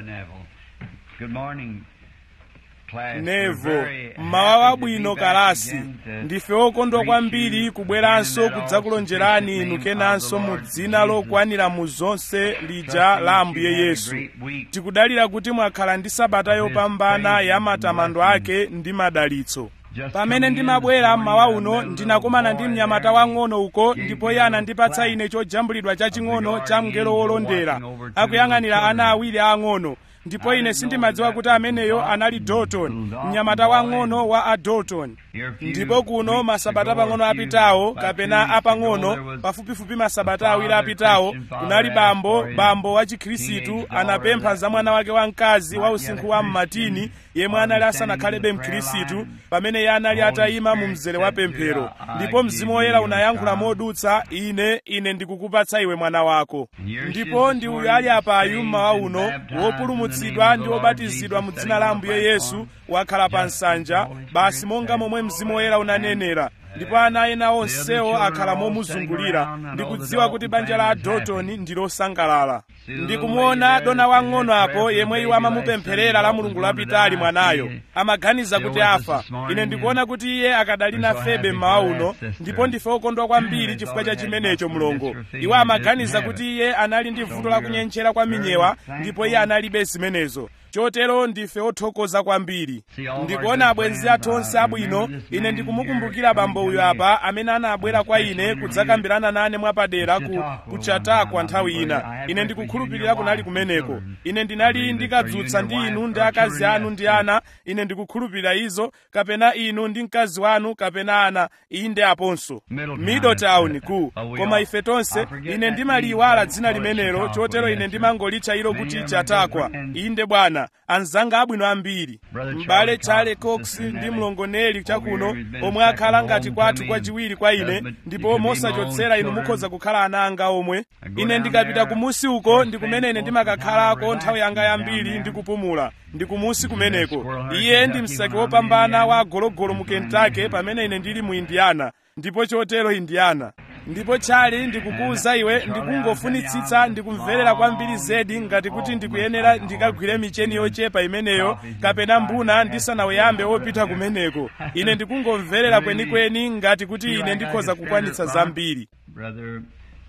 Neville. Good morning, class. We're nevo very mmawa happy to wabwino be back kalasi again to ndife okondwa greet kwambiri you kubweranso in that kudzakulonjerani all-sufficient inu name kenanso of the mu Lord dzina Jesus. lokwanira mu zonse lija Trusting la that ambuye you had a yesu great week. tikudalira kuti mwakhala ndi sabata Of his yopambana praise ya and matamando blessings. ake ndi madalitso Just pamene coming in ndimabwera this mmawa morning, I uno met a ndinakumana little ndi boy mnyamata there. wang'ono uko Gave ndipo me iye a anandipatsa plaque ine chojambulidwa chaching'ono regarding cha mngelo angel wolondera watching over two akuyang'anira little ana children. awiri ang'ono ndipo I ine didn't sindimadziwa know kuti that ameneyo was anali Dalton, dalton little mnyamata Dalton boy. wang'ono wa a dalton Here a few ndipo kuno weeks masabata ago, a pang'ono few- apitawo about two kapena weeks ago, there apang'ono was pafupifupi masabata a awiri father, apitawo Christian father, kunali asked bambo for his bambo wa chikhristu teenage daughter anapempha that za mwana wake wamkazi wa not yet usinkhu a wa Christian, mmatini yemwe or anali standing asanakhalibe in the prayer mkhristu line. pamene iye anali Holy atayima mu Spirit mzere wa said to pemphero her, "I ndipo give mzimu you woyera your unayankhula child." modutsa ine ine ndikukupatsa iwe mwana wako And here she ndipo is ndi this uyu ali morning, apayu saved mmawa and uno baptized in the wopulumutsidwa name of ndi the Lord wobatizidwa mu Jesus, dzina la sitting ambuye on the yesu platform. wakhala pa Just as the nsanja Holy basi Spirit monga said. momwe mzimu woyera unanenera ndipo ana ena onsewo children akhala are all momuzungulira standing around and ndikudziwa all the kuti banja la Dalton family is dalton happy. ndi losangalala See the ndikumuona little lady dona there wang'ono that apo prayed yemwe for iwo the baby amamupempherera last la Sunday, mulungu was going lapitali to mwanayo die. amaganiza Still kuti with us afa this morning, ine and ndikuona kuti iye akadali we're na so febe happy mmawa for uno that, sister. ndipo ndife okondwa kwambiri It's chifukwa cha already chimenecho had mlongo muscular dystrophy iwo and amaganiza didn't kuti have it. iye anali ndi So vuto la we're kunyenchera kwa very minyewa thankful. ndipo iye analibe zimenezo chotero ndife othokoza kwambiri See all of our ndikuona good abwenzi friends, athu onse I abwino remember this ine man ndikumukumbukira here bambo uyu coming to apa amene anabwera kwa ine kudzakambirana nane mwapadera ku kuchatakwa nthawi ina ine ndikukhulupirira kunali kumeneko ine ndinali ndikadzutsa ndi inu ndi akazi anu ndi ana ine ndikukhulupirira izo kapena inu ndi mkazi wanu kapena ana inde aponso middletown ku koma ife tonse ine ndimaliyiwala dzina limenelo chotero ine ndimangolitcha ilo kuti chatakwa inde bwana anzanga abwino ambiri m'bale charles cox ndi mlongoneli chakuno omwe akhala ngati kwathu kwachiwiri kwa ine ndipo mosachotsera inu mukhoza kukhala ana anga omwe ine ndikapita kumusi uko ndi kumene ine ndimakakhalako nthawi yanga yambiri ndi kupumula ndi kumusi kumeneko iye ndi msaki wopambana wa gologolo mu kentucky pamene ine ndili mu indiana ndipo chotero indiana ndipo chali ndikukuwuza iwe ndikungofunitsitsa ndikumverera kwambiri zedi ngati kuti ndikuyenera ndikagwire micheni yochepa imeneyo kapena mbuna ndisanaweyambe wopita kumeneko ine ndikungomverera kwenikweni ngati kuti ine ndikhoza kukwanitsa zambiri Brother,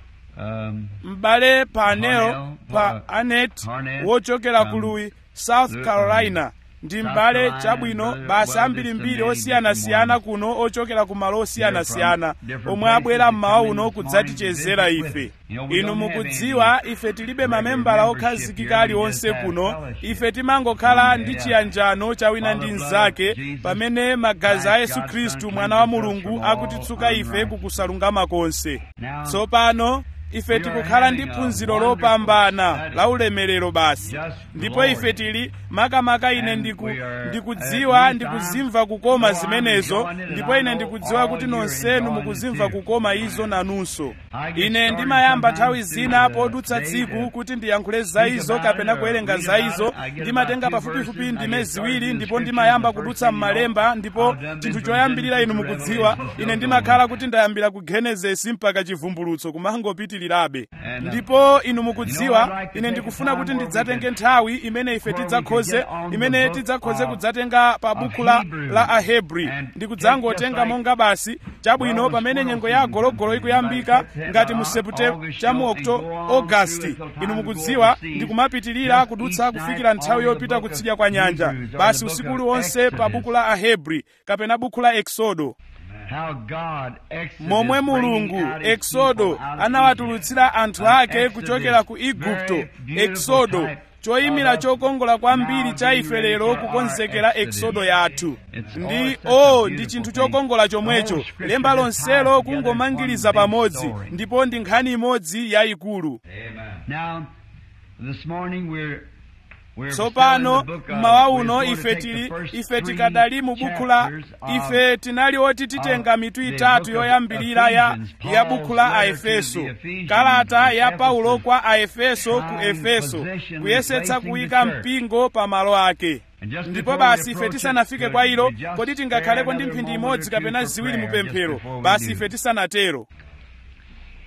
um, m'bale panel Parnell, pa uh, anet Parnell, wochokera um, ku louis south Lu- carolina ndi South m'bale Carolina, chabwino brother, basi well, ambirimbiri just the osiyanasiyana name, kuno ochokera ku malo osiyanasiyana different omwe places abwera to mmawa come in uno this kudzatichezera morning to ife visit with us. You know, we inu don't have mukudziwa any ife tilibe regular mamembala membership okhazikika here, we aliwonse just have kuno fellowship. ife timangokhala ndi Yeah. chiyanjano cha wina ndi Father, blood mnzake of Jesus, pamene magazi a Christ, yesu God's khristu Son, mwana wa cleanses us mulungu from all akutitsuka ife unrighteousness. kukusalungama konse Now, tsopano ife we are tikukhala ndi having a phunziro wonderful lopambana study. la ulemerero basi Just ndipo glory. ife tili makamaka ine And ndiku, we are, ndikudziwa at ndikuzimva least kukoma I'm- so I'm zimenezo enjoying it, and ndipo I ine know ndikudziwa all kuti you're nonsenu enjoying mukuzimva it too. kukoma izo nanunso I get ine started ndimayamba nthawi sometimes zina to, podutsa uh, say tsiku to kuti ndiyankhule za speak izo about kapena it or kuwerenga read za about izo it. I get ndimatenga about two pafupifupi verses, ndime I get started ziwiri in ndipo scripture, ndimayamba the first kudutsa thing you know, m'malemba ndipo I've done chinthu been choyambirira inu from mukudziwa Revelation to ine Revelation. ndimakhala kuti ndayambira ku genesisi mpaka chivumbulutso kumangopitirirabe And, uh, ndipo inu You know, mukudziwa I'd like to ine take ndikufuna a kuti time where ndidzatenge we nthawi imene ife where we tidzakhoze could get on the imene book tidzakhoze of- kudzatenga pa of buku la, Hebrews la ahebri and ndikudzangotenga take just monga basi chabwino well, pamene the nyengo squirrel ya gologolo season, ikuyambika like ngati mu September, sepute August, cha mu you okto go on augasti through it till inu time to mukudziwa go overseas. ndikumapitirira Just kudutsa each kufikira night nthawi on the yopita book of kutsidya kwa nyanja Hebrews or basi the book usiku of uliwonse pa Exodus. buku la ahebri kapena buku la eksodo How God Exodus momwe bringing mulungu out his eksodo people out of anawatulutsira anthu An ake Exodus, kuchokera ku very igupto beautiful eksodo type choyimira of chokongola kwambiri now cha being ife ready lero for our kukonzekera Exodus. eksodo yathu It's ndi all such a o ndi beautiful chinthu thing. chokongola The whole chomwecho scripture lemba is lonselo tied together in kungomangiriza one big pamodzi story. ndipo ndi nkhani imodzi yayikulu Now, this morning we're we're tsopano still in the book of- mmawa we're uno going to ife take tili the first ife three tikadali mu buku la chapters of- ife tinali oti titenga of mitu the itatu book of yoyambirira ya, Ephesians, ya buku la Paul's letter to aefeso the Ephesians, kalata ya Ephesus, paulo kwa aefeso ku trying efeso possession, kuyesetsa replacing kuyika the church. mpingo pa malo ake And just ndipo before basi we ife approach tisanafike it, kwa ilo we just kodi spare tingakhaleko ndi another mphindi moment imodzi or two kapena for ziwiri mu prayer just pemphero before we basi do. ife tisanatero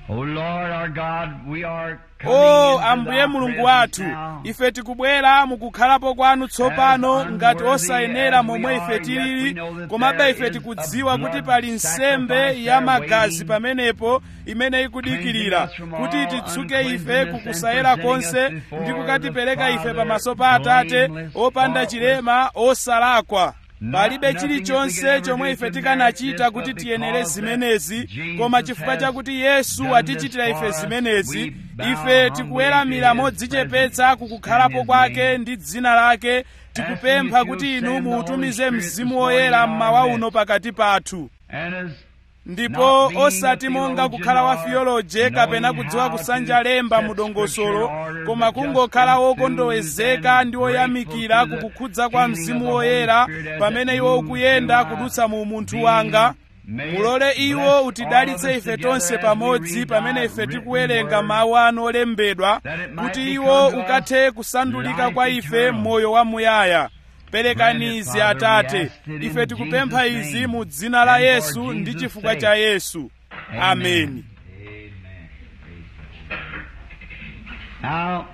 O Lord our God, we are o ambuye mulungu wathu ife tikubwera mukukhalapo kwanu tsopano ngati osayenera momwe ife tilili komabe ife tikudziwa kuti pali nsembe ya magazi pamenepo imene ikudikirira kuti titsuke ife kukusayera konse ndi kukatipereka ife pamaso pa atate opanda chilema osalakwa palibe chilichonse chomwe ife tikanachita kuti tiyenere zimenezi koma chifukwa chakuti yesu atichitira ife zimenezi ife tikuweramira modzichepetsa kukukhalapo kwake ndi dzina lake tikupempha kuti inu muutumize mzimu woyera mmawa uno pakati pathu ndipo osati monga kukhala wa fiyoloje kapena kudziwa kusanja lemba mu dongosolo koma kungokhala wokondowezeka ndi woyamikira kukukhudza kwa mzimu woyera pamene iwo ukuyenda kudutsa mu munthu wanga mulole iwo utidalitse ife tonse pamodzi pamene ife tikuwerenga mawu anu olembedwa kuti iwo ukathe kusandulika kwa ife moyo wamuyaya perekani izi atate ife tikupempha izi mu dzina la yesu ndi chifukwa cha yesu ameni Now,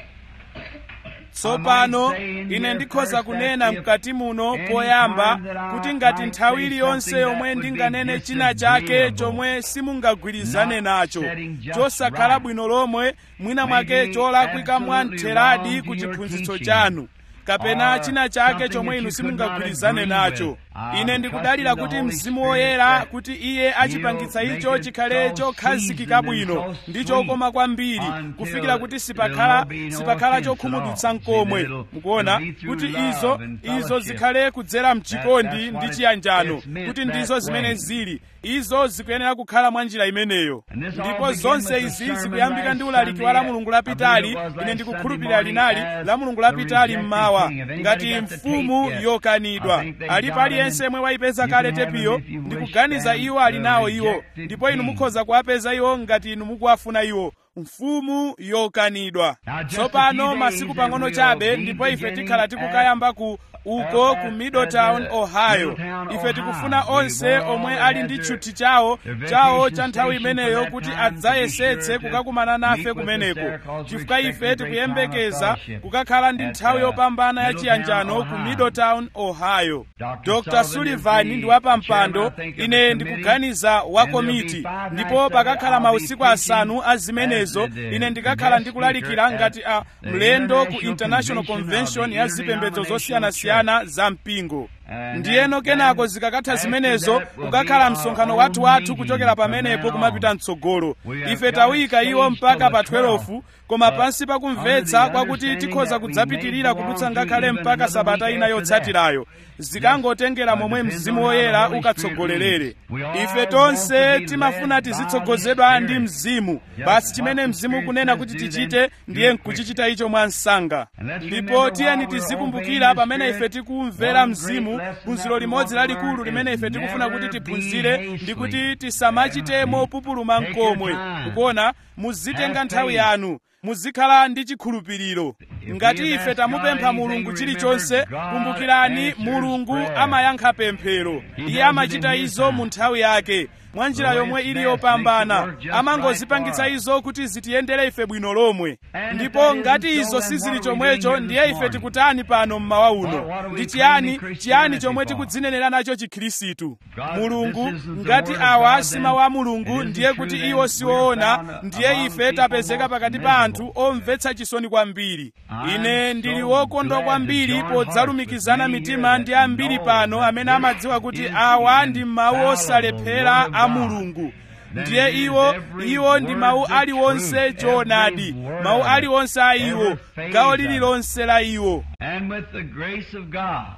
tsopano ine ndikhoza kunena mkati muno poyamba kuti ngati nthawi iliyonse yomwe ndinganene china chake chomwe simungagwirizane nacho chosakhala bwino lomwe mwina mwake cholakwika mwamtheradi ku chiphunzitso chanu kapena china chake chomwe inu simungagwirizane nacho ine ndikudalira kuti mzimu woyera kuti iye achipangitsa icho chikhale chokhazikika bwino ndi chokoma kwambiri kufikira kuti sipakhala sipakhala chokhumudwitsa mkomwe mukuona kuti izo izo zikhale kudzera mchikondi ndi chiyanjano kuti ndizo zimene zili izo zikuyenera kukhala mwa njira imeneyo ndipo zonse izi zikuyambika ndi ulaliki wa la mulungu lapitali ine ndikukhulupirira linali la mulungu lapitali mmawa ngati mfumu yokanidwa alipo aliyense yemwe wayipeza kale tepiyo ndikuganiza iwo ali nawo iwo ndipo inu mukhoza kuwapeza iwo ngati inu mukuwafuna iwo mfumu yokanidwa tsopano masiku pang'ono chabe ndipo ife tikhala tikukayamba ku uko ku middletown ohio ife tikufuna onse omwe ali ndi tchuthi chawo chawo cha nthawi imeneyo kuti adzayesetse kukakumana nafe kumeneko chifukwa ife tikuyembekeza kukakhala ndi nthawi yopambana ya chiyanjano ku middletown ohio dr sullivan ndi wapampando ine ndikuganiza wa komiti ndipo pakakhala mausiku asanu a zimenezo ine ndikakhala ndikulalikira ngati a mlendo ku international convention ya zipembedzo zosiyanasiyana za mpingo ndiyeno kenako zikakatha zimenezo kukakhala msonkhano wathu wathu kuchokera pamenepo kumapita mtsogolo ife tawika iwo mpaka pa 12 koma pansi pakumvetsa kwakuti tikhoza kudzapitirira kudutsa ngakhale mpaka sabata ina yotsatirayo zikangotengera momwe mzimu woyera ukatsogolerere ife tonse timafuna tizitsogozedwa ndi mzimu basi chimene mzimu kunena kuti tichite ndiye nkuchichita icho mwa msanga ndipo tiyeni tizikumbukira pamene ife tikumvera mzimu phunziro limodzi lalikulu limene ife tikufuna kuti tiphunzire ndi kuti tisamachite mopupuluma mkomwe mukuona muzitenga nthawi yanu muzikhala ndi chikhulupiriro ngati ife tamupempha mulungu chilichonse kumbukirani mulungu amayankha pemphero iye amachita izo mu nthawi yake mwa njira yomwe ili yopambana amangozipangitsa izo kuti zitiyendere ife bwino lomwe ndipo ngati izo sizili chomwecho ndiye ife tikutani pano mmawa uno ndi chiyani chiyani chomwe tikudzinenera nacho chikhirisitu mulungu ngati awa si mawu a mulungu ndiye kuti iwo siwoona ndiye ife tapezeka pakati pa anthu omvetsa chisoni kwambiri ine ndili wokondwa kwambiri podzalumikizana mitima ndi ambiri pano amene amadziwa kuti awa ndi mawu osalephera a mulungu ndiye iwo iwo ndi mawu aliwonse choonadi mawu aliwonse a iwo gawo lililonse la iwo and with the grace of God,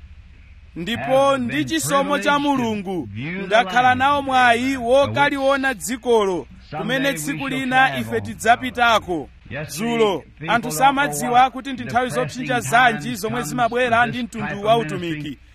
ndipo ndi chisomo cha mulungu ndakhala nawo mwayi wokaliona dzikolo kumene tsiku lina ife tidzapitako dzulo anthu samadziwa kuti ndi nthawi zopsinja zanji zomwe zimabwera ndi mtundu wa utumiki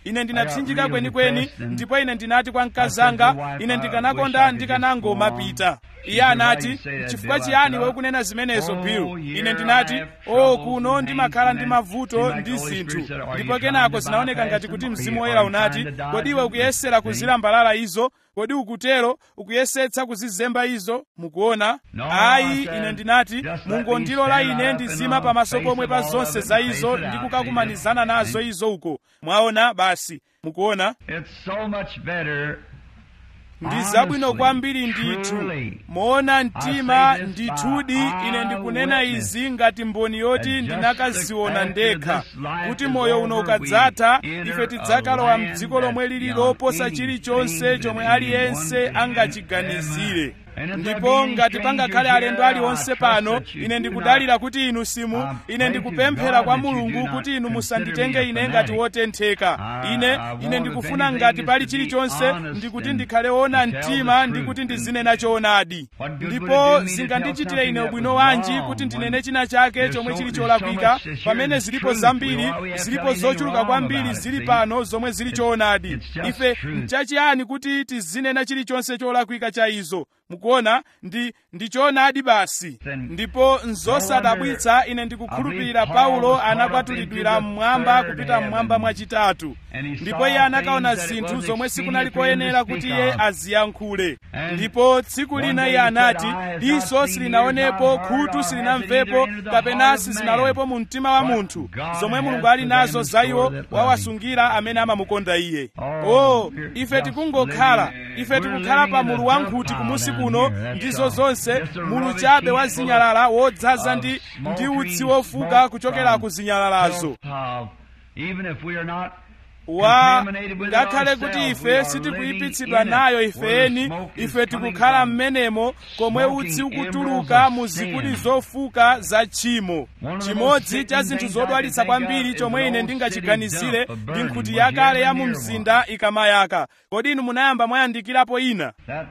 ine ndinatsinjika kwenikweni ndipo ine ndinati kwa mkazanga ine ndikanakonda ndikanangomapita iye anati chifukwa chiyani iwe ukunena zimenezo bill ine ndinati o kuno ndimakhala ndi mavuto ndi zinthu ndipo kenako zinaoneka ngati kuti mzimu woyera unati kodi iwe ukuyesera kuzilambalala izo kodi ukutero ukuyesetsa kuzizemba izo mukuona ayi ine ndinati mungondilola ine ndizima pamaso pomwe pa zonse za izo ndi kukakumanizana nazo izo uko mwaona basi mukuona It's so much better ndi zabwino kwambiri ndithu moona mtima ndithudi ine ndikunena izi ngati mboni yoti ndinakaziona ndekha kuti moyo uno ukadzatha ife tidzakalowa mdziko lomwe lili loposa chilichonse chomwe aliyense angachiganizire ndipo ngati pangakhale alendo aliwonse pano ine ndikudalira kuti inu simu ine ndikupemphera kwa mulungu kuti inu musanditenge ine ngati wotentheka ine ine ndikufuna ngati pali chilichonse ndikuti ndikhale wona mtima ndikuti ndizinena choonadi ndipo zingandichitire ine ubwino wanji kuti ndinene china chake chomwe chili cholakwika pamene zilipo zambiri zilipo zochuluka kwambiri zili pano zomwe zili choonadi ife nchachiyani kuti tizinena chilichonse cholakwika cha izo mukuona ndi ndi choonadi basi ndipo nzosadabwitsa ine ndikukhulupirira paulo anakwatulidwira mmwamba kupita mmwamba mwachitatu ndipo iye anakaona zinthu zomwe sikunali koyenera kuti iye aziyankhule ndipo tsiku lina iye anati diso silinaonepo khutu silinamvepo kapena sizinalowepo mu mtima wa munthu zomwe mulungu ali nazo za iwo wawasungira amene amamukonda iye o ife tikungokhala ife tikukhala pa mulu wankhuti kumusi kuno ndizo zonse mulu chabe wa zinyalala wodzaza ndi ndi utsi wofuka kuchokera ku zinyalalazo Even if we are not wa ngakhale kuti ife sitikuyipitsidwa nayo ifeni ife tikukhala m'menemo komwe utsi ukutuluka mu zikudi zofuka za tchimo chimodzi cha zinthu zodwalitsa kwambiri chomwe ine ndingachiganizire ndi nkhuti yakale ya mu mzinda ikamayaka kodi inu munayamba mwayandikirapo ina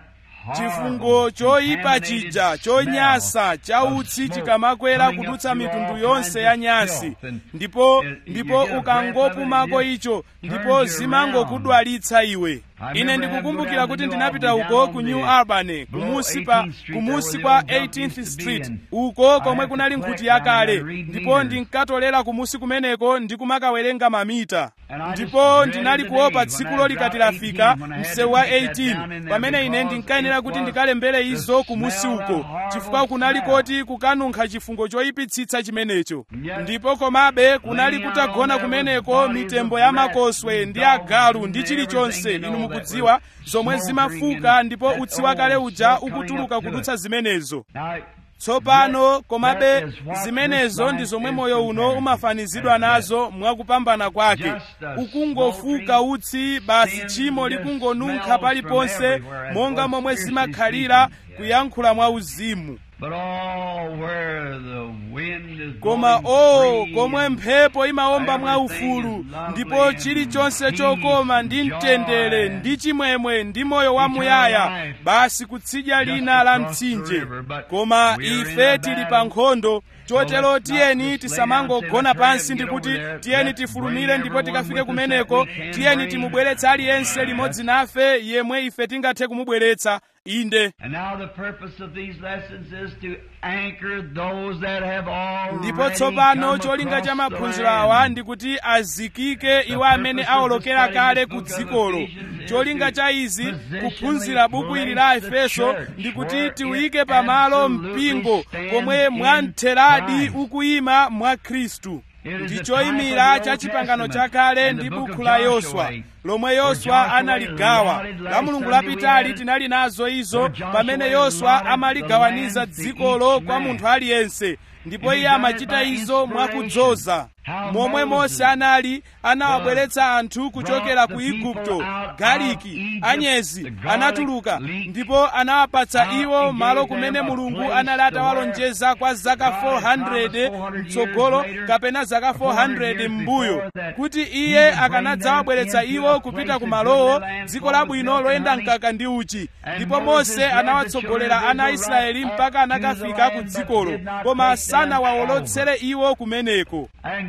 chifungo choyipa chija chonyasa cha utsi chikamakwera kudutsa mitundu yonse ya nyasi ndipo ndipo ukangopumako icho ndipo zimangokudwalitsa iwe ine ndikukumbukira kuti ndinapita uko ku new albany kumusi pa kumusi kwa 18th street uko komwe kunali nkhuti yakale ndipo ndinkatolera kumusi kumeneko ndikumakawerenga mamita ndipo ndinali kuopa tsikulo likati lafika msewu wa 18 pamene ine ndinkayenera kuti ndikalembere izo kumusi uko chifukwa kunali koti kukanunkha chifungo choyipitsitsa chimenecho ndipo komabe kunali kutagona kumeneko mitembo ya makoswe ndi agalu ndi chilichonse inu mukudziwa zomwe zimafuka ndipo utsi wakale uja ukutuluka kudutsa zimenezo tsopano komabe zimenezo ndi zomwe moyo uno umafanizidwa nazo mwakupambana kwake ukungofuka utsi basi tchimo likungonunkha paliponse monga momwe zimakhalira kuyankhula mwa uzimu koma o komwe mphepo imawomba mwa ufulu ndipo chilichonse chokoma ndi mtendere ndi chimwemwe ndi moyo wamuyaya basi kutsidya lina la mtsinje koma ife tili pa nkhondo chotero tiyeni tisamangogona pansi ndikuti tiyeni tifulumire ndipo tikafike kumeneko tiyeni timubweretse aliyense limodzi nafe yemwe ife tingathe kumubweretsa inde ndipo tsopano cholinga cha maphunziro awa ndikuti azikike iwo amene awolokera kale ku dzikolo cholinga cha izi kuphunzira buku ili la efeso ndikuti tiuyike pamalo mpingo komwe mwamtheradi ukuyima mwa khristu ndi choyimira cha chipangano chakale ndi buku la yoswa lomwe yoswa analigawa la mulungu lapitali tinali nazo izo pamene yoswa amaligawaniza dzikolo kwa munthu aliyense ndipo iye amachita izo mwakudzoza momwe mose anali anawabweretsa anthu kuchokera ku igupto galiki anyezi anatuluka ndipo anawapatsa iwo malo kumene mulungu anali atawalonjeza kwa zaka 400 mtsogolo kapena zaka 400 m'mbuyo kuti iye akanadzawabweretsa iwo kupita ku malowo dziko labwino loyenda mkaka ndi uchi ndipo mose anawatsogolera ana a israeli mpaka anakafika ku dzikolo koma sanawawolotsere iwo kumeneko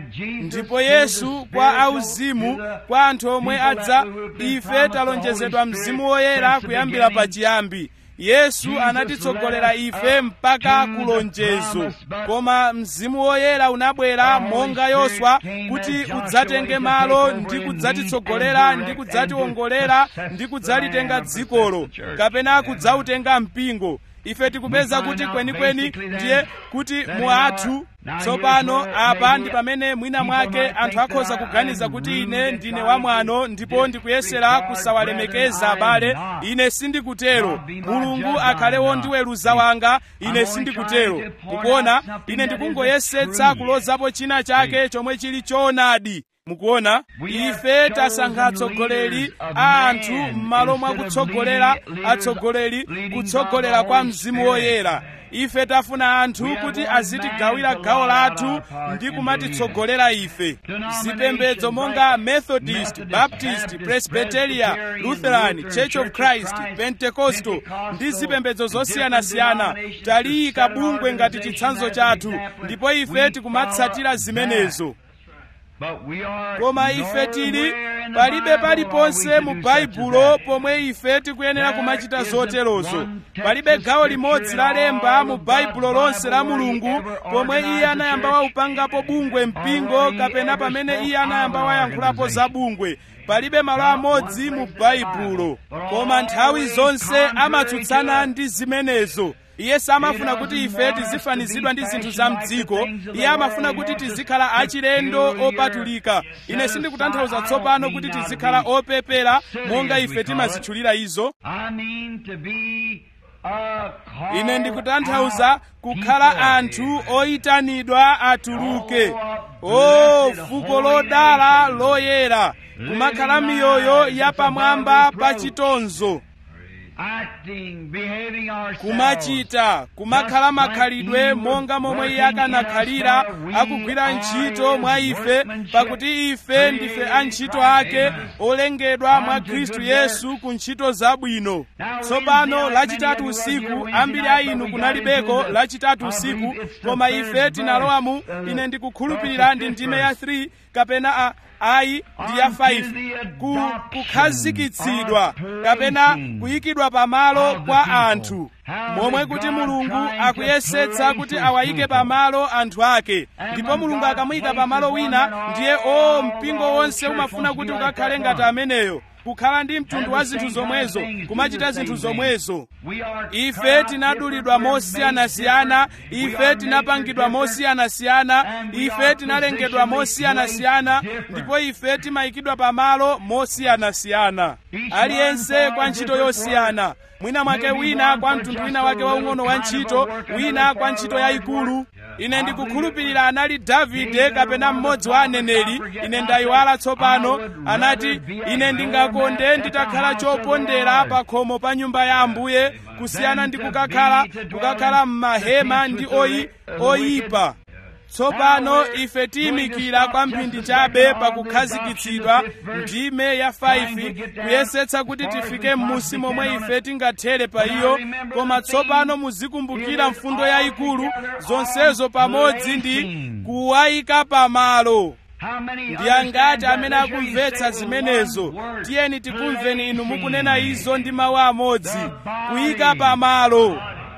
ndipo yesu kwa auzimu kwa anthu omwe adza ife talonjezedwa mzimu woyera kuyambira pachiyambi yesu anatitsogolera ife mpaka kulonjezo koma mzimu woyera unabwera monga yoswa kuti udzatenge malo ndi kudzatitsogolera ndi kudzatiwongolera ndi kudzalitenga dzikolo kapena kudzautenga mpingo ife tikupeza kuti kwenikweni ndiye kuti mu athu tsopano apa ndi pamene mwina mwake anthu akhoza kuganiza kuti ine ndine wamwano ndipo ndikuyesera kusawalemekeza abale ine sindikutero mulungu akhale wondiweruza wanga ine sindikutero mukuona ine ndikungoyesetsa kulozapo china chake chomwe chili choonadi mukuona ife tasankha atsogoleri a anthu m'malo mwa kutsogolera atsogoleri kutsogolera kwa mzimu woyera ife tafuna anthu kuti azitigawira gawo lathu ndi kumatitsogolera ife zipembedzo monga methodist baptist presbyteria lutheran church of christ pentecostal ndi zipembedzo zosiyanasiyana taliyika bungwe ngati chitsanzo chathu ndipo ife tikumatsatira zimenezo koma ife tili palibe paliponse mu baibulo pomwe ife tikuyenera kumachita zoterozo palibe gawo limodzi la lemba mu baibulo lonse la mulungu pomwe iye anayamba waupangapo bungwe mpingo kapena pamene iye anayamba wayankhulapo za bungwe palibe malo amodzi mu baibulo koma nthawi zonse amatsutsana ndi zimenezo iye samafuna kuti ife tizifanizidwa ndi zinthu za mdziko iye amafuna kuti tizikhala achilendo opatulika ine sindikutanthauza tsopano kuti tizikhala opepera monga ife timazitchulira izo ine ndikutanthauza kukhala anthu oyitanidwa atuluke o fuko lodala loyera kumakhala miyoyo yapamwamba pa chitonzo kumachita kumakhala makhalidwe monga momwe iye akanakhalira akugwira ntchito mwa ife pakuti ife ndife antchito ake olengedwa mwa khristu yesu ku ntchito zabwino tsopano lachitatu usiku ambiri a inu kunalibeko lachitatu usiku koma ife tinalowamu ine ndikukhulupirira ndi ndime ya 3 kapena a ayi ndi ya 5 ku kukhazikitsidwa kapena kuyikidwa pamalo kwa anthu momwe kuti mulungu akuyesetsa kuti awayike pamalo anthu ake ndipo mulungu akamuyika pamalo wina ndiye o mpingo wonse umafuna kuti ukakhale ngati ameneyo kukhala ndi mtundu wa zinthu zomwezo kumachita zinthu zomwezo ife tinadulidwa mosiyanasiyana ife tinapangidwa mosiyanasiyana ife tinalengedwa mosiyanasiyana ndipo ife timayikidwa pamalo mosiyanasiyana aliyense kwa ntchito yosiyana mwina mwake wina kwa mtundu wina wake waung'ono wa ntchito wina kwa ntchito yayikulu ine ndikukhulupirira anali davide kapena mmodzi wa aneneri ine ndayiwala tsopano anati ine ndingakonde nditakhala chopondera pa khomo pa nyumba ya ambuye kusiyana ndi kukakhala kukakhala m'mahema ndi oyi oyipa tsopano ife tiyimikira kwa mphindi chabe pakukhazikitsidwa ndime ya 5 kuyesetsa kuti tifike m'musi momwe ife tingathere pa iyo koma tsopano muzikumbukira mfundo yayikulu zonsezo pamodzi ndi kuwayika pamalo ndi angati amene akumvetsa zimenezo tiyeni tikumveni inu mukunena izo ndi mawu amodzi kuyika pamalo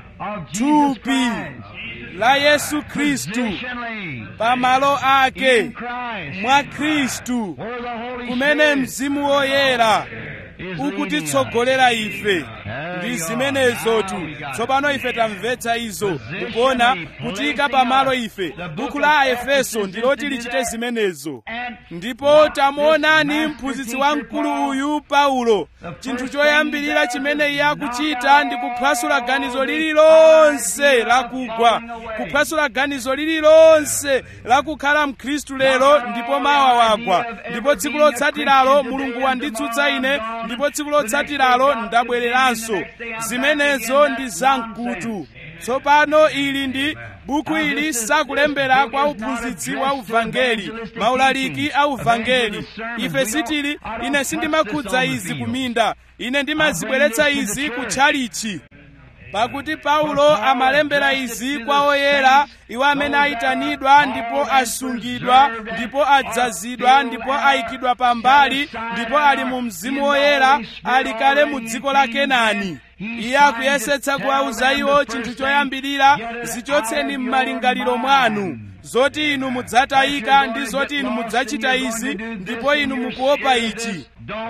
thupi la yesu khristu pamalo ake mwa khristu kumene mzimu woyera ukutitsogolera ife ndi zimenezotu tsopano ife tamvetsa izo mukuona kutiyika pamalo ife buku la aefeso ndiloti lichite zimenezo ndipo tamuonani mphunzitsi wamkulu uyu paulo chinthu choyambirira chimene iye akuchita ndi kuphwasula ganizo lililonse lakugwa kuphwasula ganizo lililonse lakukhala mkhristu lero ndipo mawa wagwa ndipo tsiku lotsatiralo mulungu wanditsutsa ine ndipo tsiku lotsatiralo ndabwereranso zimenezo ndi zamkutu tsopano ili ndi buku ili sakulembera kwa uphunzitsi wa uvangeli maulaliki a uvangeli ife sitili ine sindimakhudza izi kuminda ine ndimazibweretsa izi kutchalichi pakuti paulo amalembera izi kwa oyera iwo amene ayitanidwa ndipo asungidwa ndipo adzazidwa ndipo ayikidwa pambali ndipo ali mu mzimu woyera ali kale mu dziko la kenani iye akuyesetsa kuwauza iwo chinthu choyambirira zichotseni m'malingaliro mwanu zoti inu mudzatayika ndi zoti inu mudzachita izi ndipo inu mukuopa ichi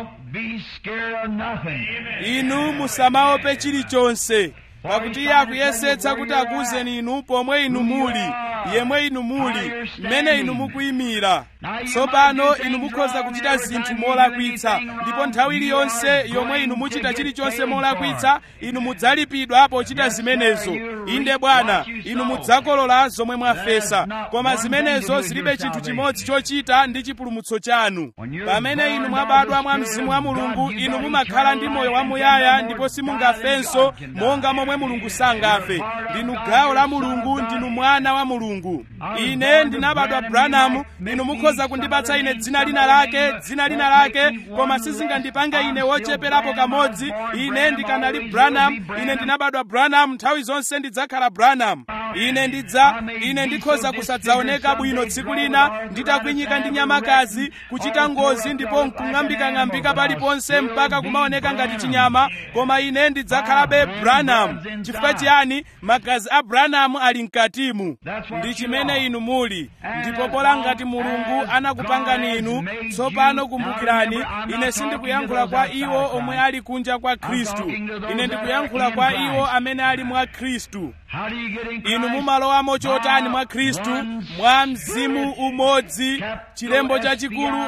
inu musamaope chilichonse pakuti iye akuyesetsa kuti akuwuzeni inu pomwe inu muli yemwe inu muli mmene inu mukuyimira tsopano inu mukhoza kuchita zinthu molakwitsa ndipo nthawi iliyonse yomwe inu muchita chilichonse molakwitsa inu mudzalipidwa pochita zimenezo inde bwana inu mudzakolola zomwe mwafesa koma zimenezo zilibe chinthu chimodzi chochita ndi chipulumutso chanu pamene inu mwabadwa mwa mzimu wa mulungu inu mumakhala ndi moyo wamuyaya ndipo simungafenso monga momwe mulungu sangafe ndinu gawo la mulungu ndinu mwana wa mulungu ine ndinabadwa branamu inu mukhoza kundipatsa ine dzina lina lake dzina lina lake koma sizingandipange ine wocheperapo kamodzi ine ndikanali branham ine ndinabadwa branham nthawi zonse ndidzakhala branham ine ndidza ine ndikhoza kusadzaoneka bwino tsiku lina nditakwinyika ndi nyamakazi kuchita ngozi ndipo nkung'ambikang'ambika paliponse mpaka kumaoneka ngati chinyama koma ine ndidzakhalabe branham chifukwa chiyani magazi a branham ali mkatimu ndi chimene inu muli ndipo pola ngati mulungu anakupangani inu tsopano kumbukirani ine sindikuyankhula kwa iwo omwe ali kunja kwa khristu ine ndikuyankhula kwa iwo amene ali mwa khristu inu mumalowamo chotani mwa khristu mwa mzimu umodzi chilembo chachikulu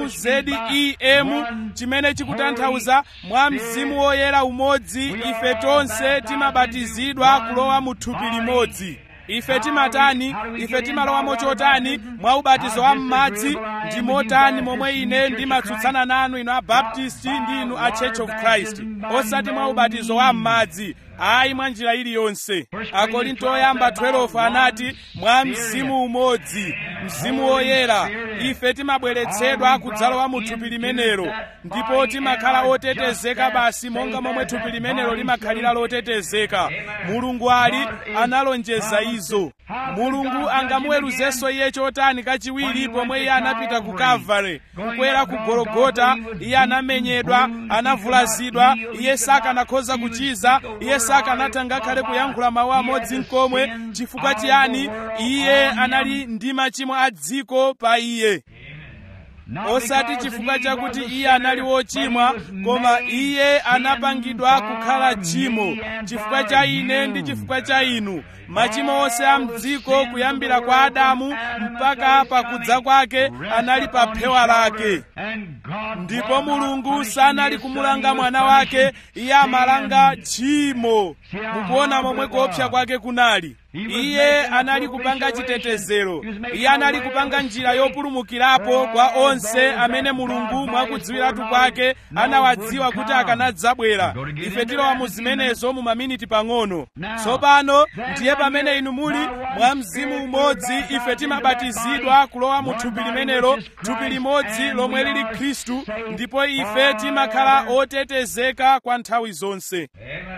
mzem chimene chikutanthauza mwa mzimu woyera umodzi ife tonse timabatizidwa kulowa mu thupi limodzi ife timatani ife timalowamo chotani mwa ubatizo wa m'madzi ndi motani momwe ine ndimatsutsana nanu inu abaptisti ndi inu a church of christ osati mwa ubatizo wa m'madzi ayi mwa njira iliyonse akorinto oyamba 12 anati mwa mzimu umodzi mzimu woyera ife timabweretsedwa kudzalowa mu thupi limenelo ndipo timakhala otetezeka basi monga momwe thupi limenelo limakhalira lotetezeka mulungu ali analonjeza izo mulungu angamuweruzenso iye chotani kachiwiri pomwe iye anapita ku kalvare kukwera ku gologota iye anamenyedwa anavulazidwa iye sakanakhoza kuchiza iye sakanatha ngakhale kuyankhula mawu amodzi nkomwe chifukwa chiyani iye anali ndi machimo a dziko pa iye osati chifukwa chakuti iye anali wochimwa koma iye anapangidwa kukhala tchimo chifukwa cha ine ndi chifukwa cha inu machimo onse a mdziko kuyambira kwa adamu mpaka pakudza kwake anali pa phewa lake ndipo mulungu sanali kumulanga mwana wake iye amalanga tchimo mukuona momwe kuopsa kwake kunali iye anali kupanga chitetezero iye anali kupanga njira yopulumukirapo kwa onse amene mulungu mwakudziwiratu kwake anawadziwa kuti akanadzabwera ife tilowa mu zimenezo mu maminiti pang'ono tsopano ndiye pamene inu muli mwa mzimu umodzi ife timabatizidwa kulowa mu thupi limenelo thupi limodzi lomwe lili khristu ndipo ife timakhala otetezeka kwa nthawi zonse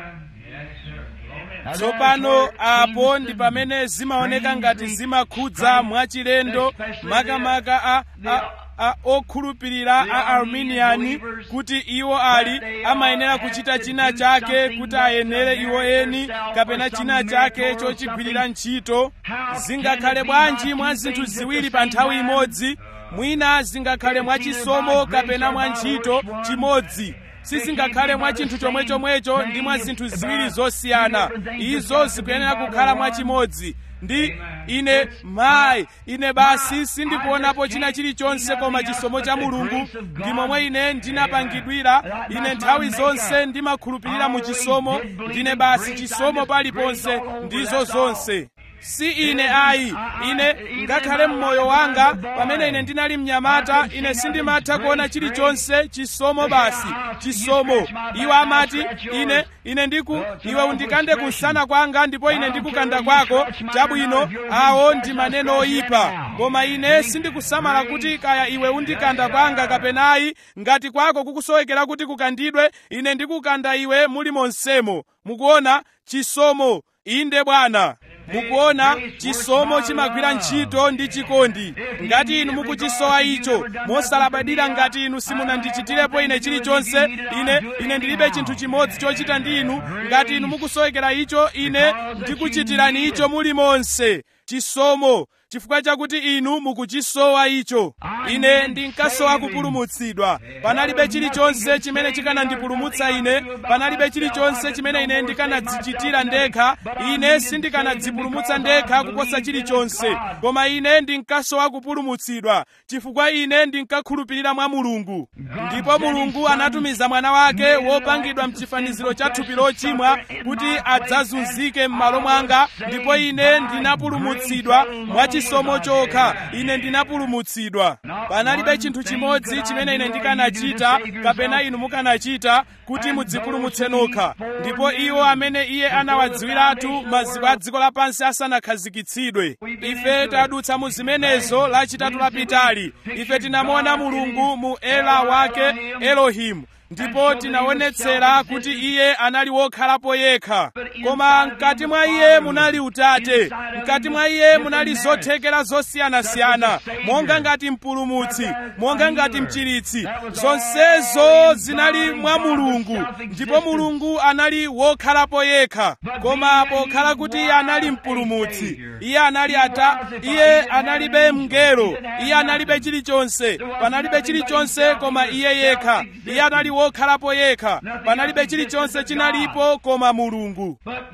tsopano apo ndi pamene zimaoneka ngati zimakhudza mwachilendo makamaka a, a, a okhulupirira a arminiani kuti iwo ali amayenera kuchita china chake kuti ayenere iwo eni kapena china chake chochigwirira ntchito zingakhale bwanji mwa zinthu ziwiri pa nthawi imodzi mwina zingakhale mwa chisomo kapena mwa ntchito chimodzi sizingakhale mwa chinthu chomwechomwecho ndi mwa zinthu ziwiri zosiyana izo zikuyenera kukhala mwa chimodzi ndi ine mayi ine basi sindikuonapo china chilichonse koma chisomo cha mulungu ndi momwe ine ndinapangidwira ine nthawi zonse ndimakhulupirira mu chisomo ndine basi chisomo paliponse ndizo zonse si ine ayi ine ngakhale mmoyo wanga pamene ine ndinali mnyamata ine sindimatha kuona chilichonse chisomo basi chisomo iwo amati ine ine ndiku iwe undikande kusana kwanga ndipo ine ndikukanda kwako chabwino awo ndi maneno oyipa koma ine sindikusamala kuti kaya iwe undikanda kwanga kapenayi ngati kwako kukusowekera kuti kukandidwe ine ndikukanda iwe muli monsemo mukuona chisomo inde bwana mukuona chisomo chimagwira ntchito ndi chikondi ngati inu mukuchisowa icho mosalabadira ngati inu simunandichitirepo ine chilichonse ine ine ndilibe chinthu chimodzi chochita ndi inu ngati inu mukusowekera icho ine ndikuchitirani icho muli monse chisomo chifukwa chakuti inu mukuchisowa icho ine ndinkasowa kupulumutsidwa panalibe chilichonse chimene chikanandipulumutsa ine panalibe chilichonse chimene ine ndikanadzichitira ndekha ine sindikanadzipulumutsa ndekha kuposa chilichonse koma ine ndinkasowa kupulumutsidwa chifukwa ine ndinkakhulupirira mwa mulungu ndipo mulungu anatumiza mwana wake wopangidwa mchifaniziro cha thupi lochimwa kuti adzazunzike m'malo mwanga ndipo ine ndinapulumutsidwa mwachisomo chokha ine ndinapulumutsidwa panalibe chinthu chimodzi chimene ine ndikanachita kapena inu mukanachita kuti mudzipulumutse nokha ndipo iwo amene iye anawadziwiratu maziko a dziko lapansi asanakhazikitsidwe ife tadutsa mu zimenezo lachitatu lapitali ife tinamuona mulungu mu ela wake elohimu ndipo tinaonetsera kuti iye anali wokhalapo yekha koma mkati mwa iye munali utate mkati mwa iye munali zothekera zosiyanasiyana monga ngati mpulumutsi monga ngati mchiritsi zonsezo zinali mwa mulungu ndipo mulungu anali wokhalapo yekha koma pokhala kuti iye anali mpulumutsi iye anali ata iye analibe mngelo iye analibe chilichonse panalibe chilichonse koma iye yekha iye anali wokhalapo yekha panalibe chilichonse chinalipo koma mulungu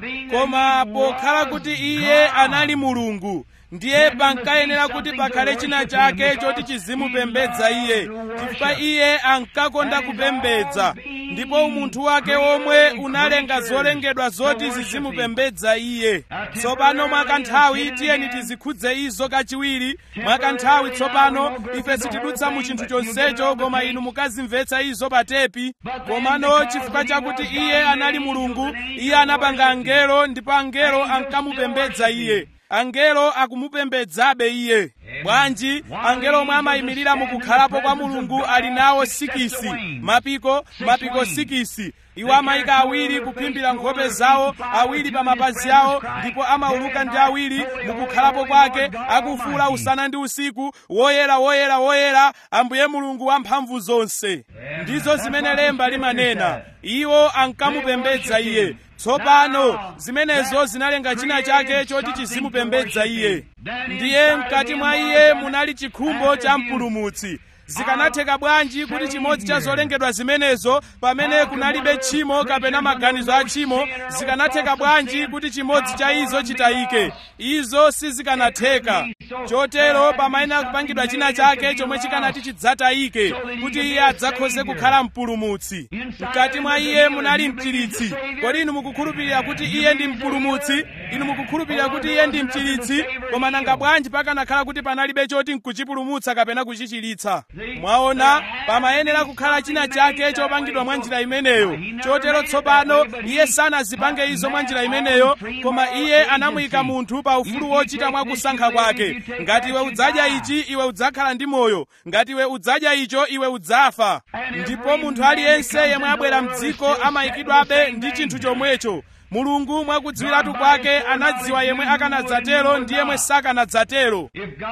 koma pokhala kuti iye anali mulungu ndiye pankayenera kuti pakhale china chake choti chizimupembedza iye chifukwa iye ankakonda kupembedza ndipo umunthu wake omwe unalenga zolengedwa zoti zizimupembedza iye tsopano mwakanthawi tiyeni tizikhudze izo kachiwiri mwakanthawi tsopano ife sitidutsa mu chinthu chonsecho koma inu mukazimvetsa izo pa tepi komano chifukwa chakuti iye anali mulungu iye anapanga angelo ndipo angelo ankamupembedza iye angelo akumupembedzabe iye bwanji angelo omwe amayimirira mukukhalapo kwa mulungu ali nawo sikisi mapiko mapiko sikisi iwo amayika awiri kuphimbira nkhope zawo awiri pa mapazi awo ndipo amauluka ndi awiri mukukhalapo kwake akufuula usana ndi usiku woyera woyera woyera ambuye mulungu wamphamvu zonse ndizo zimene lemba limanena iwo ankamupembedza iye tsopano zimenezo zinalenga china chake choti chizimupembedza iye ndiye mkati mwa iye munali chikhumbo cha mpulumutsi zikanatheka bwanji kuti chimodzi cha zolengedwa zimenezo pamene kunalibe tchimo kapena maganizo a tchimo zikanatheka bwanji kuti chimodzi cha izo chitayike izo sizikanatheka chotero pamayenera kupangidwa china chake chomwe chikanati chidzatayike kuti iye adzakhoze kukhala mpulumutsi mkati mwa iye munali mchiritsi kodi inu mukukhulupirira kuti iye ndi mpulumutsi inu mukukhulupirira kuti iye ndi mchiritsi koma nanga bwanji pakanakhala kuti panalibe choti nkuchipulumutsa kapena kuchichiritsa mwaona pamayenera kukhala china chake chopangidwa mwa njira imeneyo chotero tsopano iye sanazipange izo mwa njira imeneyo koma iye anamuyika munthu pa ufulu wochita mwa kusankha kwake ngati iwe udzadya ichi iwe udzakhala ndi moyo ngati iwe udzadya icho iwe udzafa ndipo munthu aliyense yemwe abwera mdziko amayikidwabe ndi chinthu chomwecho mulungu mwakudziwiratu kwake anadziwa yemwe akanadzatero ndi yemwe sakanadzatero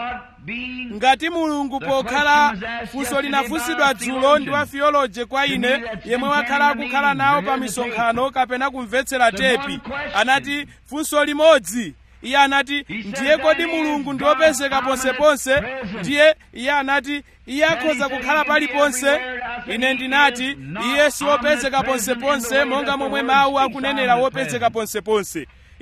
ngati mulungu pokhala funso linafunsidwa dzulo ndi wa theology kwa ine yemwe wakhala akukhala nawo pa misonkhano kapena kumvetsera tepi anati funso limodzi iye anati ndiye kodi mulungu ndi wopezeka ponseponse ndiye iye anati iye akhoza kukhala paliponse ine ndinati iye si wopezeka ponseponse monga momwe mawu akunenera wopezeka ponseponse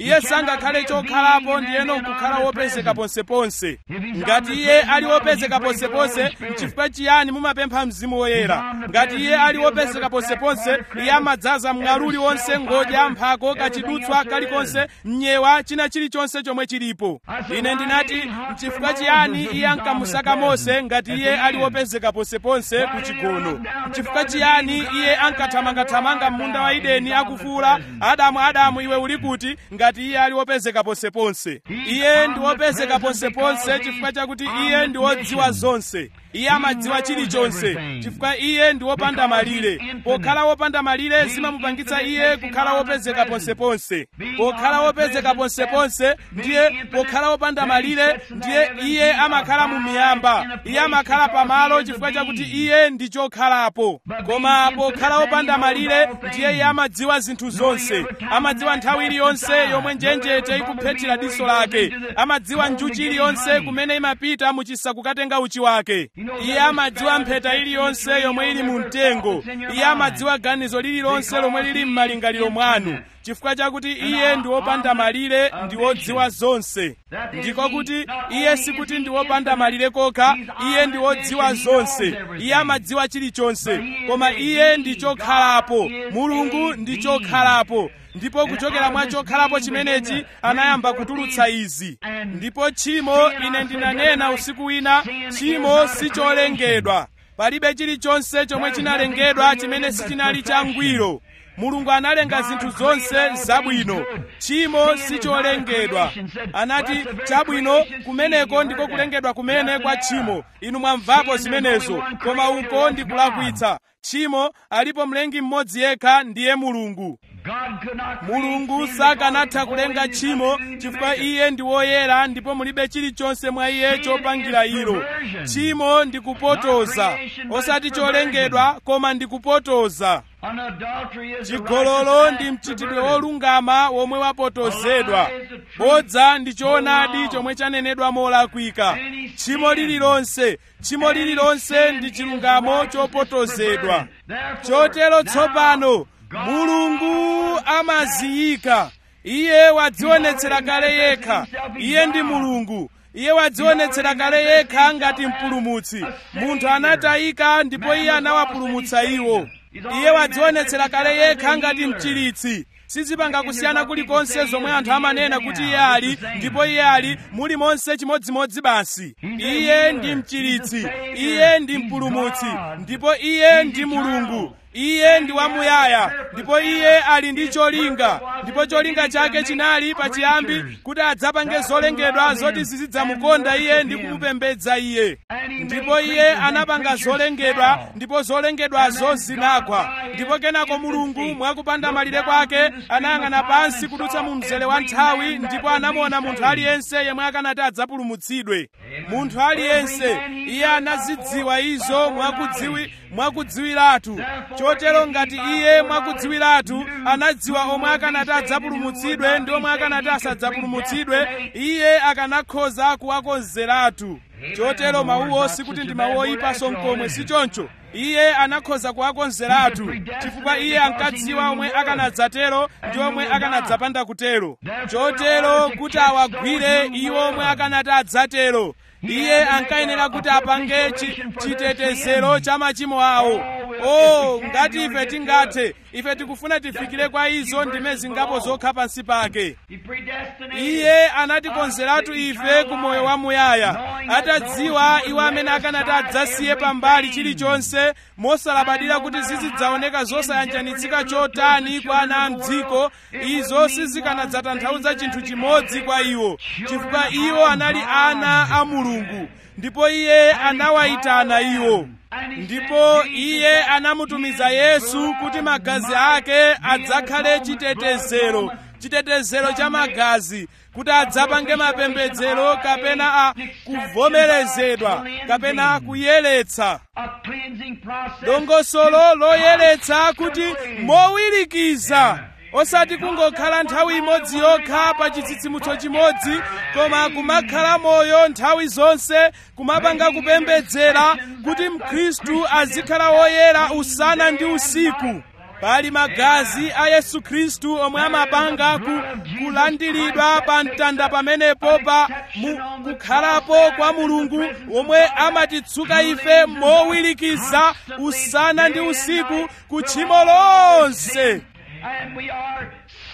iye sangakhale chokhalapo ndiyeno nkukhala wopezeka ponseponse ngati iye ali wopezeka ponseponse nchifukwa chiyani mumapempha mzimu woyera ngati iye ali wopezeka ponseponse iye amadzaza mng'aluli wonse ngodya mphako kachidutswa kalikonse mnyewa china chilichonse chomwe chilipo ine ndinati nchifukwa chiyani iye ankamusaka mose ngati iye ali wopezeka ponseponse ku chigono nchifukwa chiyani iye ankathamangathamanga m'munda wa ideni akufuula adamu adamu iwe uli kuti ngati iye ali wopezeka ponseponse iye ndi wopezeka ponseponse chifukwa chakuti iye ndi wodziwa zonse iye amadziwa chilichonse chifukwa iye ndi wopanda malire pokhala wopanda malire zimamupangitsa iye kukhala wopezeka ponseponse pokhala wopezeka ponseponse ndiye pokhala wopanda malire ndiye iye amakhala mu miyamba iye amakhala pamalo chifukwa chakuti iye ndi chokhalapo koma pokhala wopanda malire ndiye iye amadziwa zinthu zonse amadziwa nthawi iliyonse yomwe njenjete ikuphethira diso lake amadziwa njuchi iliyonse kumene imapita muchisa kukatenga uchi wake iye amadziwa mpheta iliyonse yomwe ili mu mtengo iye amadziwa ganizo lililonse lomwe lili m'malingaliro mwanu chifukwa chakuti iye ndi wopanda malire ndi wodziwa zonse ndiko kuti iye sikuti ndi wopanda malire kokha iye ndi wodziwa zonse iye amadziwa chilichonse koma iye ndi chokhalapo mulungu ndi chokhalapo ndipo kuchokera mwa chokhalapo chimenechi anayamba kutulutsa izi ndipo tchimo ine ndinanena usiku wina tchimo sicholengedwa palibe chilichonse chomwe chinalengedwa chimene sichinali changwiro mulungu analenga zinthu zonse zabwino tchimo sicholengedwa anati chabwino kumeneko ndiko kulengedwa kumene kwa tchimo inu mwamvapo zimenezo koma uko ndi kulakwitsa tchimo alipo mlengi mmodzi yekha ndiye mulungu mulungu sakanatha kulenga tchimo chifukwa iye ndi woyera ndipo mulibe chilichonse mwa iye chopangira ilo tchimo ndi kupotoza osati cholengedwa koma ndi kupotoza chigololo ndi mchitidwe wolungama womwe wapotozedwa bodza ndi choonadi chomwe chanenedwa molakwika tchimo lililonse tchimo lililonse ndi chilungamo chopotozedwa chotero tsopano mulungu amaziyika iye wadzionetsera kale yekha iye ndi mulungu iye wadzionetsera kale yekha ngati mpulumutsi munthu anatayika ndipo iye anawapulumutsa iwo iye wadzionetsera kale yekha ngati mchiritsi sizipanga kusiyana kulikonse zomwe anthu amanena kuti iye ali ndipo iye ali muli monse chimodzimodzi basi iye ndi mchiritsi iye ndi mpulumutsi ndipo iye ndi mulungu iye ndi wamuyaya ndipo iye ali ndi cholinga ndipo cholinga chake chinali pachiyambi kuti adzapange zolengedwa zoti zizidzamukonda iye ndi kumupembedza iye ndipo iye anapanga zolengedwa ndipo zolengedwazo zinagwa ndipo kenako mulungu mwakupanda malire kwake anayang'ana pansi kudutsa mu mzere wa nthawi ndipo anamuona munthu aliyense yemwe akanati adzapulumutsidwe munthu aliyense iye anazidziwa izo mwakudziwi mwakudziwiratu chotero ngati iye mwakudziwiratu anadziwa omwe akanati adzapulumutsidwe ndi omwe akanati asadzapulumutsidwe iye akanakhoza kuwakonzeratu chotero mawuwo sikuti ndi mawu oyipanso nkomwe si choncho iye anakhoza kuwakonzeratu chifukwa iye ankadziwa omwe akanadzatero ndi omwe akanadzapanda kutero chotero kuti awagwire iwo omwe akanati adzatero iye ankayenera kuti apange chitetezero cha machimo awo o ngati ife tingathe ife tikufuna tifikire kwa izo ndime zingapo zokha pansi pake iye anatikonzeratu ife ku moyo wamuyaya atadziwa iwo amene akanati adzasiye pambali chilichonse mosalabadira kuti zizidzaoneka zosayanjanitsika chotani kwa ana a mdziko izo sizikanadzatanthauza chinthu chimodzi kwa iwo chifukwa iwo anali ana a mulungu ndipo iye anawayitana iwo ndipo iye anamutumiza yesu kuti magazi ake adzakhale chitetezero chitetezero cha magazi kuti adzapange mapembedzero kapena a kuvomerezedwa kapena kuyeretsa dongosolo loyeretsa kuti mowirikiza osati kungokhala nthawi imodzi yokha pa chitsitsimutso chimodzi koma kumakhala moyo nthawi zonse kumapanga kupembedzera kuti mkhristu azikhala woyera usana ndi usiku pali magazi a yesu khristu omwe amapanga ku, kulandiridwa pa mtanda pamenepo pa mu, kukhalapo kwa mulungu omwe amatitsuka ife mowirikiza usana ndi usiku ku tchimo lonse And we are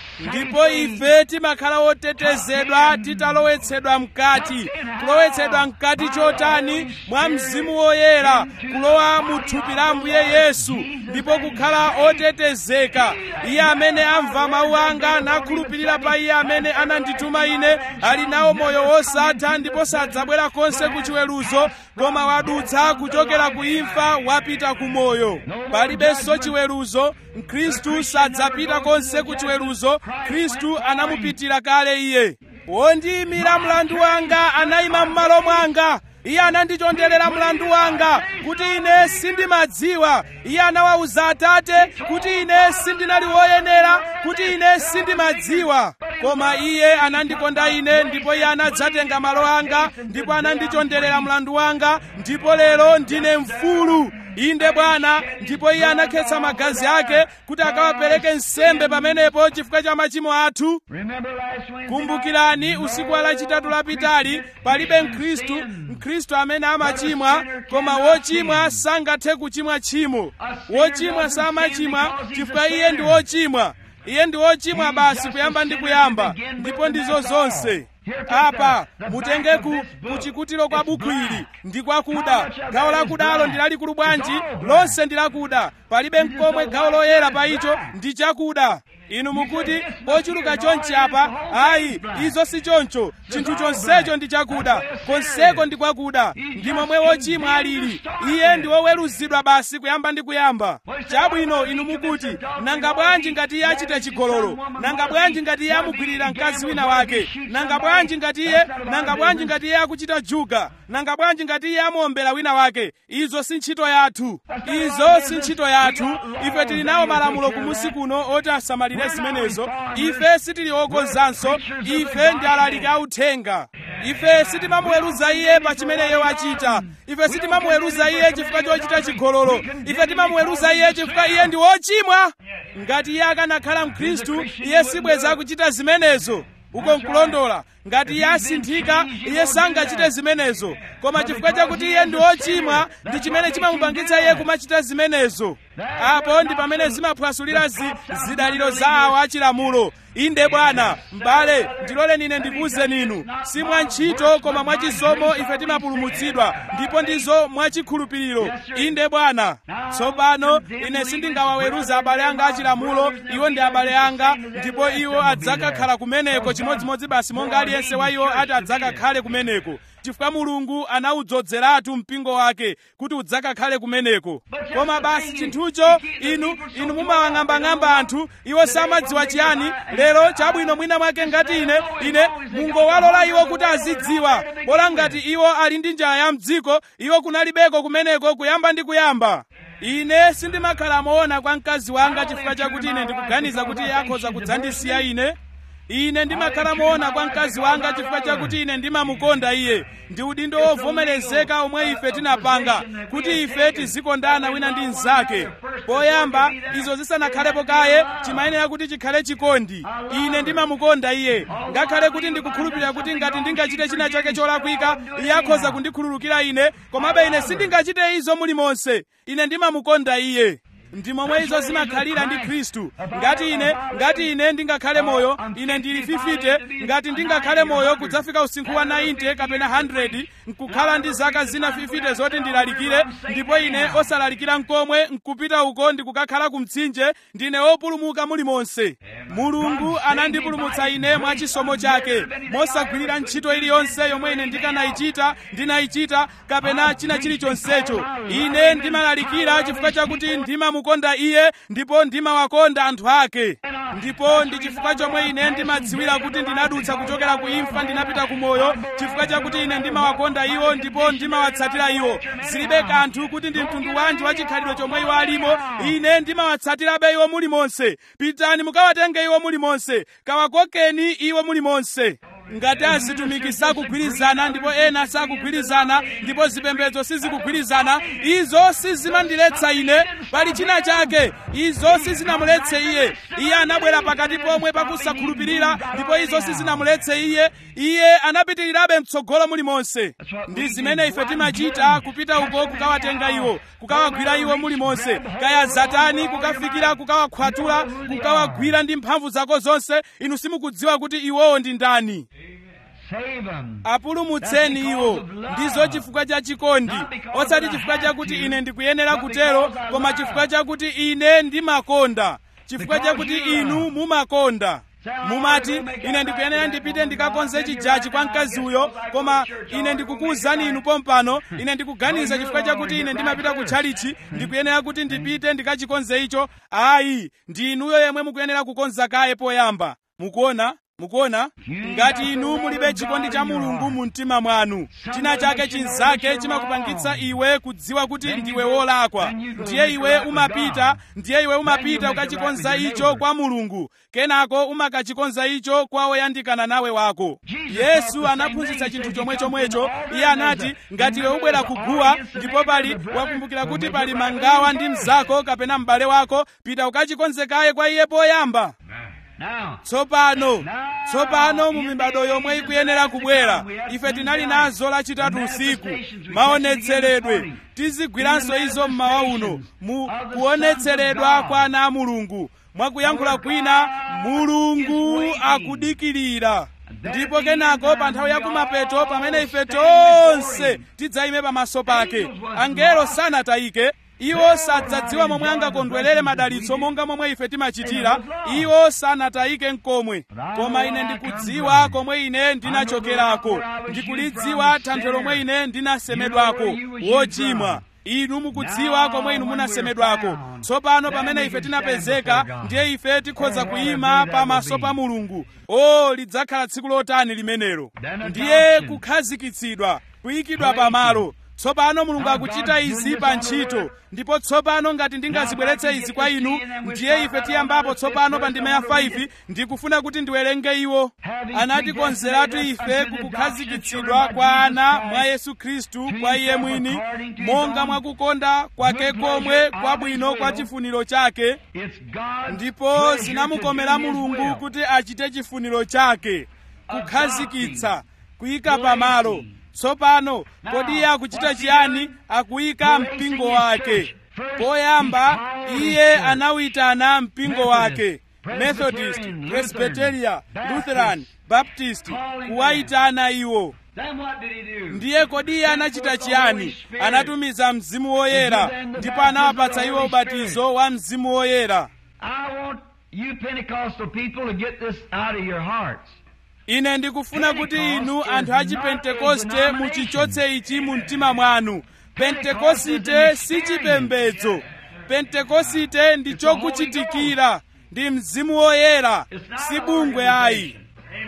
ndipo ife timakhala otetezedwa titalowetsedwa mkati kulowetsedwa mkati chotani mwa mzimu woyera kulowa mu thupi la ambuye yesu ndipo kukhala otetezeka iye amene amva mawu anga nakhulupirira pa iye amene anandituma ine ali nawo moyo wosatha ndipo sadzabwera konse ku chiweruzo koma wadutsa kuchokera ku imfa wapita ku moyo palibenso chiweruzo mkhristu sadzapita konse ku chiweruzo khristu anamupitira kale iye wondiyimira mlandu wanga anayima m'malo mwanga iye anandichonderera mlandu wanga kuti ine sindimadziwa iye anawawuza atate kuti ine sindinali woyenera kuti ine sindimadziwa koma iye anandikonda ine ndipo iye anadzatenga malo anga ndipo anandichonderera mlandu wanga ndipo lero ndine mfulu inde bwana ndipo iye anakhetsa magazi ake kuti akawapereke nsembe pamenepo chifukwa cha machimo athu Remember last Wednesday? kumbukirani usiku wa lachitatu lapitali palibe mkhristu mkhristu amene amachimwa koma wochimwa sangathe kuchimwa tchimo wochimwa samachimwa chifukwa iye ndi wochimwa iye ndi wochimwa basi kuyamba ndi kuyamba ndipo ndizo zonse apa mutenge ku kuchikutiro kwa buku ili ndi kwakuda gawo lakudalo ndi lalikulu bwanji lonse ndi lakuda palibe mkomwe gawo loyera pa icho ndi chakuda inu mukuti pochuluka chonchi apa ayi izo si choncho chinthu chonsecho ndi chakuda konseko ndi kwakuda ndi momwe wochimwa alili iye ndi woweruzidwa basi kuyamba ndi kuyamba chabwino inu mukuti nanga bwanji ngati iye achita chigololo nanga bwanji ngati iye amugwirira mkazi wina wake nanga bwanji ngati iye nanga bwanji ngati iye akuchita juga nanga bwanji ngati iye amuombera wina wake izo si ntchito yathu izo si ntchito yathu ife tili nawo malamulo kumusi kuno oti asamalire zimenezo ife sitili okonzanso ife ndi alaliki authenga ife sitimamuweruza iye pa chimene iye wachita ife sitimamuweruza iye chifukwa chochita chigololo ife timamuweruza iye chifukwa iye ndi wochimwa ngati iye akanakhala mkhristu iye sibweza kuchita zimenezo uko nkulondola ngati iye asinthika iye sangachite zimenezo koma chifukwa chakuti iye ndi wochimwa ndi chimene chimamupangitsa iye kumachita zimenezo apo ndi pamene zimaphwasulira zi, zidaliro za awo achilamulo inde bwana m'bale ndiloleni ine ndikuwuzeni inu si mwa ntchito koma mwachisomo ife timapulumutsidwa ndipo ndizo mwachikhulupiriro inde bwana tsopano ine sindingawaweruza abale anga achilamulo iwo ndi abale anga ndipo iwo adzakakhala kumeneko chimodzimodzi basi monga aliyense wa iwo ati adzakakhale kumeneko chifukwa mulungu anawudzozeratu mpingo wake kuti udzakakhale kumeneko koma basi chinthucho inu inu mumawang'ambang'amba anthu iwo samadziwa chiyani lero chabwino mwina mwake ngati ine ine mungowalola iwo kuti azidziwa bola ngati iwo ali ndi njala ya mdziko iwo kunalibeko kumeneko kuyamba ndi kuyamba ine sindimakhala moona kwa mkazi wanga chifukwa chakuti ine ndikuganiza kuti iye akhoza kudzandisiya ine ine ndimakhala moona kwa mkazi wanga chifukwa chakuti ine ndimamukonda iye ndi udindo wovomerezeka omwe ife tinapanga kuti ife tizikondana wina ndi mnzake poyamba izo zisanakhalepo kaye chimayenera kuti chikhale chikondi ine ndimamukonda iye ngakhale kuti ndikukhulupirira kuti ngati ndingachite china chake cholakwika iye akhoza kundikhululukira ine komabe ine sindingachite izo mulimonse ine ndimamukonda iye ndi momwe izo zimakhalira ndi khristu ngati ine ngati ine ndingakhale moyo ine ndili fifite ngati ndingakhale moyo kudzafika usinkhu wa 90 kapena 100 nkukhala ndi zaka zina fifite zoti ndilalikire ndipo ine osalalikira nkomwe nkupita uko ndikukakhala ku mtsinje ndine wopulumuka mulimonse mulungu anandipulumutsa ine mwa chisomo chake mosagwirira ntchito iliyonse yomwe ine ndikanayichita ndinayichita kapena china chilichonsecho ine ndimalalikira chifukwa chakuti ndimamukonda iye ndipo ndimawakonda anthu ake ndipo ndi chifukwa chomwe ine ndimadziwira kuti ndinadutsa kuchokera ku imfa ndinapita ku moyo chifukwa chakuti ine ndimawakonda iwo ndipo ndimawatsatira iwo zilibe kanthu kuti ndi mtundu wanji wa chikhalidwe chomwe iwo alimo ine ndimawatsatirabe iwo mulimonse pitani mukawatenge iwo mulimonse kawakokeni iwo mulimonse ngati azitumiki sakugwirizana ndipo ena sakugwirizana ndipo zipembedzo sizikugwirizana izo sizimandiletsa ine pali china chake izo sizinamuletse iye iye anabwera pakati pomwe pakusakhulupirira ndipo izo sizinamuletse iye iye anapitirirabe mtsogolo mulimonse ndi zimene ife timachita kupita uko kukawatenga iwo kukawagwira iwo mulimonse kaya zatani kukafikira kukawakhwatula kukawagwira ndi mphamvu zako zonse inu simukudziwa kuti iwowo ndi ndani Save them. apulumutseni iwo ndizo chifukwa cha chikondi osati chifukwa chakuti ine ndikuyenera kutero koma chifukwa chakuti ine ndimakonda chifukwa chakuti inu mumakonda mumati ine ndikuyenera ndipite ndikakonze chijachi kwa mkazi uyo koma ine ndikukuwuzani inu pompano ine ndikuganiza chifukwa chakuti ine ndimapita ku tchalichi ndikuyenera kuti ndipite ndikachikonze icho ayi ndi inuyo yemwe mukuyenera kukonza kaye poyamba mukuona mukuona ngati inu mulibe chikondi cha mulungu mu mtima mwanu china chake chinzake chimakupangitsa iwe kudziwa kuti ndiwe wolakwa ndiye iwe umapita ndiye iwe umapita ukachikonza icho kwa mulungu kenako umakachikonza icho kwa woyandikana nawe wako yesu anaphunzitsa chinthu chomwe chomwecho iye anati ngati iwe ubwera kuguwa ndipo pali wakumbukira kuti pali mangawa ndi mzako kapena m'bale wako pita ukachikonze kaye kwa iye poyamba Now, tsopano tsopano mu mibado yomwe ikuyenera kubwera ife tinali nazo lachitatu usiku maonetseredwe tizigwiranso izo mmawa uno mu kuonetseredwa kwa ana a mulungu mwakuyankhula kwina mulungu akudikirira ndipo kenako pa nthawi yakumapeto pamene ife tonse tidzayime pamaso pake angelo sanatayike iwo sadzadziwa momwe angakondwerere madalitso monga momwe ife timachitira iwo sanatayike nkomwe koma ine ndikudziwa komwe ine ndinachokerako ndikulidziwa thanthwe lomwe ine ndinasemedwako wochimwa inu mukudziwa komwe inu munasemedwako tsopano pamene ife tinapezeka ndiye ife tikhoza kuyima pamaso pa mulungu o lidzakhala tsiku lotani limenelo ndiye kukhazikitsidwa kuyikidwa pamalo tsopano mulungu akuchita izi pa ntchito ndipo tsopano ngati ndingazibweretse izi kwa inu ndiye ife tiyambapo tsopano pa ndime ya 5 ndikufuna kuti ndiwerenge iwo anatikonzeratu ife kukukhazikitsidwa kwa ana mwa yesu khristu kwa iye mwini monga mwakukonda kwake komwe kwabwino kwa chifuniro chake it's God's ndipo pleasure to zinamukomera do His mulungu will. kuti achite chifuniro chake kukhazikitsa kuyika pamalo tsopano kodi iye akuchita chiyani akuyika mpingo wake poyamba iye anawitana mpingo wake methodist presbyteria lutheran baptist kuwayitana iwo Then what did he do? ndiye kodi iye anachita chiyani anatumiza mzimu woyera ndipo anawapatsa iwo ubatizo wa mzimu woyera I want you Pentecostal people to get this out of your hearts. ine ndikufuna kuti inu anthu a chipentekoste muchichotse ichi mu mtima mwanu pentekosite si chipembedzo pentekosite ndi chokuchitikira ndi mzimu woyera si bungwe ayi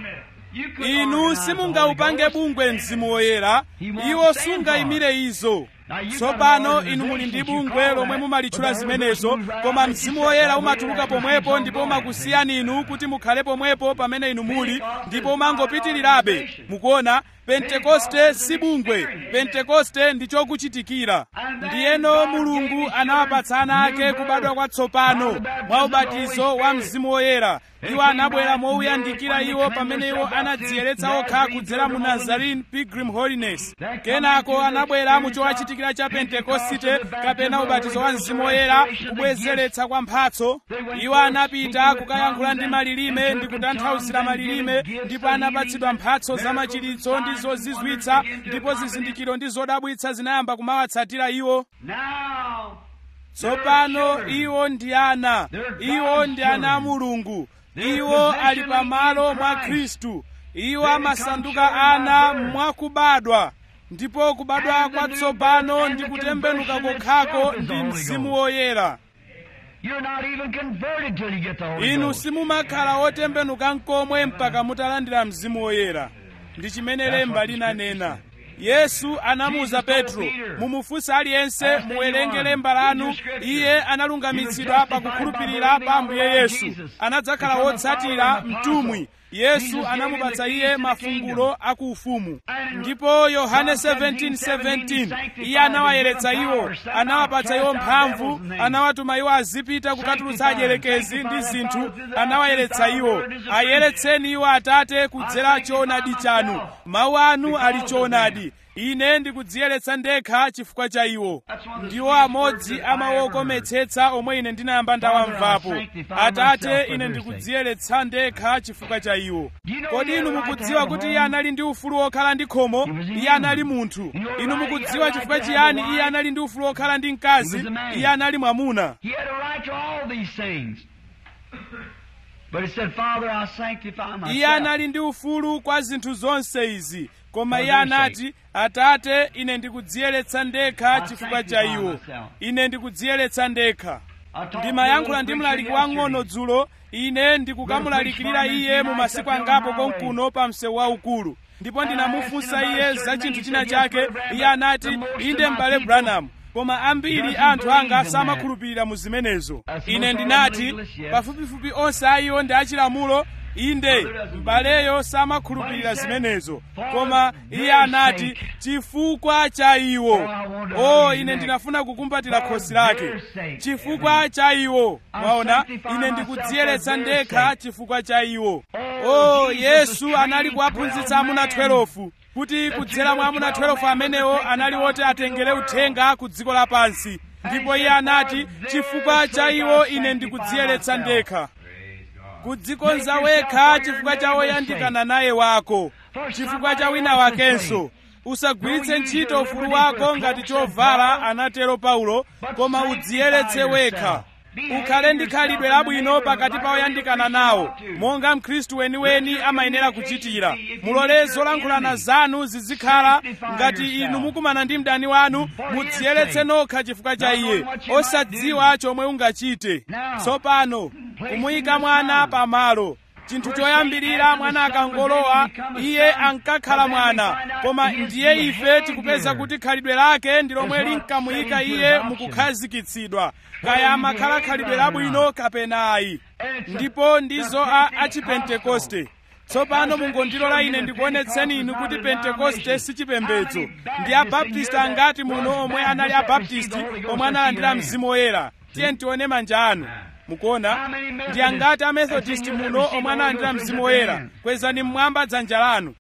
You couldn't inu organize the simungaupange Holy Ghost. bungwe mzimu woyera iwo sungayimire izo tsopano inu muli ndi bungwe lomwe mumalitchula zimenezo koma mzimu woyera umatuluka pomwepo ndipo umakusiyani inu kuti mukhale pomwepo pamene inu muli ndipo umangopitirirabe mukuona pentekoste si bungwe pentekoste ndi chokuchitikira ndiyeno mulungu anawapatsa ana ake kubadwa kwatsopano mwa ubatizo wa mzimu woyera iwo anabwera mouyandikira iwo pamene iwo anadziyeretsa okha kudzera mu nazarene pilgrim holiness kenako anabwera mu chowachitikira cha pentekosite kapena ubatizo wa mzimu woyera kubwezeretsa kwa mphatso iwo anapita kukayankhula ndi malilime ndi kutanthauzira malilime ndipo anapatsidwa mphatso za machiritso ndi zozizwitsa ndipo zizindikiro ndi zodabwitsa zinayamba kumawatsatira iwo Now, tsopano iwo ndi ana iwo ndi ana a mulungu iwo ali pamalo mwa khristu iwo amasanduka ana mwakubadwa ndipo kubadwa kwatsopano ndi kutembenuka kokhako ndi mzimu woyera you're not even converted till you get the Holy inu Ghost. simumakhala otembenuka nkomwe mpaka mutalandira mzimu woyera ndi chimene lemba linanena yesu anamuwuza petro mumufunse aliyense muwerenge lemba lanu iye analungamitsidwa pakukhulupirira pa ambuye yesu anadzakhala wotsatira mtumwi yesu anamupatsa iye mafungulo akuufumu ndipo yohane 17:17 iye anawayeretsa iwo anawapatsa iwo mphamvu anawatuma iwo azipita kukatulutsa adyelekezi ndi zinthu anawayeretsa iwo ayeretseni iwo atate kudzera choonadi chanu mawu anu ali choonadi ine ndikudziyeretsa ndekha chifukwa cha iwo ndiwo amodzi amawokometsetsa omwe ine ndinayamba ndawamvapo atate ine ndikudziyeretsa ndekha chifukwa cha iwo kodi inu mukudziwa kuti iye anali ndi ufulu wokhala ndi khomo iye anali munthu inu mukudziwa chifukwa chiyani iye anali ndi ufulu wokhala ndi mkazi iye anali mwamuna He had a right to all these things. But he said, Father, I sanctify myself. iye anali ndi ufulu kwa zinthu zonse izi koma iye anati atate ine ndikudziyeretsa ndekha chifukwa cha iwo ine ndikudziyeretsa ndekha ndimayankhula ndi mlaliki wang'ono dzulo ine ndikukamulalikirira iye mu masiku angapo konkuno pa msewu waukulu ndipo ndinamufunsa iye za chinthu china chake iye anati inde m'bale branham koma ambiri anthu anga samakhulupirira mu zimenezo ine ndinati pafupifupi onse a iwo ndi achilamulo inde m'baleyo samakhulupirira zimenezo koma iye anati chifukwa cha iwo o ine ndinafuna kukumbatira khosi lake chifukwa cha iwo mwaona ine ndikudziyeretsa ndekha chifukwa cha iwo o yesu anali kuwaphunzitsa amuna 12 kuti kudzera mwa amuna 12 amenewo anali woti atengere uthenga ku dziko lapansi ndipo iye anati chifukwa cha iwo ine ndikudziyeretsa ndekha kudzikonza wekha chifukwa cha woyandikana naye wako chifukwa cha wina wakenso usagwiritse ntchito ufulu wako ngati chovala anatero paulo koma udziyeretse wekha ukhale ndi khalidwe labwino pakati pa oyandikana nawo monga mkhristu weniweni amayenera kuchitira mulole zolankhulana zanu zizikhala ngati inu mukumana ndi mdani wanu mudziyeretse nokha chifukwa cha iye osadziwa chomwe ungachite tsopano kumuyika mwana pamalo chinthu choyambirira mwana akangolowa iye ankakhala mwana koma ndiye ife tikupeza kuti khalidwe lake ndi lomwe linkamuyika iye mukukhazikitsidwa kaya amakhala khalidwe labwino kapena ayi ndipo ndizo a achipentekoste tsopano mungondilola ine ndikuonetseni inu kuti pentekoste si chipembedzo ndi abaptisti angati muno omwe anali abaptisti omwe analandira mzimu woyera tiye tione manja anu mukuona ndi angati amethodist muno omwe analandira mzimu woyera kwezani mmwamba dzanja lanu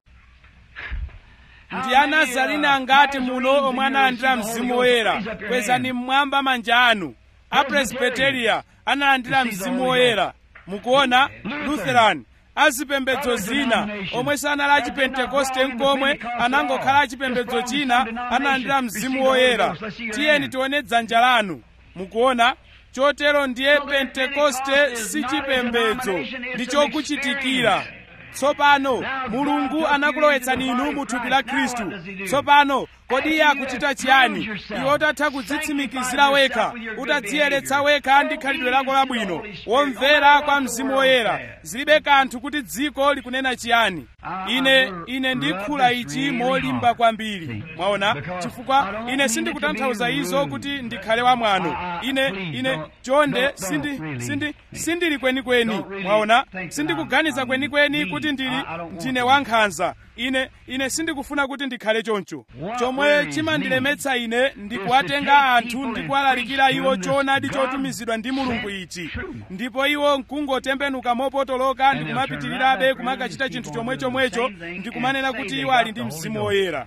ndi anazarene angati muno omwe analandira mzimu woyera kwezani mmwamba manja anu apresbiteria analandira mzimu woyera mukuona lutheran azipembedzo zina omwe sanali achipentekoste nkomwe anangokhala achipembedzo china analandira mzimu woyera tiyeni tione dzanja lanu mukuona chotero ndiye pentekoste si chipembedzo ndi chokuchitikira tsopano mulungu anakulowetsani inu mu thupi la khristu tsopano kodi iye akuchita chiyani iwe utatha kudzitsimikizira wekha utadziyeretsa wekha ndi khalidwe lako labwino womvera kwa mzimu woyera zilibe kanthu kuti dziko likunena chiyani ine ine ndikhula ichi molimba kwambiri mwaona chifukwa ine sindikutanthauza izo kuti ndikhale wamwano ine ine chonde sindi sindi sindili kwenikweni mwaona sindikuganiza kwenikweni kuti ndili ndine wankhanza ine ine sindikufuna kuti ndikhale choncho chomwe chimandilemetsa ine ndikuwatenga anthu ndikuwalalikira iwo choonadi chotumizidwa ndi mulungu ichi ndipo iwo nkungotembenuka mopotoloka ndikumapitirirabe kumakachita chinthu chomwe chomwecho ndikumanena kuti iwo ali ndi mzimu woyera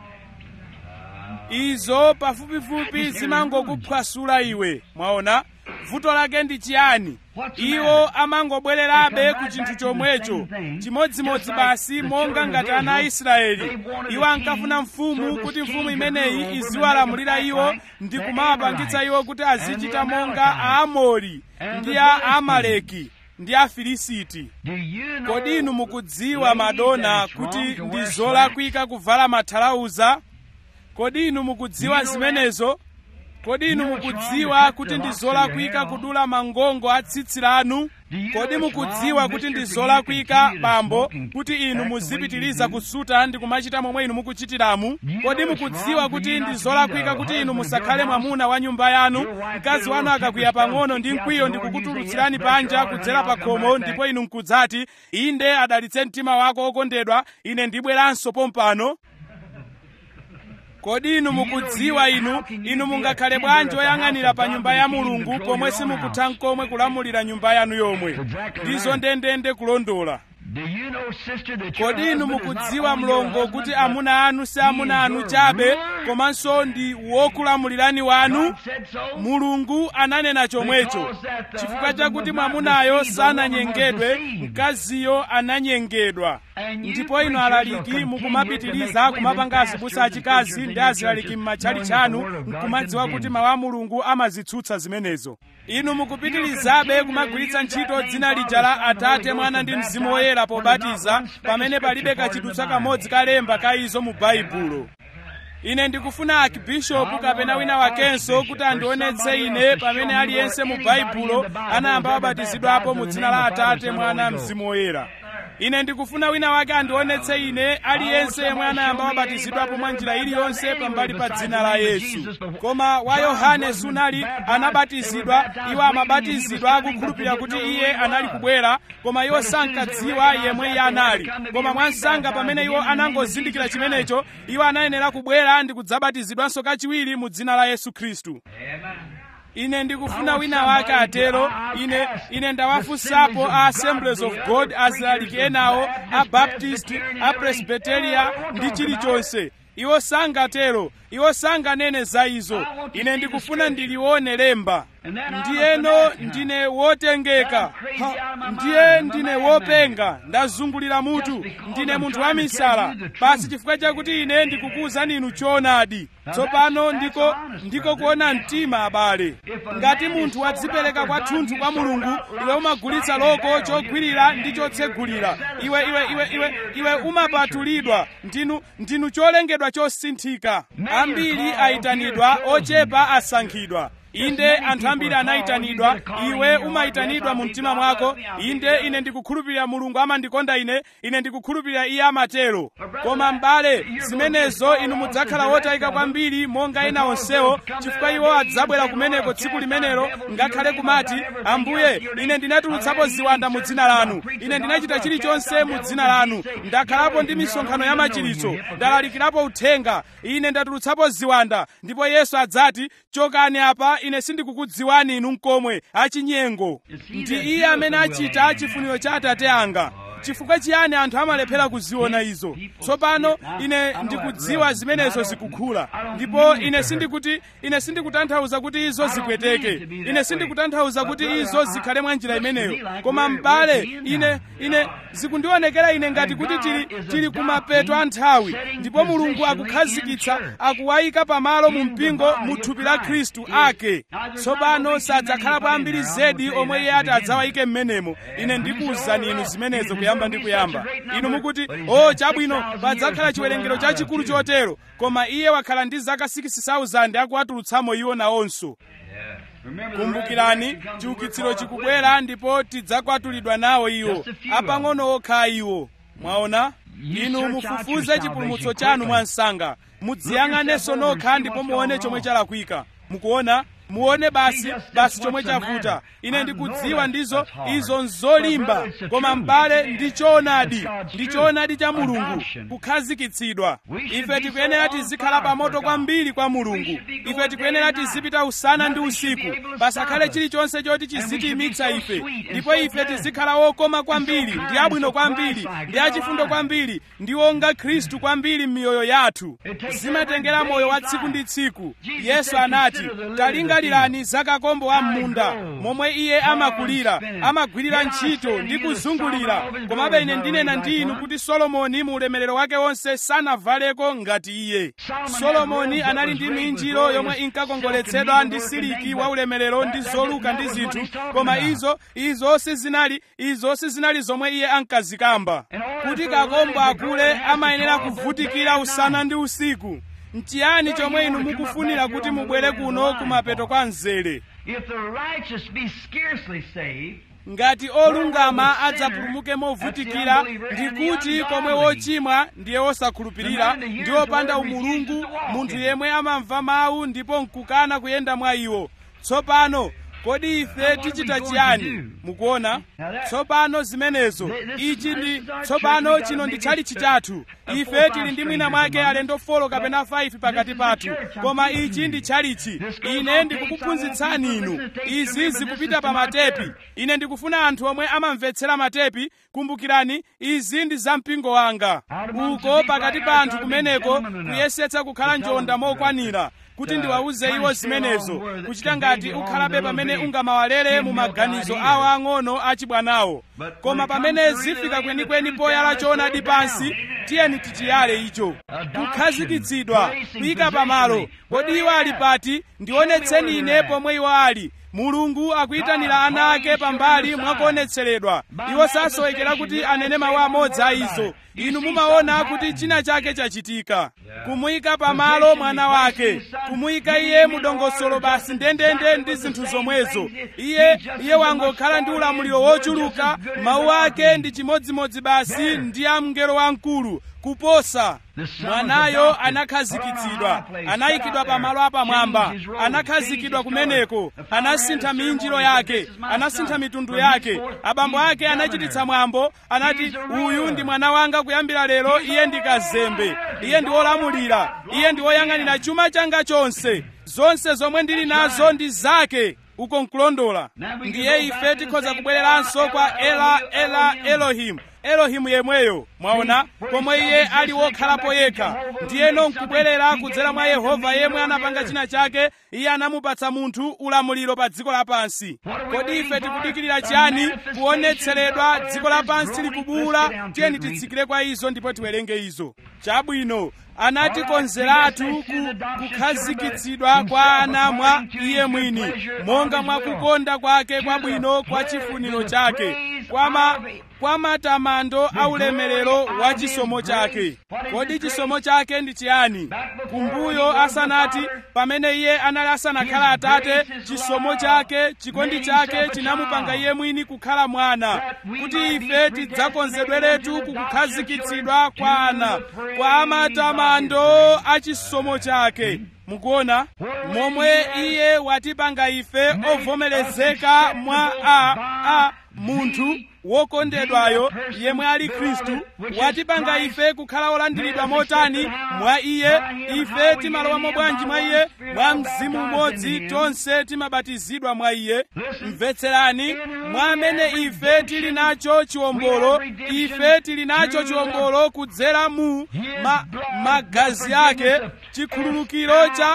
izo pafupifupi zimangokuphwasula iwe mwaona vuto lake ndi chiyani iwo amangobwererabe ku chinthu chomwecho chimodzimodzi basi monga ngati ana a israeli iwo ankafuna mfumu kuti mfumu imeneyi iziwalamulira iwo ndi kumawapangitsa iwo kuti azichita monga aamori ndi a amaleki ndi afilisiti kodi inu mukudziwa madona kuti ndi zolakwika kuvala mathalauza kodi inu mukudziwa zimenezo kodi inu mukudziwa kuti ndi zolakwika kudula mangongo a tsitsi lanu kodi mukudziwa kuti ndi zolakwika bambo kuti inu muzipitiriza kusuta ndi kumachita momwe inu mukuchitiramu kodi mukudziwa kuti ndi zolakwika kuti inu musakhale mwamuna wa nyumba yanu mkazi wanu akakwiya pang'ono ndi mkwiyo ndi kukutulutsirani panja kudzera pa khomo ndipo inu mkudzati inde adalitse mtima wako okondedwa ine ndibweranso pompano kodi inu mukudziwa inu inu mungakhale bwanji oyang'anira pa nyumba ya mulungu pomwe simukutha nkomwe kulamulira nyumba yanu yomwe ndizo ndendende kulondola kodi inu mukudziwa mlongo kuti amuna anu si amuna anu chabe komanso ndi wokulamulirani wanu mulungu ananena chomwecho chifukwa chakuti mwamunayo sananyengedwe mkaziyo ananyengedwa ndipo inu alaliki mukumapitiriza kumapanga azibusa achikazi ndi azilaliki m'matchali chanu nkumadziwa kuti mawu a mulungu amazitsutsa zimenezo inu mukupitirizabe kumagwiritsa ntchito dzina lija la atate mwana ndi mzimu woyera pobatiza pamene palibe kachidutsa kamodzi kalemba ka izo mu baibulo ine ndikufuna akibishopu kapena wina wakenso kuti andionetse ine pamene aliyense mu baibulo anayamba wabatizidwapo mu dzina la atate mwana mzimu woyera ine ndikufuna wina wake andionetse ine aliyense yemwe anayamba wabatizidwapo mwa njira iliyonse pambali pa dzina la yesu koma wa yohane sunali anabatizidwa iwo amabatizidwa akukhulupirira kuti iye anali kubwera koma iwo sankadziwa yemwe iye anali koma mwansanga pamene iwo anangozindikira chimenecho iwo anayenera kubwera ndi kudzabatizidwanso kachiwiri mu dzina la yesu khristu ine ndikufuna wina wake atero ine ine ndawafunsapo a assemblies of god azilaliki enawo a baptist a presbyteria ndi chilichonse iwo sangatero iwo sanganene za izo ine ndikufuna ndilione lemba ndiyeno ndine wotengeka ha, ndiye ndine wopenga ndazungulira mutu ndine munthu wa misala basi chifukwa chakuti ine ndikukuwuzani inu choonadi tsopano ndiko ndiko kuona mtima abale ngati munthu wadzipereka kwathunthu kwa mulungu iwe umagulitsa loko chogwirira ndi chotsegulira iwe iwe iwe iwe iwe umapatulidwa ndinu ndinu cholengedwa chosinthika ambiri ayitanidwa ochepa asankhidwa inde anthu ambiri anayitanidwa iwe umayitanidwa mu mtima mwako inde ine ndikukhulupirira mulungu amandikonda ine ine ndikukhulupirira iye amatero koma m'bale zimenezo inu mudzakhala wotayika kwambiri monga ena onsewo chifukwa iwo adzabwera kumeneko tsiku limenelo ngakhale kumati ambuye ine ndinatulutsapo ziwanda mu dzina lanu ine ndinachita chilichonse mu dzina lanu ndakhalapo ndi misonkhano ya machiritso ndalalikirapo uthenga ine ndatulutsapo ziwanda ndipo yesu adzati chokani apa ine sindikukudziwani inu nkomwe achinyengo ndi iye amene achita chifuniro cha atate anga chifukwa chiyani anthu amalephera kuziona izo tsopano ine ndikudziwa zimenezo zikukula ndipo ine sindikuti ine sindikutanthauza kuti izo zipweteke ine sindikutanthauza kuti izo zikhale mwa njira imeneyo koma m'bale ine ine zikundionekera ine ngati kuti tili tili kumapeto a nthawi ndipo mulungu akukhazikitsa akuwayika pamalo mu mpingo mu thupi la khristu ake tsopano sadzakhalapo ambiri zedi omwe iye ati adzawayike m'menemo ine ndikuwuzani inu zimenezo kuyamba ndi kuyamba inu mukuti o oh, chabwino padzakhala chiwerengero chachikulu chotero koma iye wakhala ndi zaka 6000 akuwatulutsamo iwo nawonso kumbukirani chiukitsiro chikubwera ndipo tidzakwatulidwa nawo iwo apang'ono okha iwo mwaona inu mufufuze chipulumutso chanu mwansanga mudziyang'anenso nokha ndipo muone chomwe chalakwika mukuona muone basi basi chomwe chavuta ine ndikudziwa ndizo izo nzolimba koma m'bale ndi choonadi ndi choonadi cha mulungu kukhazikitsidwa ife tikuyenera tizikhala pamoto kwambiri kwa mulungu ife tikuyenera tizipita usana ndi usiku pasakhale chilichonse choti chizitimitsa ife ndipo ife tizikhala wokoma kwambiri ndi abwino kwambiri ndi achifundo kwambiri ndi onga khristu kwambiri m'miyoyo yathu zimatengera moyo wa tsiku ndi tsiku yesu anati talingalirani za kakombo wa m'munda momwe iye amakulira amagwirira ntchito ndi kuzungulira komabe ine ndinena ndi inu kuti solomoni mu ulemerero wake wonse sanavaleko ngati iye solomoni anali ndi minjiro yomwe inkakongoletsedwa ndi siliki wa ulemerero ndi zoluka ndi zinthu koma izo izo sizinali izo sizinali zomwe iye ankazikamba kuti kakombo akule amayenera kuvutikira usana ndi usiku nchiyani chomwe inu mukufunira kuti mubwere kuno kumapeto kwa mzere If the righteous be scarcely saved, ngati olungama adzapulumuke movutikira ndikuti komwe wochimwa ndiye wosakhulupirira ndi wopanda umulungu munthu yemwe amamva mawu ndipo nkukana kuyenda mwa iwo tsopano kodi ife tichita chiyani mukuona tsopano zimenezo ichi ndi tsopano chino ndi tchalitchi chathu ife tili ndi mwina mwake alendo folo kapena 5 pakati pathu koma ichi ndi tchalitchi ine ndikukuphunzitsani inu izi zikupita pa matepi ine ndikufuna anthu omwe amamvetsera matepi kumbukirani izi ndi za mpingo wanga uko pakati pa anthu kumeneko kuyesetsa kukhala njonda mokwanira kuti ndiwawuze iwo zimenezo kuchita ngati ukhalabe pamene ungamawalere mu maganizo awo ang'ono achibwanawo koma pamene zifika kwenikweni poyala choonadi pansi tiyeni tichiyale icho kukhazikitsidwa kuyika pamalo kodi iwo ali pati ndionetseni ine pomwe iwo ali mulungu akuyitanira ana ake pambali mwakuonetseredwa iwo sasowekera kuti anene mawu amodzi a izo inu mumaona kuti china chake chachitika kumuyika pamalo mwana wake kumuyika iye mudongosolo basi ndendende ndi zinthu zomwezo iye iye wangokhala ndi ulamuliro wochuluka mawu ake ndi chimodzimodzi basi ndi a mngelo wamkulu kuposa mwanayo anakhazikitsidwa anayikidwa pamalo apamwamba anakhazikidwa kumeneko anasintha minjiro yake anasintha mitundu yake abambo ake anachititsa mwambo anati uyu ndi mwana wanga kuyambira lero iye ndi kazembe iye ndi wolamulira iye ndi woyang'anira chuma changa chonse zonse zomwe ndili nazo ndi zake uko nkulondola ndiye ife tikhoza kubwereranso kwa ela ela elohimu elohimu yemweyo mwaona pomwe iye ali wokhalapo yekha ndiyeno nkubwerera kudzera mwa yehova yemwe anapanga china chake iye anamupatsa munthu ulamuliro pa dziko lapansi kodi ife tikudikirira chiyani kuonetseredwa dziko lapansi likubuwula tiyeni titsikire kwa izo ndipo tiwerenge izo chabwino anatikonzeratu ku, kukhazikitsidwa kwa ana mwa iye mwini monga mwa kukonda kwake kwabwino kwa chifuniro chake kwa ma kwa matamando a ulemerero wa chisomo chake kodi chisomo chake ndi chiyani kumbuyo asanati pamene iye anali asanakhala atate chisomo chake chikondi chake chinamupanga iye mwini kukhala mwana kuti ife tidzakonzedweretu kukukhazikitsidwa kwa ana kwa matamando a chisomo chake mukuona momwe iye watipanga ife ovomerezeka mwa a a munthu wokondedwayo yemwe ali khristu watipanga ife kukhala olandiridwa motani mwa iye ife timalowamo bwanji mwa iye mwa mzimu umodzi tonse timabatizidwa mwa iye mvetserani mwa amene ife tili nacho chiwombolo ife tili nacho chiwombolo kudzera mu ma, magazi ake chikhululukiro cha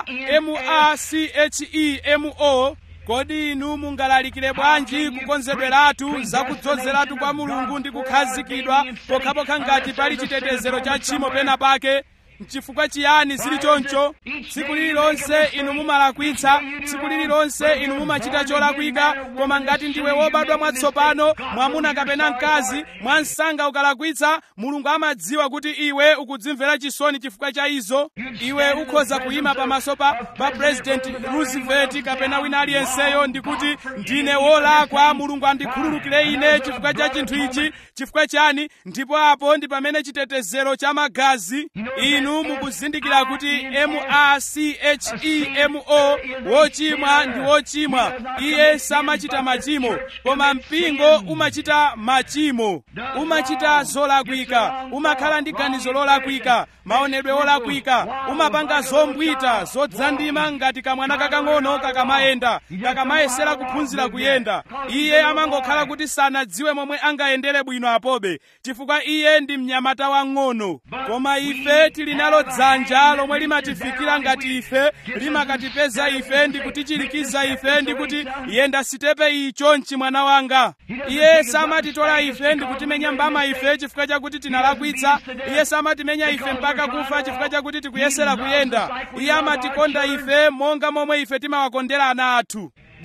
machemo kodi inu mungalalikire bwanji kukonzedweratu zakudzozeratu kwa mulungu ndi kukhazikidwa pokhapokha ngati pali chitetezero cha tchimo pena pake nchifukwa chiyani zili choncho tsiku lililonse inu mumalakwitsa tsiku lililonse inu mumachita cholakwika koma ngati ndiwe wobadwa mwatsopano mwamuna kapena mkazi mwa msanga ukalakwitsa mulungu amadziwa kuti iwe ukudzimvera chisoni chifukwa cha izo iwe ukhoza kuyima pamaso pa pa president roosevelt kapena wina aliyenseyo ndikuti ndine wolakwa mulungu andikhululukire ine chifukwa cha chinthu ichi chifukwa chani ndipo apo ndi pamene chitetezero cha magazi inu inu mukuzindikira kuti machemo wochimwa ndi wochimwa iye samachita machimo koma mpingo umachita machimo umachita zolakwika umakhala ndi ganizo lolakwika maonedwe olakwika umapanga zombwita zodzandima ngati kamwana kakang'ono kakamayenda kakamayesera kuphunzira kuyenda iye amangokhala kuti sanadziwe momwe angayendere bwino apobe chifukwa iye ndi mnyamata wang'ono koma ife tili nalo dzanja lomwe limatifikira ngati ife limakatipeza ife ndi kutichirikiza ife ndi kuti yenda sitepe icho mchimwana wanga iye samatitola ife ndi kutimenya mbama ife chifukwa chakuti tinalakwitsa iye samatimenya ife mpaka kufa chifukwa chakuti tikuyesera kuyenda iye amatikonda ife monga momwe ife timawakondera ana athu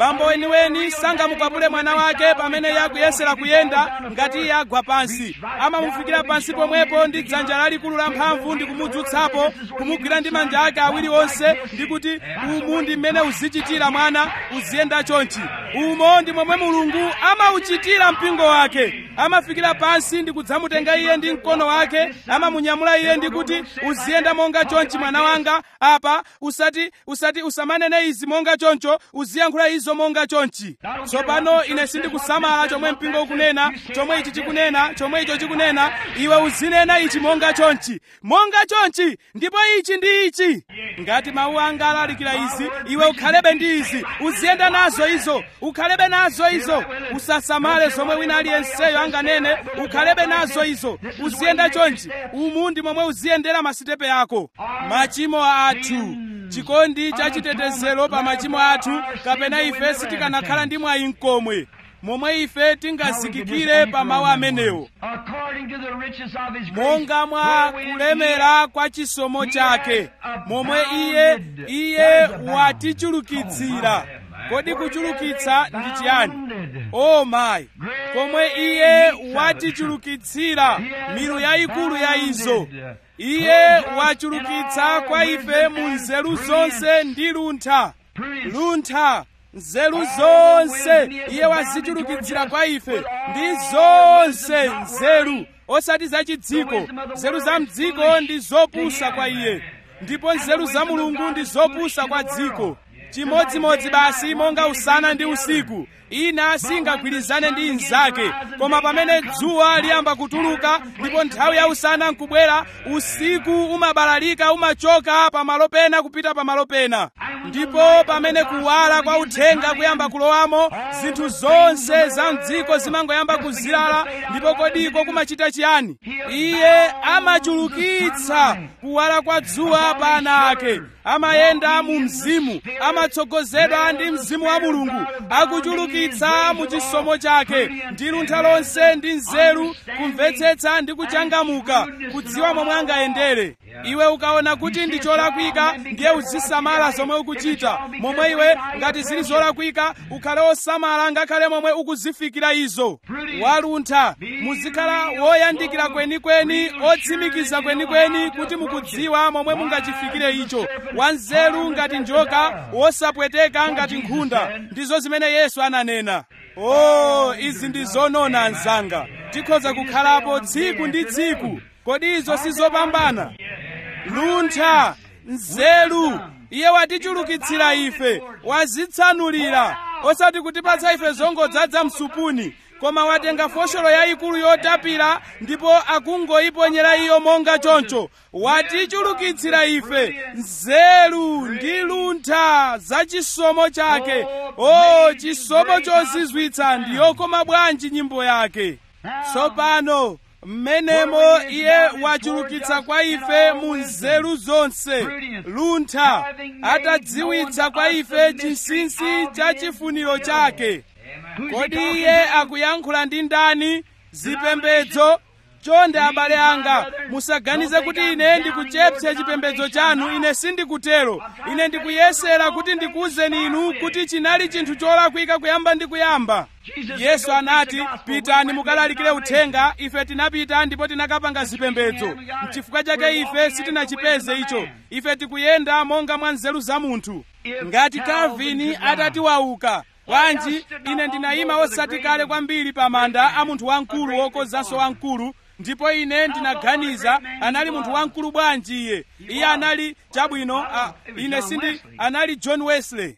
bambo weniweni sangamukwapule mwana wake pamene yakuyesera kuyenda ngati iye agwa pansi amamufikira pansi pomwepo ndi dzanja lalikulu la mphamvu ndi kumudzutsapo kumugwira ndi manja ake awiri onse ndi kuti umu ndi mmene uzichitira mwana uziyenda chonchi umo ndi momwe mulungu amauchitira mpingo wake amafikira pansi ndi kudzamutenga iye ndi mkono wake amamunyamula iye ndi kuti uziyenda monga chonchi mwana wanga apa usati usati usamanene izi monga choncho uziyankhula izo monga chonchi tsopano ine sindikusamala chomwe mpingo ukunena chomwe ichi chikunena chomwe icho chikunena iwe uzinena ichi monga chonchi monga chonchi ndipo ichi ndi ichi ngati mawu anga alalikira izi iwe ukhalebe ndi izi uziyenda nazo izo ukhalebe nazo izo usasamale zomwe wina aliyenseyo anganene ukhalebe nazo izo uziyenda chonchi umu ndi momwe uziyendera masitepe ako machimo athu chikondi cha chitetezero pa machimo athu kapena ife sitikanakhala ndi mwayi mkomwe momwe ife tingazikikire pa mawu amenewo monga mwa kulemera kwa chisomo chake momwe iye iye watichulukitsira kodi kuchulukitsa ndi chiyani o mayi komwe iye watichulukitsira milu yayikulu ya izo iye wachulukitsa kwa ife mu nzeru zonse ndi luntha luntha nzeru zonse iye wazichulukitsira kwa ife ndi zonse nzeru osati za chidziko nzeru za mdziko ndi zopusa kwa iye ndipo nzeru za mulungu ndi zopusa kwa dziko chimodzimodzi basi monga usana ndi usiku ina singagwirizane ndi inzake koma pamene dzuwa liyamba kutuluka ndipo nthawi ya usana nkubwera usiku umabalalika umachoka pamalo pena kupita pamalo pena ndipo pamene kuwala kwa uthenga kuyamba kulowamo zinthu zonse za mdziko zimangoyamba kuzilala ndipo kodiko kumachita chiyani iye amachulukitsa kuwala kwa dzuwa pa ana ake amayenda mu mzimu amatsogozedwa ndi mzimu wa mulungu akuchulukitsa mu chisomo chake ndi luntha lonse ndi nzeru kumvetsetsa ndi kuchangamuka kudziwa momwe angayendere iwe ukaona kuti ndi cholakwika ndiye uzisamala zomwe ukuchita momwe iwe ngati zili zolakwika ukhale osamala ngakhale momwe ukuzifikira izo waluntha muzikhala woyandikira kwenikweni otsimikiza kwenikweni kuti mukudziwa momwe mungachifikire icho wanzeru ngati njoka wosapweteka ngati nkhunda ndizo zimene yesu ananena o oh, izi ndi zonona anzanga tikhoza kukhalapo tsiku ndi tsiku kodi izo sizopambana luntha nzeru iye watichulukitsira ife wazitsanulira osati kutipatsa ife zongodzaza msupuni koma watenga fosholo yayikulu yotapira ndipo akungoyiponyera iyo monga choncho watichulukitsira ife nzeru ndi luntha za chisomo chake o chisomo chozizwitsa ndi yokoma bwanji nyimbo yake tsopano mmenemo iye wachulukitsa kwa ife mu nzeru zonse luntha atadziwitsa kwa ife chinsinsi cha chifuniro chake kodi iye akuyankhula ndi ndani zipembedzo chonde abale anga musaganize kuti ine ndikuchepsa chipembedzo chanu ine sindikutero ine ndikuyesera kuti ndikuwuzeni inu kuti chinali chinthu cholakwika kuyamba ndi kuyamba yesu anati pitani mukalalikire uthenga ife tinapita ndipo tinakapanga zipembedzo mchifukwa chake ife sitinachipeze icho ife tikuyenda monga mwa nzeru za munthu ngati calvini atati wauka bwanji ine ndinayima osati kale kwambiri pa manda a munthu wamkulu wokozanso wamkulu ndipo ine ndinaganiza anali munthu wamkulu bwanji iye iye anali chabwino uh, ine sindi anali john wesley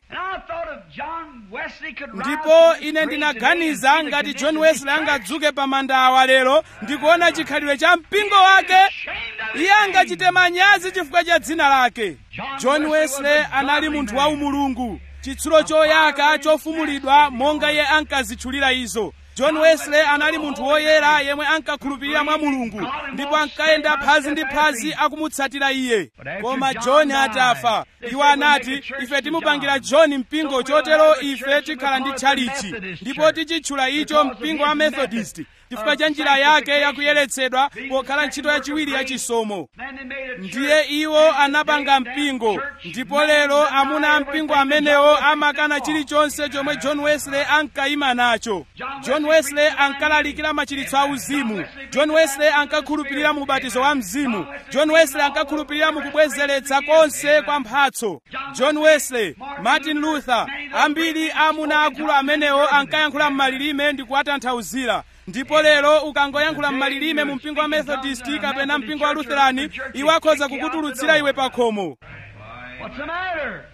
ndipo ine ndinaganiza ngati john wesley angadzuke pa manda awa lero ndikuona chikhalidwe cha mpingo wake iye angachite manyazi chifukwa cha dzina lake john wesley anali munthu wa umulungu chitsulo choyaka chofumulidwa monga iye ankazitchulira izo john wesley anali munthu woyera yemwe ankakhulupirira mwa mulungu ndipo ankayenda phazi ndi phazi akumutsatira iye koma john atafa iwo anati ife timupangira john mpingo chotero ife tikhala ndi tchalichi ndipo tichitchula icho mpingo wa methodist chifukwa cha njira yake yakuyeretsedwa pokhala ntchito yachiwiri yachisomo ndiye iwo anapanga mpingo ndipo lero amuna a mpingo amenewo amakana chilichonse chomwe john wesley ankayima nacho john wesley ankalalikira machiritso a uzimu john wesley ankakhulupirira mu ubatizo wa mzimu john wesley ankakhulupirira mu kubwezeretsa konse kwa mphatso john wesley martin luther ambiri amuna akulu amenewo ankayankhula m'malilime ndi kuwatanthauzira ndipo lero ukangoyankhula m'malilime mu mpingo wa methodist kapena mpingo wa lutherani iwo akhoza kukutulutsira iwe pa khomo What's the matter?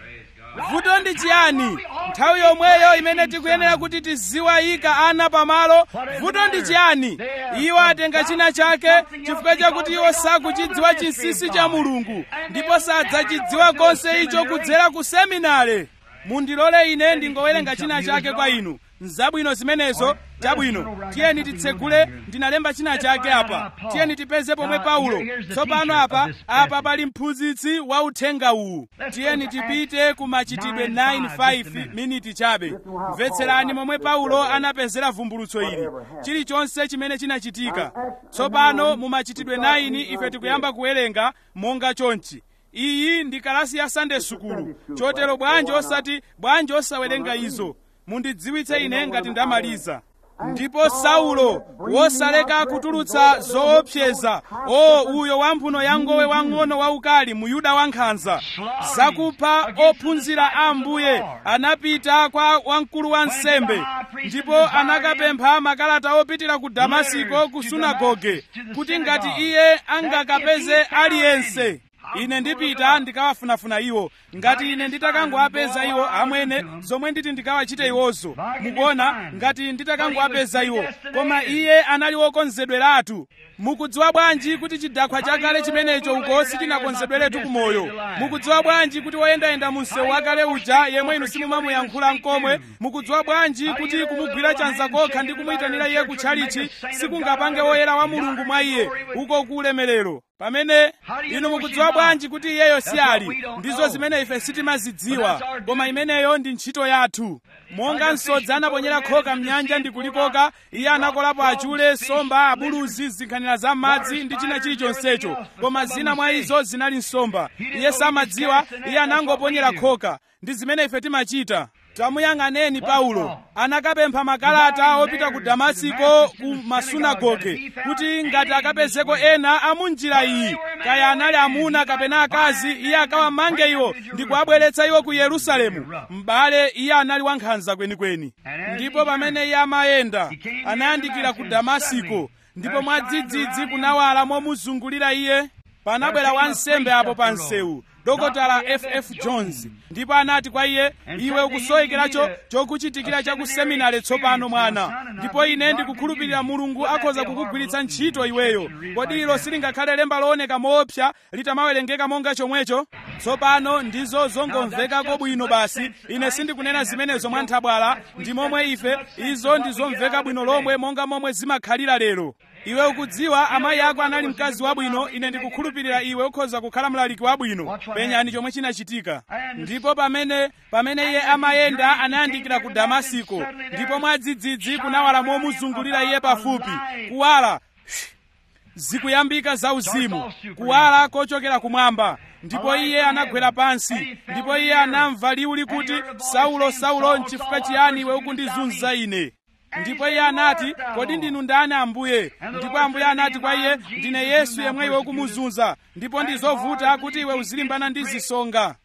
vuto ndi chiyani nthawi yomweyo imene tikuyenera kuti tiziwayika ana pamalo vuto ndi chiyani iwo atenga china chake chifukwa chakuti iwo sakuchidziwa chinsinsi cha mulungu ndipo sadzachidziwa konse icho kudzera ku seminare mundilole ine ndingowerenga china chake kwa inu nzabwino zimenezo chabwino tiyeni titsegule ndinalemba china chake apa tiyeni tipeze pomwe paulo tsopano apa apa pali mphunzitsi wa uthenga uwu tiyeni tipite ku machitidwe 9:5 miniti chabe mvetserani momwe paulo anapezera vumbulutso ili chilichonse chimene chinachitika tsopano mu machitidwe 9 ife tikuyamba kuwerenga monga chonchi iyi ndi kalasi ya sunday sukulu chotero bwanji osati bwanji osawerenga izo mundidziwitse ine ngati ndamaliza ndipo saulo wosaleka kutulutsa zoopseza o uyo wamphuno ya ngowe wang'ono waukali muyuda wankhanza zakupha ophunzira a ambuye anapita kwa wamkulu wa nsembe ndipo anakapempha makalata opitira ku damasiko ku sunagoge kuti ngati iye angakapeze aliyense ine ndipita ndikawafunafuna iwo ngati ine nditakangowapeza iwo amwene zomwe nditi ndikawachite iwozo mukuona ngati nditakangowapeza iwo koma iye anali wokonzedweratu mukudziwa bwanji kuti chidakhwa chakale chimenecho uko sichinakonzedweretu kumoyo mukudziwa bwanji kuti woyendayenda mu msewu wakale uja yemwe inu simumamuyankhula nkomwe mukudziwa bwanji kuti kumugwira chanza kokha ndi kumuyitanira iye kutchalichi sikungapange woyera wa mulungu mwa iye uko ku ulemerero pamene inu mukudziwa bwanji kuti iyeyo si ali ndizo zimene ife sitimazidziwa koma imeneyo ndi ntchito yathu monga msodzi anaponyera khoka mnyanja ndi kulikoka iye anakolapo achule nsomba abuluzi zinkhanira za madzi ndi china chilichonsecho koma zina mwa izo zinali nsomba iye samadziwa iye anangoponyera khoka ndi zimene ife timachita tamuyang'aneni paulo anakapempha makalata opita ku damasiko ku masunagoge kuti ngati akapezeko ena amunjira iyi kaya anali amuna kapena akazi iye akawamange iwo ndi kuwabweretsa iwo ku yerusalemu m'bale iye anali wankhanza kwenikweni ndipo pamene iye amayenda anayandikira ku damasiko ndipo mwadzidzidzi kunawala momuzungulira iye panabwera wansembe apo pa msewu dokotala ff jones ndipo anati kwa iye iwe ukusoyekeracho chokuchitikira cha ku seminari tsopano mwana ndipo ine ndikukhulupirira mulungu akhoza kukugwiritsa ntchito iweyo kodi ilo silingakhale lemba looneka moopsa litamawerengeka monga chomwecho tsopano ndizo zongomvekako bwino basi ine sindikunena zimenezo mwa nthabwala ndi momwe ife izo ndizomveka bwino lomwe monga momwe zimakhalira lero iwe ukudziwa amayi ako anali mkazi wabwino ine ndikukhulupirira iwe ukhoza kukhala mlaliki wabwino penyani chomwe chinachitika ndipo pamene pamene iye amayenda anayandikira ku damasiko ndipo mwadzidzidzi kunawala momuzungulira iye pafupi kuwala zikuyambika za uzimu kuwala kochokera kumwamba ndipo iye anagwera pansi ndipo iye anamva liwu likuti saulo saulo nchifukwa chiyani iwe ukundizunza ine ndipo iye anati kodi ndinu ndani ambuye ndipo ambuye anati kwa iye ndine yesu yemwe iwe ukumuzunza ndipo ndizovuta kuti iwe uzilimbana ndi zisonga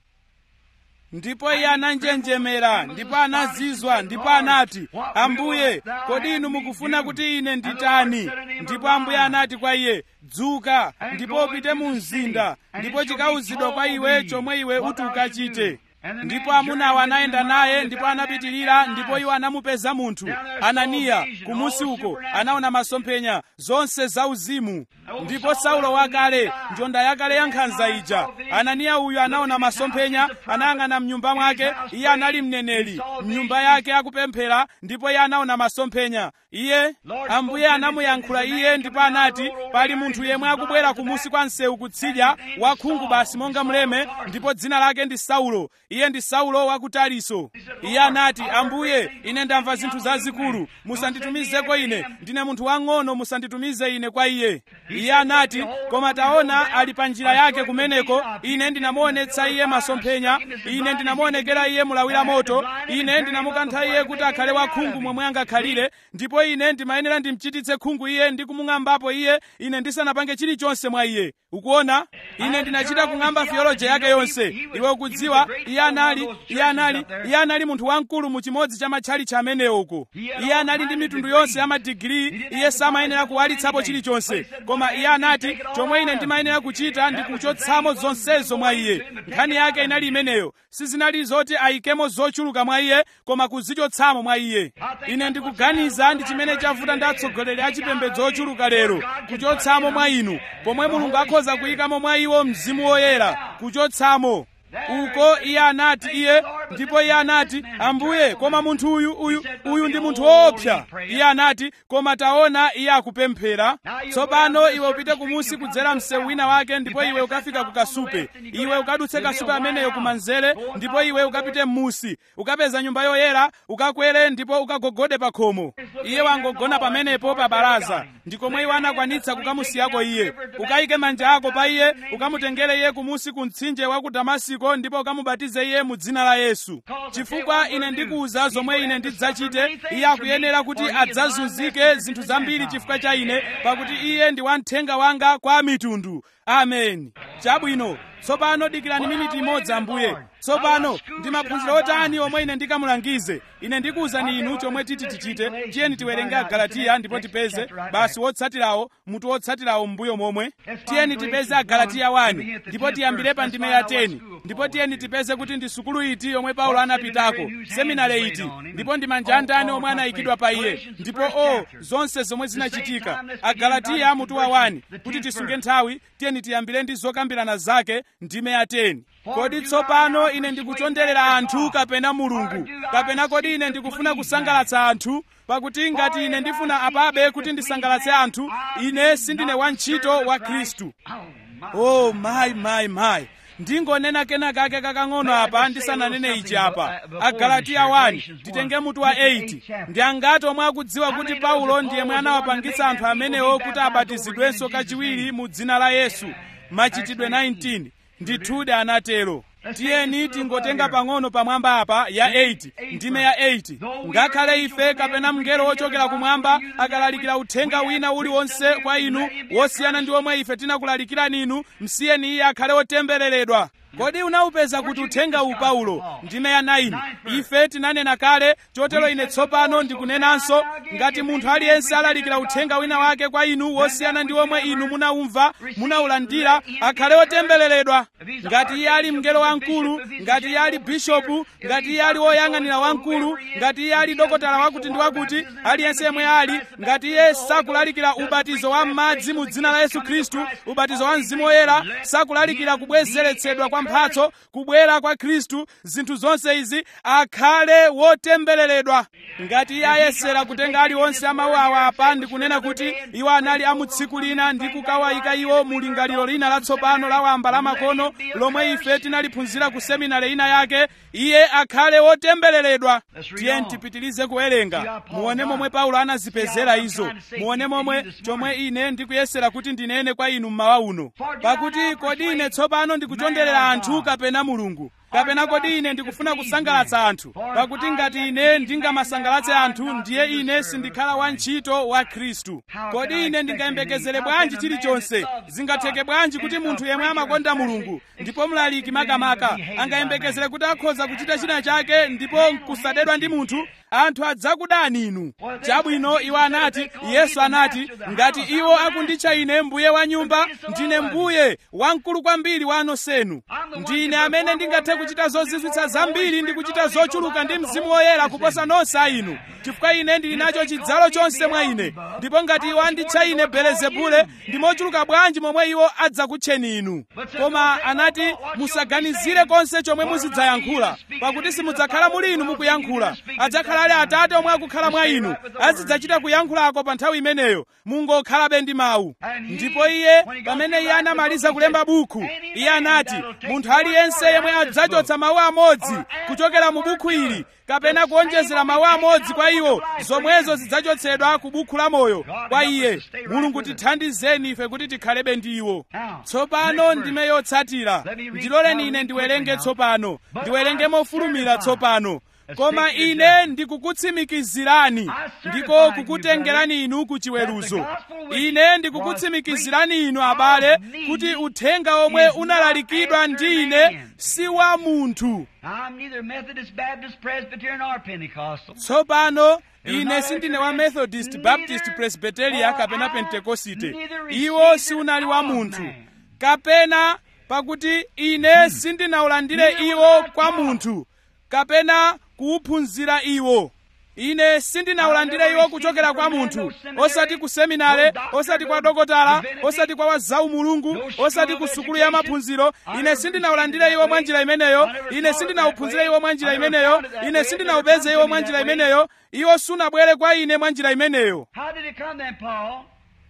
ndipo iye ananjenjemera ndipo anazizwa ndipo anati ambuye kodi inu mukufuna kuti ine nditani ndipo ambuye anati kwa iye dzuka ndipo upite mu mzinda ndipo chikawuzidwa kwa iwe chomwe iwe uti ukachite ndipo amunawo anayenda naye ndipo anapitirira ndipo iwo anamupeza munthu ananiya kumusi uko anaona masomphenya zonse zauzimu ndipo saulo wakale njonda yakale ya nkhanza ija ananiya uyu anaona masomphenya anayang'ana mnyumba mwake iye anali mneneri mnyumba yake akupemphera ndipo iye anaona masomphenya iye ambuye anamuyankhula iye ndipo anati pali munthu yemwe akubwera kumusi kwa msewu kutsidya wakhungu basi monga mleme ndipo dzina lake ndi saulo iye ndi saulo wa ku tariso iye anati ambuye ine ndamva zinthu zazikulu musanditumizeko ine ndine munthu wang'ono musanditumize ine kwa iye iye anati koma taona ali pa njira yake kumeneko ine ndinamuonetsa iye masomphenya ine ndinamuonekera iye mulawira moto ine ndinamukantha iye kuti akhale wakhungu momwe angakhalire ndipo ine ndimayenera ndimchititse khungu iye ndi kumung'ambapo iye ine ndisanapange chilichonse mwa iye ukuona ine ndinachita kung'amba theology yake yonse iwe ukudziwa iye anali iye anali iye anali munthu wamkulu mu chimodzi cha matchalichi amenewo uko iye anali ndi mitundu yonse ya madigiri iye samayenera kuwalitsapo chilichonse koma iye anati chomwe ine ndimayenera kuchita ndi kuchotsamo zonsezo mwa iye nkhani yake inali imeneyo sizinali zoti ayikemo zochuluka mwa iye koma kuzichotsamo mwa iye ine ndikuganiza ndi chimene chavuta ndi atsogoleri a chipembedzo ochuluka lero kuchotsamo mwa inu pomwe mulungu akhoza kuyikamo mwa iwo mzimu woyera kuchotsamo uko iye anati iye ndipo iye anati ambuye koma munthu uyu uyu uyu ndi munthu woopsa iye anati koma taona iye akupemphera tsopano iwe upite kumusi kudzera msewu wina wake ndipo iwe ukafika ku kasupe iwe ukadutse kasupe ameneyo kumanzere ndipo iwe ukapite m'musi ukapeza nyumba yoyera ukakwere ndipo ukagogode pa khomo iye wangogona pamenepo pa baraza ndikomwe iwe anakwanitsa kukamusiyako iye ukayike manja ako pa iye ukamutengere iye kumusi ku mtsinje wa ku damasiko ndipo ukamubatize iye mu dzina la yesu chifukwa ine ndikuwuza zomwe ine ndidzachite iye akuyenera kuti adzazunzike zinthu zambiri chifukwa cha ine pakuti iye ndi wamthenga wanga kwa mitundu ameni chabwino tsopano dikirani miniti imodzi ambuye tsopano ndi maphunziro otani omwe ine ndikamulangize ine ndikuwuzani inu chomwe titi tichite tiyeni tiwerenge agalatiya ndipo tipeze basi wotsatirawo mutu wotsatirawo m'mbuyo momwe tiyeni tipeze agalatiya 1 ndipo tiyambire pa ndime ya 10 ndipo tiyeni tipeze kuti ndi sukulu iti yomwe paulo anapitako seminari iti ndipo ndi manja andani omwe anayikidwa pa iye ndipo o zonse zomwe zinachitika agalatiya mutu wa 1 kuti tisunge nthawi tiyeni tiyambire ndi zokambirana zake ndime ya 10 kodi tsopano ine ndikuchonderera anthu kapena mulungu kapena kodi ine ndikufuna kusangalatsa anthu pakuti ngati ine ndifuna apabe kuti ndisangalatse anthu ine sindine wantchito wa khristu oh mayi mayi mayi ndingonena kena kake kakang'ono apa ndisananene ichi apa agalatiya 1 titenge mutu wa 8 ndi angati omwe akudziwa kuti paulo ndiye mwe anawapangitsa anthu amenewo kuti abatizidwenso kachiwiri mu dzina la yesu machitidwe 19 ndithudi anatero tiyeni tingotenga pang'ono pamwamba apa ya 8 ndime ya 8 ngakhale ife kapena mngelo wochokera kumwamba akalalikira uthenga wina uliwonse kwa inu wosiyana ndi omwe ife tinakulalikirani inu msiyeni iye akhale wotembereredwa kodi unawupeza kuti uthenga uwu paulo ndime ya 9 ife tinanena kale chotero ine tsopano ndikunenanso ngati munthu aliyense alalikira uthenga wina wake kwa inu wosiyana ndi omwe inu munawumva munawulandira akhale wotembereredwa ngati iye ali mngelo wamkulu ngati iye ali bishopu ngati iye ali woyang'anira wamkulu ngati iye ali dokotala wakuti ndi wakuti aliyense yemwe ali ngati iye sakulalikira ubatizo wa m'madzi mu dzina la yesu khristu ubatizo wa mzimu woyera sakulalikira kubwezeretsedwa kwa mphatso kubwera kwa khristu zinthu zonse izi akhale wotembereredwa ngati iye ayesera kutenga aliwonse amawu awa apa ndikunena kuti iwo anali a mu tsiku lina ndi kukawayika iwo mu lingaliro lina latsopano la wamba la makono lomwe ife tinaliphunzira ku seminari ina yake iye akhale wotembereredwa tiye tipitilize kuwerenga muone momwe paulo anazipezera izo muone momwe chomwe ine ndikuyesera kuti ndinene kwa inu mmawa uno pakuti kodi ine tsopano ndikuchonderera anthu kapena mulungu kapena kodi ine ndikufuna kusangalatsa anthu pakuti ngati ine ndingamasangalatse anthu ndiye ine sindikhala wantchito wa khristu kodi ine ndingayembekezere bwanji chilichonse zingatheke bwanji kuti munthu yemwe amakonda mulungu ndipo mlaliki makamaka angayembekezere kuti akhoza kuchita china chake ndipo nkusadedwa ndi munthu anthu adzakudani inu chabwino iwo anati yesu anati ngati iwo akunditcha ine mbuye wa nyumba ndine mbuye wamkulu kwambiri wa nonsenu ndine amene ndingathe kuchita zozizwitsa zambiri ndi kuchita zochuluka ndi mzimu woyera kuposa nonse a inu chifukwa ine ndili nacho chidzalo chonse mwa ine ndipo ngati iwo anditcha ine belezebule ndi mochuluka bwanji momwe iwo adzakutcheni inu koma anati musaganizire konse chomwe muzidzayankhula pakuti simudzakhala muli inu mukuyankhula adzakhala ali atate omwe akukhala mwa inu azidzachita kuyankhulako pa nthawi imeneyo mungokhalabe ndi mawu ndipo iye pamene iye anamaliza kulemba buku iye anati munthu aliyense yemwe adzachotsa mawu amodzi kuchokera mu buku ili kapena kuonjezera mawu amodzi kwa iwo zomwezo zidzachotsedwa ku buku la moyo kwa iye mulungu tithandizeni ife kuti tikhalebe ndi iwo tsopano ndime yotsatira ndiloleni ine ndiwerenge tsopano ndiwerenge mofulumira tsopano koma ine ndikukutsimikizirani ndiko kukutengerani inu ku chiweruzo ine ndikukutsimikizirani inu abale kuti uthenga omwe unalalikidwa ndi ine si wa munthu I'm neither Methodist, Baptist, Presbyterian, or Pentecostal. tsopano ine sindine wa methodist baptist presbyteria kapena pentekosite iwo siunali wa munthu kapena pakuti ine sindinaulandire iwo kwa munthu kapena kuuphunzira iwo ine sindinaulandire iwo kuchokera kwa munthu osati ku seminare osati kwa dokotala osati kwa wazawu mulungu osati ku sukulu ya maphunziro ine sindinaulandire iwo mwa njira imeneyo ine sindinauphunzire iwo mwa njira imeneyo ine sindinaupeze iwo mwa njira imeneyo iwo sunabwere kwa ine mwa njira imeneyo How did it come then, Paul?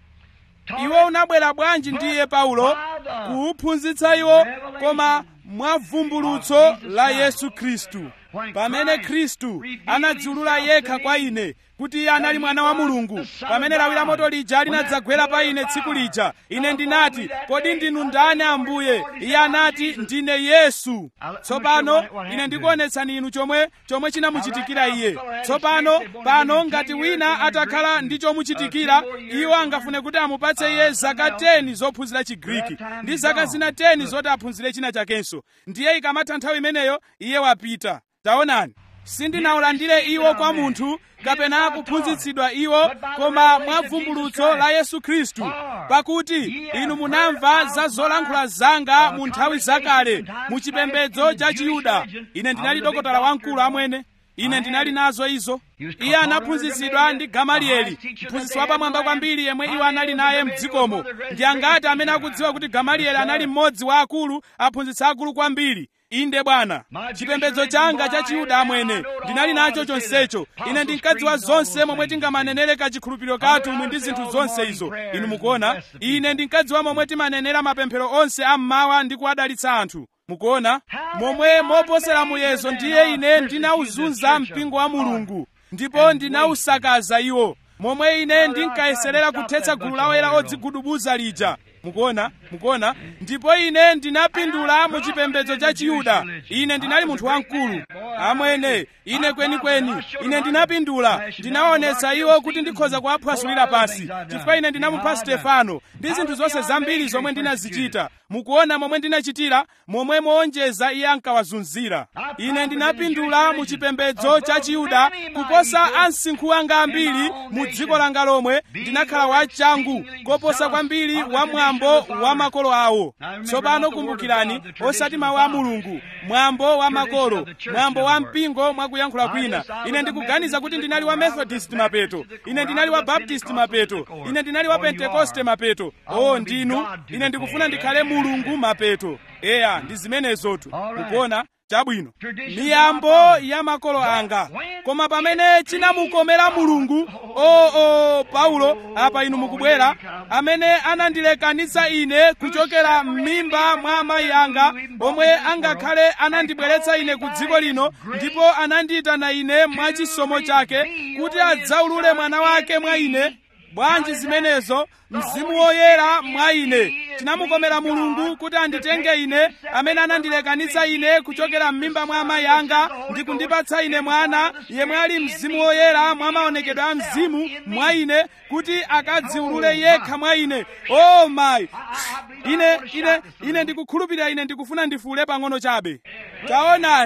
Taught iwo unabwera bwanji ndiye paulo kuuphunzitsa iwo koma mwa vumbulutso la yesu khristu pamene khristu anadziulula yekha kwa ine kuti iye anali mwana wa mulungu pamene lawi la moto lija linadzagwera pa ine tsiku lija ine ndinati kodi ndinu ndani ambuye iye anati ndine yesu tsopano ine ndikuonetsani inu chomwe chomwe chinamuchitikira iye tsopano pano ngati wina atakhala ndi chomuchitikira iwo angafune kuti amupatse iye zaka 10 zophunzira chigriki ndi zaka zina 10 zoti aphunzire china chakenso ndiye ikamatha nthawi imeneyo iye wapita taonani sindinaulandire iwo kwa munthu kapena kuphunzitsidwa iwo koma mwa vumbulutso la yesu khristu pakuti inu munamva za zolankhula zanga mu nthawi zakale mu chipembedzo cha chiyuda ine ndinali dokotala wamkulu amwene ine ndinali nazo izo iye anaphunzitsidwa ndi gamalieli mphunzitsi wapamwamba kwambiri yemwe iwo anali naye mdzikomo ndi angati amene akudziwa kuti gamalieli anali mmodzi wa akulu aphunzitsi akulu kwambiri inde bwana chipembedzo changa cha chiyuda amwene ndinali nacho chonsecho ine ndinkadziwa zonse momwe tingamanenere kachikhulupiriro kathu mwe ndi zinthu zonse izo inu mukuona ine ndinkadziwa momwe timanenera mapemphero onse ammawa ndi kuwadalitsa anthu mukuona momwe moposera muyezo ndiye ine ndinawuzunza mpingo wa mulungu ndipo ndinawusakaza iwo momwe ine ndinkayeserera kuthetsa gulu la oyera odzigudubuza lija mukuona mukuona ndipo ine ndinapindula mu chipembedzo cha chiyuda ine ndinali munthu wamkulu amwene ine kwenikweni ine ndinapindula ndinawaonetsa iwo kuti ndikhoza kuwaphwasulira pasi chifukwa ine ndinamupha stefano ndi zinthu zonse zambiri zomwe ndinazichita mukuona momwe ndinachitira momwe moonjeza iye ankawazunzira ine ndinapindula mu chipembedzo cha chiyuda kuposa ansinkhu anga ambiri mu dziko langa lomwe ndinakhala wachangu koposa kwambiri wa mwambo wa makolo awo tsopano kumbukirani osati mawu a mulungu mwambo wa makolo mwambo wa mpingo mwakuyankhula kwina ine ndikuganiza kuti ndinali wa methodist mapeto ine ndinali wa baptist mapeto ine ndinali wa pentekoste mapeto o ndinu ine ndikufuna ndikhale mulungu mapeto eya ndi zimenezotu mukuona chabwino miyambo ya makolo anga koma pamene chinamukomera mulungu o o paulo apa inu mukubwera amene anandilekanitsa ine kuchokera m'mimba mwa amayi anga omwe angakhale anandibweretsa ine ku dziko lino ndipo anandiyitana ine mwa chisomo chake kuti adzaulule mwana wake mwa ine bwanji zimenezo mzimu woyera mwa ine tinamukomera mulungu kuti anditenge ine amene anandilekanitsa ine kuchokera m'mimba mwa amayi anga ndi kundipatsa ine mwana yemwe ali mzimu woyera mwa maonekedwe a mzimu mwa ine kuti akadziulule yekha mwa ine o mayi ine ine ine ndikukhulupirira ine ndikufuna ndifuule pang'ono chabe taonani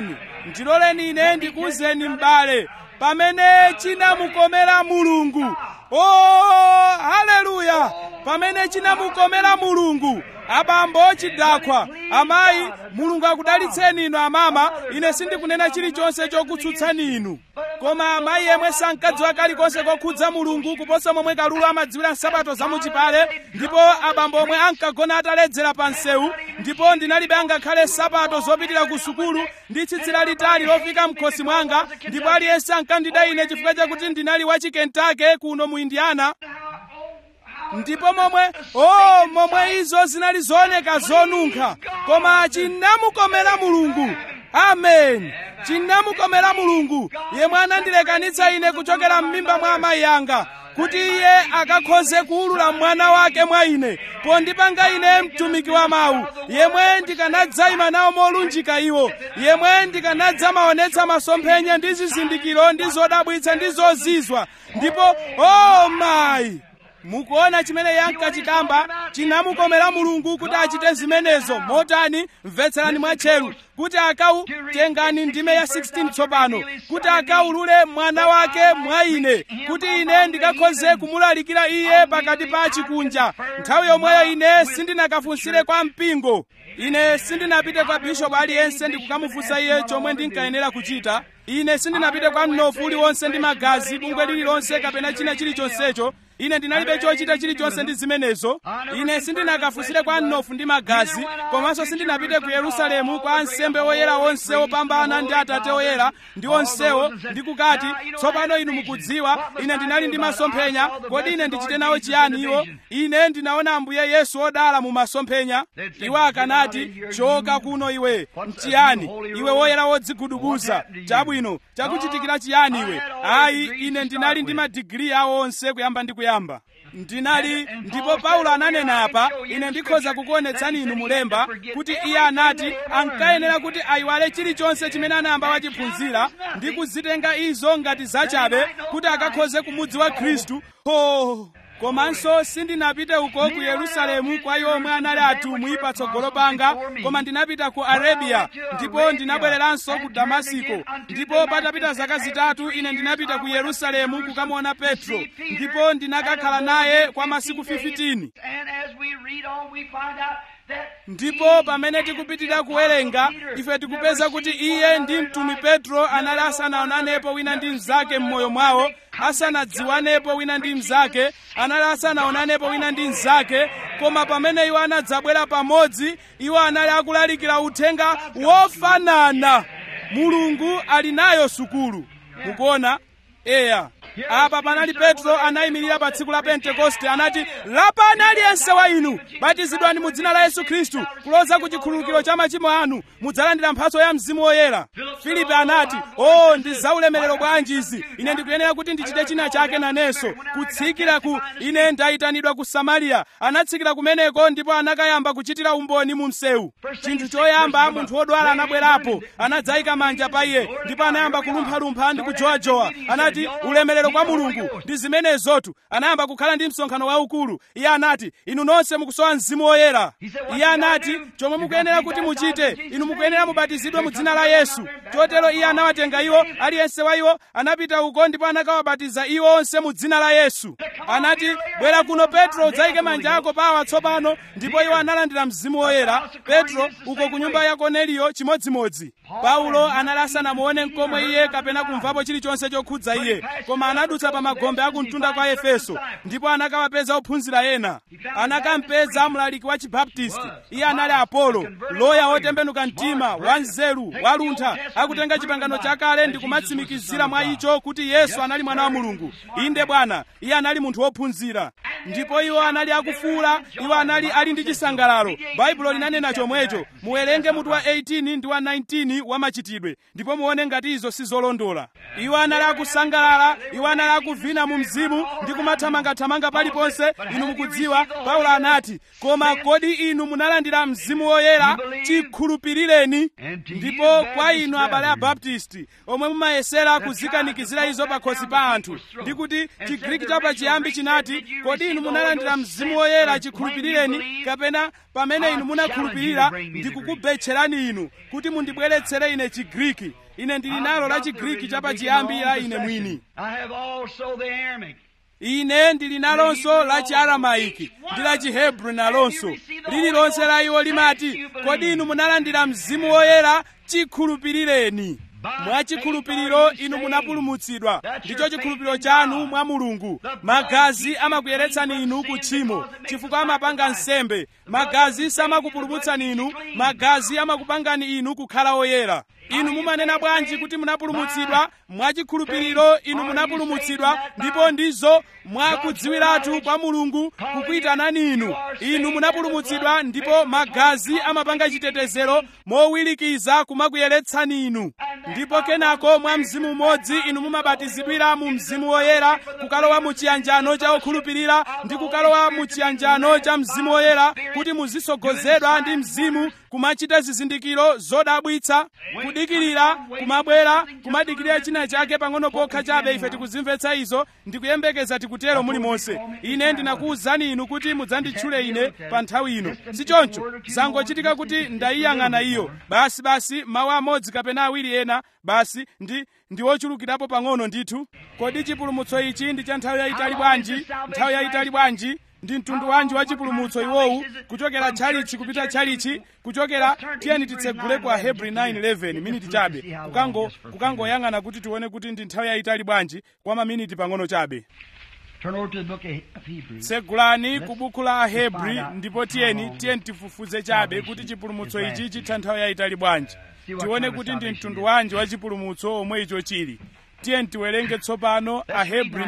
ndiloleni ine ndikuwuzeni m'bale pamene chinamukomera mulungu o haleluya pamene chinamukomera mulungu abambo chidakwa amayi mulungu akudalitseni inu amama ine sindikunena chilichonse chokutsutsani inu koma amayi yemwe sankadziwa kalikonse kokhudza mulungu kuposa momwe kalulu amadziwira nsapato zamuchipale ndipo abambo omwe ankagona ataledzera pa msewu ndipo ndinalibe angakhale nsapato zopitira ku sukulu ndi tsitsi lalitali lofika mkhosi mwanga ndipo aliyense ankandida ine chifukwa chakuti ndinali wa chikentake kuno mu indiana ndipo momwe oh momwe izo zinali zooneka zonunkha koma chinamukomera mulungu amen chinamukomera mulungu yemwe anandilekanitsa ine kuchokera m'mimba mwa amayi anga kuti iye akakhoze kuwulula mwana wake mwa ine pondipanga ine mtumiki wa mawu yemwe ndikanadzayima nawo molunjika iwo yemwe ndikanadza maonetsa masomphenya ndi zizindikiro ndi zodabwitsa ndi zozizwa ndipo oh mayi mukuona chimene yankachikamba chinamukomera mulungu kuti achite zimenezo motani mvetserani mwatcheru kuti akau tengani ndime ya 16 tsopano kuti akaulule mwana wake mwa ine kuti ine ndikakhoze kumulalikira iye pakati pa chikunja nthawi yomweyo ine sindinakafunsire kwa mpingo ine sindinapite kwa bishopu aliyense ndikukamufunsa iye chomwe ndinkayenera kuchita ine sindinapite kwa mnofu uliwonse ndi magazi bungwe lililonse kapena china chilichonsecho ine ndinalibe chochita chilichonse ndi zimenezo ine sindinakafunsire kwa mnofu ndi magazi komanso sindinapite ku yerusalemu kwa ansembe oyera onse opambana ndi atate oyera ndi onsewo ndikukati tsopano inu mukudziwa ine ndinali ndi masomphenya kodi ine ndichite nawo chiyani iwo ine ndinaona ambuye yesu odala mu masomphenya iwo akanati choka kuno iwe mchiyani iwe woyera wodzigudubuza chabwino chakuchitikira chiyani iwe ayi ine ndinali ndi madigiri awo onse kuyamba ndi kuyamba ndinali ndipo paulo ananena apa ine ndikhoza kukuonetsani inu mulemba kuti iye anati ankayenera kuti ayiwale chilichonse chimene anayamba wachiphunzira ndi kuzitenga izo ngati zachabe kuti akakhoze kumudziwa khristu ho komanso sindinapite uko ku yerusalemu kwa iwo omwe anali atumwi patsogolo panga koma ndinapita ku arabiya ndipo ndinabwereranso ku damasiko ndipo patapita zaka zitatu ine ndinapita ku yerusalemu kukamuona petro ndipo ndinakakhala naye kwa masiku 15 ndipo pamene tikupitira kuwerenga ife tikupeza kuti iye ndi mtumi petro anali asanaonanepo wina ndi mnzake m'moyo mwawo asanadziwanepo wina ndi mnzake anali asanaonanepo wina ndi mnzake koma pamene iwo anadzabwera pamodzi iwo anali akulalikira uthenga wofanana mulungu ali nayo sukulu mukuona eya apa panali petro anayimirira pa tsiku la pentekoste anati lapani aliyense wa inu batizidwani mu dzina la yesu khristu kuloza ku chikhululukiro cha machimo anu mudzalandira mphatso ya mzimu woyera filipe anati o ndi zaulemerero bwanji izi ine ndikuyenera kuti ndichite china chake nanenso kutsikira ku ine ndayitanidwa ku samariya anatsikira kumeneko ndipo anakayamba kuchitira umboni mu msewu chinthu choyamba munthu wodwala anabwerapo anadzayika manja pa iye ndipo anayamba kulumphalumpha ndi kujowajowa anati ulemerero kwa mulungu ndi zimenezotu anayamba kukhala ndi msonkhano waukulu iye anati inu nonse mukusowa mzimu woyera iye anati chomwe mukuyenera kuti muchite inu mukuyenera mubatizidwe mu dzina la yesu chotero iye anawatenga iwo aliyense wa iwo anapita uko ndipo anakawabatiza iwo onse mu dzina la yesu anati bwera kuno petro udzayike manja ako pawa tsopano ndipo iwo analandira mzimu woyera petro uko ku nyumba ya korneliyo chimodzimodzi paulo anali asanamuone mkomwe iye kapena kumvapo chilichonse chokhudza iye koma anadutsa pa magombe akumtunda kwa efeso ndipo anakawapeza ophunzira ena anakampeza mlaliki wa chibaptisti iye anali apolo loya wotembenuka mtima wanzeru waluntha akutenga chipangano chakale ndi kumatsimikizira mwa icho kuti yesu anali mwana wa mulungu inde bwana iye anali munthu wophunzira ndipo iwo anali akufuula iwo anali ali ndi chisangalalo baibulo linanena chomwecho muwerenge mutu wa 18 ndi wa 19 wa machitidwe ndipo muone ngati izo sizolondola iwo anali akusangalala iwo anali akuvina mu mzimu ndi kumathamangathamanga paliponse inu mukudziwa paulo anati koma kodi inu munalandira mzimu woyera chikhulupirireni ndipo kwa inu abale abaptisti omwe mumayesera kuzikanikizira izo pakhosi pa anthu ndi kuti chigriki cha pachiyambi chinati kodi inu munalandira mzimu woyera chikhulupirireni kapena pamene inu munakhulupirira ndikukubetcherani inu kuti mundibweretsere ine chigriki ine ndili nalo la chigriki chapachiyambi la ine mwini I have also the Aramaic. ine ndili nalonso la chiaramaiki ndi la chihebru nalonso lililonse la iwo limati kodi inu munalandira mzimu woyera chikhulupirireni mwa chikhulupiriro inu munapulumutsidwa ndicho chikhulupiriro chanu mwa mulungu magazi amakuyeretsani inu ku tchimo chifukwa amapanga nsembe magazi samakupulumutsani inu magazi amakupangani inu kukhala oyera inu mumanena bwanji kuti munapulumutsidwa mwa chikhulupiriro inu munapulumutsidwa ndipo ndizo mwa kudziwiratu kwa mulungu kukuyitanani inu inu munapulumutsidwa ndipo magazi amapanga chitetezero mowirikiza kumakuyeretsani inu ndipo kenako mwa mzimu umodzi inu mumabatizidwira mu mzimu woyera kukalowa mu chiyanjano cha okhulupirira ndi kukalowa mu chiyanjano cha mzimu woyera kuti muzisogozedwa ndi mzimu kumachita zizindikiro zodabwitsa kudikirira kumabwera kumadikirira china chake pang'ono pokha chabe ife tikuzimvetsa izo ndikuyembekeza tikutero mulimonse ine ndinakuwuzani inu kuti mudzanditchule ine pa nthawi ino si choncho zangochitika kuti ndayiyang'ana iyo basi basi mawu amodzi kapena awiri ena basi ndi ndi ochulukirapo pang'ono ndithu kodi chipulumutso ichi ndi cha nthawi yayitali bwanji nthawi yayitali bwanji ndi mtundu wanji wa chipulumutso iwowu kuchokera tchalichi kupita tchalichi kuchokera tiyeni titsegule kwa hebrew 911 miniti chabe kukango kukangoyang'ana kuti tione kuti ndi nthawi yayitali bwanji kwa maminiti pang'ono chabe Turn over to the book of Hebrews. tsegulani ku buku la ahebri ndipo tiyeni tiyeni tifufuze chabe kuti chipulumutso ichi chitha nthawi yayitali bwanji tione kuti ndi mtundu wanji wa chipulumutso omwe icho chili tiyeni tiwerenge tsopano ahebri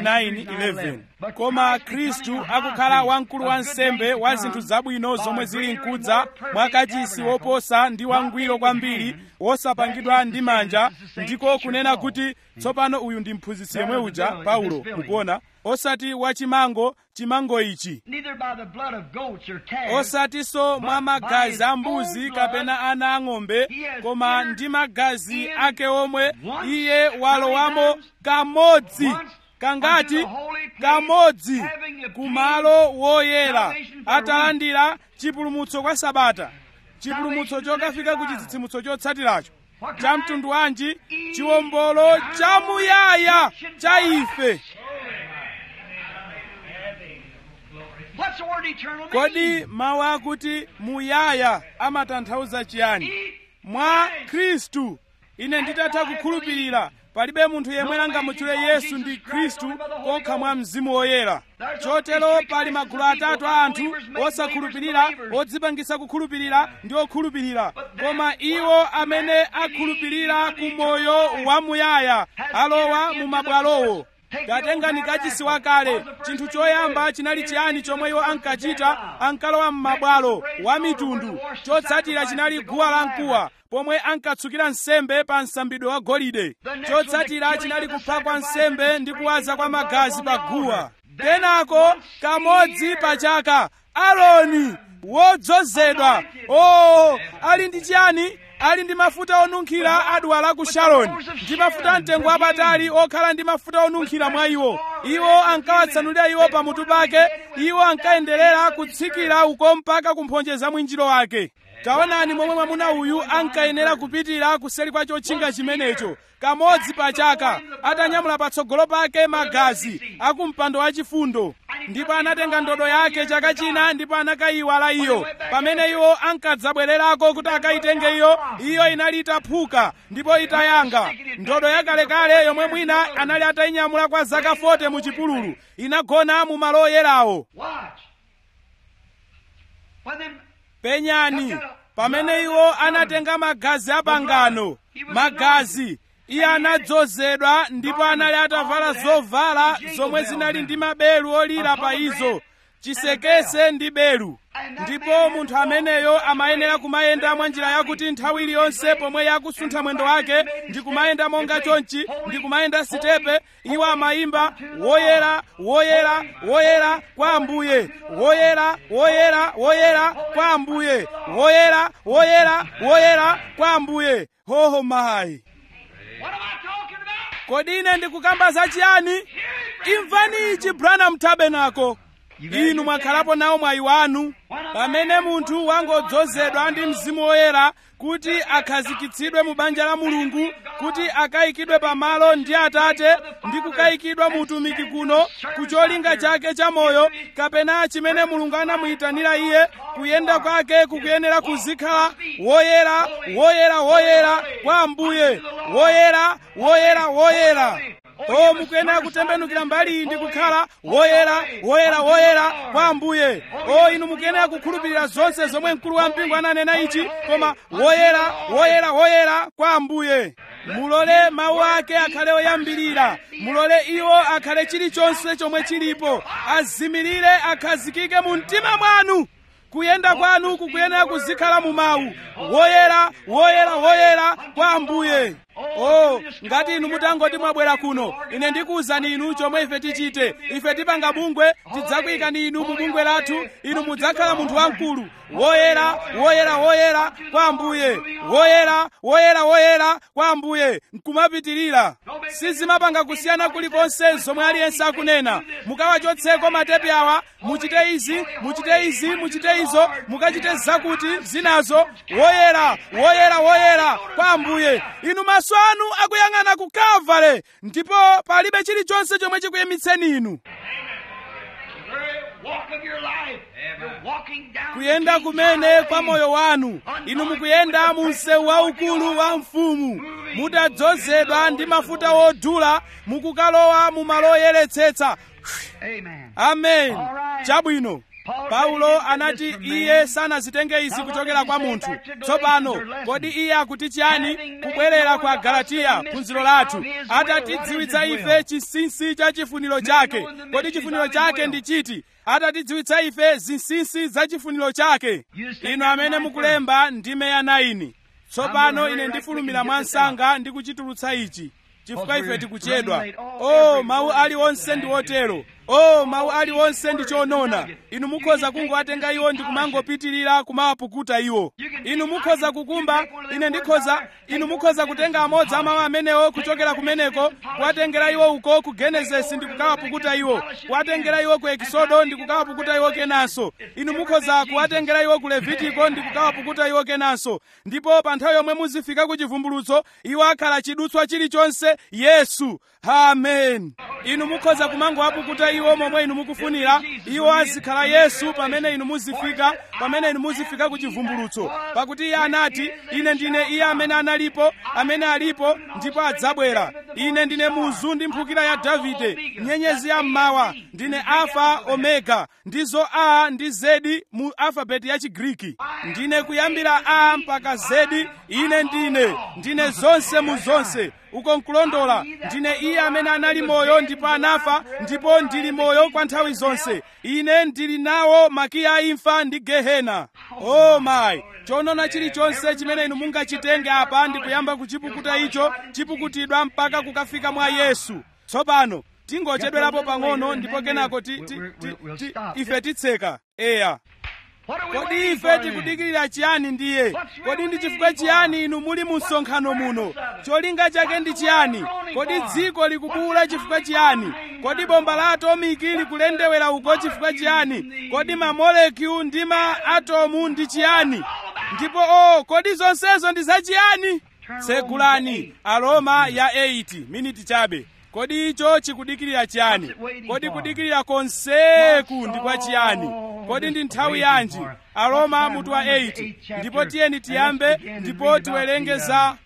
9:11 koma khristu akukhala wamkulu wa nsembe wa zinthu zabwino zomwe zili mkudza mwakachisi woposa ndi wangwiro kwambiri wosapangidwa ndi manja ndiko kunena kuti tsopano uyu ndi mphunzitsi yemwe uja paulo mukuona osati wachimango chimango ichi Neither by the blood of goats or calves, osatinso mwa magazi a mbuzi kapena ana ang'ombe koma ndi magazi ake omwe iye walowamo kamodzi kangati kamodzi kumalo woyera atalandira chipulumutso kwa sabata chipulumutso chokafika ku chitsitsimutso chotsatiracho cha mtundu wanji chiwombolo chamuyaya cha ife What's the word eternal kodi mean? mawu akuti muyaya amatanthauza chiyani mwa khristu ine nditatha kukhulupirira palibe munthu yemwe angamutchule yesu ndi khristu kokha mwa mzimu woyera chotero pali magulu atatu a anthu osakhulupirira odzipangisa kukhulupirira ndi okhulupirira koma iwo amene akhulupirira ku moyo wamuyaya alowa mu mabwalowo katengani kachisi wakale chinthu choyamba chinali chiyani chomwe iwo ankachita ankalowa m'mabwalo wa mitundu chotsatira chinali guwa lamkuwa pomwe ankatsukira nsembe pa msambidwe wa golide chotsatira chinali kupha kwa nsembe ndi kuwaza kwa magazi pa guwa kenako kamodzi pa chaka aloni wodzozedwa oh ali ndi chiyani ali ndi mafuta onunkhira adwala ku sharoni ndi mafuta amtengo wapatali okhala ndi mafuta onunkhira mwa iwo iwo ankawatsanulira iwo pamutu pake iwo ankayenderera kutsikira uko mpaka kumphonje za mwinjiro wake taonani momwe mwamuna uyu ankayenera kupitira kuseri kwa chotchinga chimenecho kamodzi pa chaka atanyamula patsogolo pake magazi akumpando wachifundo ndipo anatenga ndodo yake chaka china ndipo anakayiwala iyo pamene iwo ankadzabwererako kuti akayitenge iyo iyo inali itaphuka ndipo itayanga ndodo yakalekale yomwe mwina anali atayinyamula kwa zaka 40 mu chipululu inagona mu malo oyerawo Watch. When them penyani pamene iwo anatenga magazi apangano magazi iye anadzozedwa ndipo anali atavala zovala zomwe zinali ndi maberu olira pa izo chisekese ndi beru ndipo munthu ameneyo amayenera kumayenda mwa njira yakuti nthawi iliyonse pomwe yakusuntha mwendo wake ndi kumayenda monga chonchi ndi kumayenda sitepe iwo amayimba woyera woyera woyera kwa ambuye woyera woyera woyera kwa ambuye woyera woyera woyera kwa ambuye hoho mayi What am I talking about? kodi ine ndikukamba zachiyani imvani ichi branham tabernacle inu mwakhalapo nawo mwayi wanu pamene munthu wangodzozedwa ndi mzimu woyera kuti akhazikitsidwe mu banja la mulungu kuti akayikidwe pamalo ndi atate ndi kukayikidwa mu utumiki kuno ku cholinga chake cha moyo kapena chimene mulungu anamuyitanira iye kuyenda kwake kukuyenera kuzikhala woyera woyera woyera kwa ambuye woyera woyera woyera o mukuyenera kutembenukira mbali iyi ndi kukhala woyera woyera woyera kwa ambuye o inu mukuyenera kukhulupirira zonse zomwe mkulu wa mpingo ananena ichi koma woyera woyera woyera kwa ambuye mulole mawu ake akhale oyambirira mulole iwo akhale chilichonse chomwe chilipo azimirire akhazikike mu mtima mwanu kuyenda kwanu kukuyenera kuzikhala mu mawu woyera woyera woyera kwa ambuye oh ngati inu mutangoti mwabwera kuno ine ndikuwuzani inu chomwe ife tichite ife tipanga bungwe tidzakuyikani inu mu bungwe lathu inu mudzakhala munthu wamkulu woyera woyera woyera kwa ambuye woyera woyera woyera kwa ambuye nkumapitirira sizimapanga kusiyana kulikonse zomwe aliyense akunena mukawachotseko matepi awa muchite izi muchite izi muchite izo mukachite zakuti zinazo woyera woyera woyera kwa ambuye inu maso anu akuyang'ana ku kalvale ndipo palibe chilichonse chomwe chikuyimitseni inu kuyenda kumene kwa moyo wanu inu mukuyenda mu msewu waukulu wa mfumu mutadzozedwa ndi mafuta wodula mukukalowa mu malo oyeretsetsa amen chabwino paulo anati iye sanazitenge izi kuchokera kwa munthu tsopano kodi iye akuti chiyani kubwerera kwa galatiya phunziro lathu atatidziwitsa ife chinsinsi cha chifuniro chake kodi chifuniro chake ndi chiti atatidziwitsa ife zinsinsi za chifuniro chake inu amene mukulemba ndime ya 9 tsopano ine ndifulumira mwansanga ndi kuchitulutsa ichi chifukwa ife tikuchedwa o mawu aliwonse ndi otero o mawu aliwonse ndi chonona inu mukhoza kungowatenga iwo ndi kumangopitirira kumawapukuta iwo inu mukhoza kukumba ine ndikhoza inu mukhoza kutenga amodzi amawu amenewo kuchokera kumeneko kuwatengera iwo uko ku genesisi ndi kukawapukuta iwo kuwatengera iwo ku ekisodo ndi kukawapukuta iwo kenanso inu mukhoza kuwatengera iwo ku levitiko ndi kukawapukuta iwo kenanso ndipo pa nthawi yomwe muzifika ku chivumbulutso iwo akhala chidutswa chilichonse yesu amen inu mukhoza kumangowapukuta iwo momwe inu mukufunira iwo azikhala yesu pamene inu muzifika pamene inu muzifika ku chivumbulutso pakuti iye anati ine ndine iye amene analipo amene alipo ndipo adzabwera ine ndine muzu ndi mphukira ya davide nyenyezi ya mmawa ndine alfa omega ndizo a ndi zedi mu alfabeti ya chigriki ndine kuyambira a mpaka zedi ine ndine ndine zonse mu zonse uko nkulondola ndine iye amene anali moyo ndipo anafa ndipo ndili moyo kwa nthawi zonse ine ndili nawo makiya a imfa ndi gehena o oh mayi chonona chilichonse chimene inu mungachitenge apa ndi kuyamba kuchipukuta icho chipukutidwa mpaka kukafika mwa yesu tsopano tingochedwerapo pang'ono ndipo kenako ti, ti, ti, ti, ife titseka eya kodi ife tikudikirira chiyani ndiye kodi ndi chifukwa chiyani inu muli mu msonkhano muno cholinga chake ndi chiyani kodi dziko likubuwula chifukwa chiyani kodi bomba la atomiki likulendewera uko chifukwa chiyani kodi mamolekyu ndi ma atomu ndi chiyani ndipo o oh, kodi zonsezo ndi zachiyani tsegulani aroma ya 8 miniti chabe kodi icho chikudikirira chiyani kodi kudikirira konseku ndi kwa chiyani kodi ndi nthawi yanji aroma mutu wa 8 ndipo tiyeni tiyambe ndipo tiwerenge za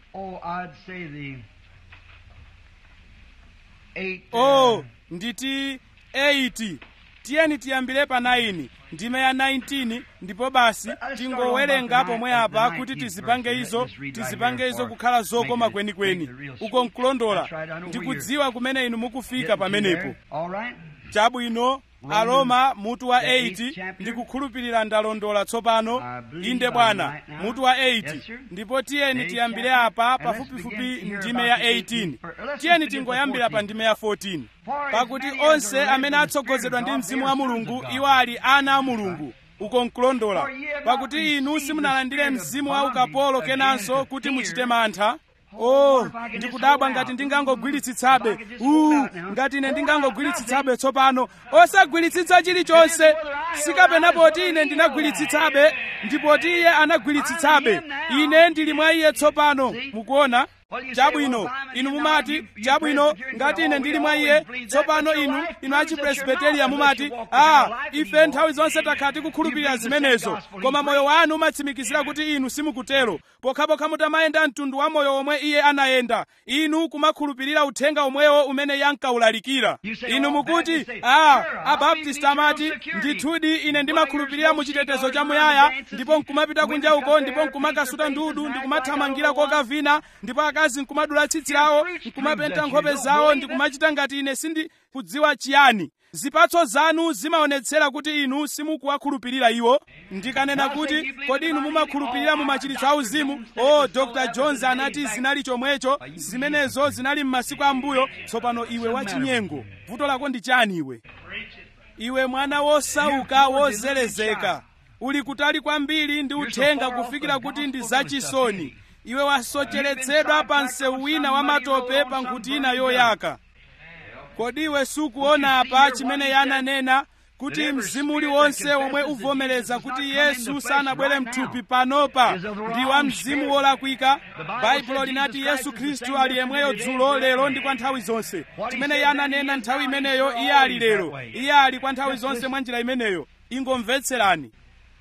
oh nditi 8 tiyeni tiyambire pa 9 ndime ya 19 ndipo basi tingowerenga pomwe apa kuti tizipange izo tizipange izo kukhala zokoma kwenikweni uko nkulondola ndikudziwa kumene inu mukufika pamenepo chabwino aroma mutu wa 8 ndikukhulupirira ndalondola tsopano inde bwana mutu wa 8 ndipo tiyeni tiyambire apa pafupifupi ndime ya 18 tiyeni tingoyambira pa ndime ya 14 pakuti onse amene atsogozedwa ndi mzimu wa mulungu iwo ali ana a mulungu uko nkulondola pakuti inu simunalandire mzimu wa ukapolo kenanso kuti muchite mantha oh ndikudabwa ngati ndingangogwiritsitsabe uh ngati ine ndingangogwiritsitsabe tsopano osagwiritsitsa chilichonse sikapena poti ine ndinagwiritsitsabe ndipoti iye anagwiritsitsabe ine ndili mwa iye tsopano mukuona chabwino inu mumati chabwino ngati ine ndili mwa iye tsopano inu inu achipresbiteriya mumati a ife nthawi zonse takhala tikukhulupirira zimenezo koma moyo wanu umatsimikizira kuti inu simukutero pokhapokha mutamayenda mtundu wa moyo omwe iye anayenda inu kumakhulupirira uthenga omwewo umene iye ankawulalikira inu mukuti a abaptisti amati ndithudi ine ndimakhulupirira mu chitetezo chamuyaya ndipo nkumapita kunja uko ndipo nkumakasuta ndudu ndikumathamangira kokavina ndipo akazi nkumadula tsitsi lawo nkumapenta nkhope zawo ndikumachita ngati ine sindikudziwa chiyani zipatso zanu zimaonetsera kuti inu simukuwakhulupirira iwo ndikanena kuti kodi inu mumakhulupirira mu machiritso auzimu o oh, dr jones anati zinali chomwecho zimenezo zinali m'masiku ambuyo tsopano iwe wachinyengo vuto lako ndi chani iwe iwe mwana wosauka wozelezeka uli kutali kwambiri ndi uthenga kufikira kuti ndi zachisoni iwe wasocheretsedwa pa msewu wina wa matope pa nkhuti ina yoyaka kodi iwe sukuona apa chimene yananena kuti mzimu uliwonse omwe uvomereza kuti yesu sanabwere mthupi panopa ndi wa mzimu wolakwika baibulo linati yesu khristu ali yemweyo dzulo lero ndi kwa nthawi zonse chimene iye ananena nthawi imeneyo iye ali lero iye ali kwa nthawi zonse mwa njira imeneyo ingomvetserani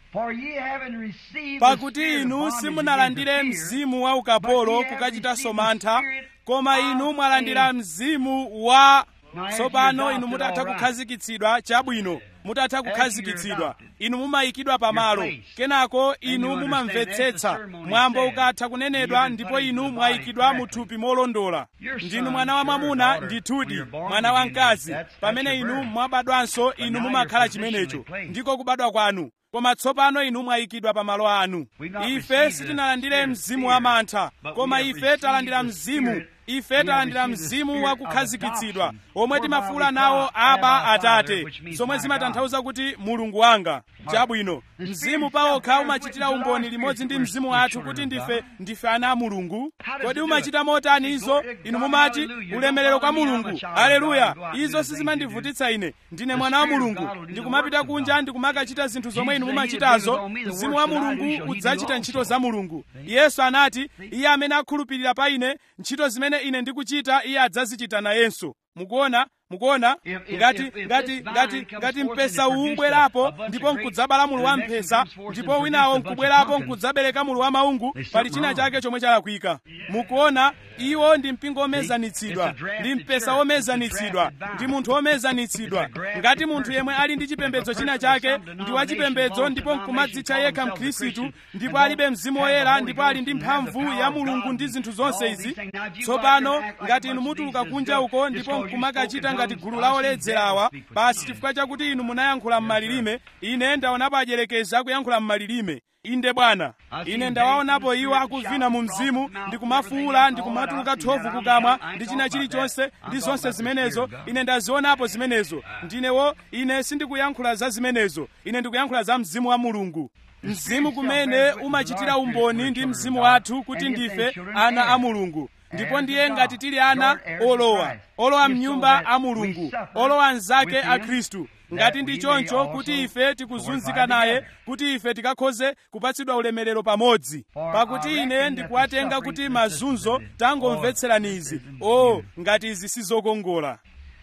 pakuti inu simunalandire mzimu wa ukapolo kukachitanso mantha koma inu mwalandira mzimu wa tsopano inu mutatha kukhazikitsidwa chabwino mutatha kukhazikitsidwa inu mumayikidwa pamalo kenako inu mumamvetsetsa mwambo ukatha kunenedwa ndipo inu mwayikidwa mu thupi molondola ndinu mwana wa mwamuna ndithudi mwana wa mkazi pamene inu mwabadwanso inu mumakhala chimenecho ndiko kubadwa kwanu koma tsopano inu mwayikidwa pa malo anu ife sitinalandire mzimu wa mantha koma ife talandira mzimu ife talandira mzimu wa kukhazikitsidwa omwe timafuula nawo aba atate zomwe zimatanthauza kuti mulungu wanga chabwino mzimu pawokha umachitira umboni limodzi ndi mzimu wathu kuti ndife ndife ana a mulungu kodi umachita motani izo inu mumati ulemerero kwa mulungu aleluya izo sizimandivutitsa ine ndine mwana wa mulungu ndikumapita kunja ndikumakachita zinthu zomwe inu mumachitazo mzimu wa mulungu udzachita ntchito za mulungu yesu anati iye amene akhulupirira pa ine ntchito zimene ine ndikuchita iye adzazichita nayenso mukuona mukuona ngati ngati ngati ngati mpesa uwu ubwerapo ndipo nkudzabala mulu wa mphesa ndipo winawo nkubwerapo nkudzabereka mulu wa maungu pali china chake chomwe chalakwika mukuona iwo ndi mpingo womezanitsidwa ndi mpesa womezanitsidwa ndi munthu womezanitsidwa ngati munthu yemwe ali ndi chipembedzo china chake ndi wachipembedzo ndipo nkumadzitcha yekha mkhristu ndipo alibe mzimu woyera ndipo ali ndi mphamvu ya mulungu ndi zinthu zonse izi tsopano ngati inu mutuluka kunja uko ndipo nkumakachita ngati gulu la oledzerawa basi chifukwa chakuti inu munayankhula m'malilime ine ndaonapo ajerekezi akuyankhula m'malilime inde bwana ine ndawaonapo iwo akuvina mu mzimu ndikumafuula ndikumatuluka thovu kukamwa ndi china chilichonse ndi zonse zimenezo ine ndazionapo zimenezo ndinewo ine sindikuyankhula za zimenezo ine ndikuyankhula za mzimu wa mulungu mzimu kumene umachitira umboni ndi mzimu wathu kuti ndife ana a mulungu ndipo ndiye ngati tili ana olowa olowa mnyumba a mulungu olowa mnzake a khristu ngati ndi choncho kuti ife tikuzunzika naye kuti ife tikakhoze kupatsidwa ulemerero pamodzi pakuti ine ndikuwatenga kuti mazunzo tangomvetserani izi o oh, ngati izi sizokongola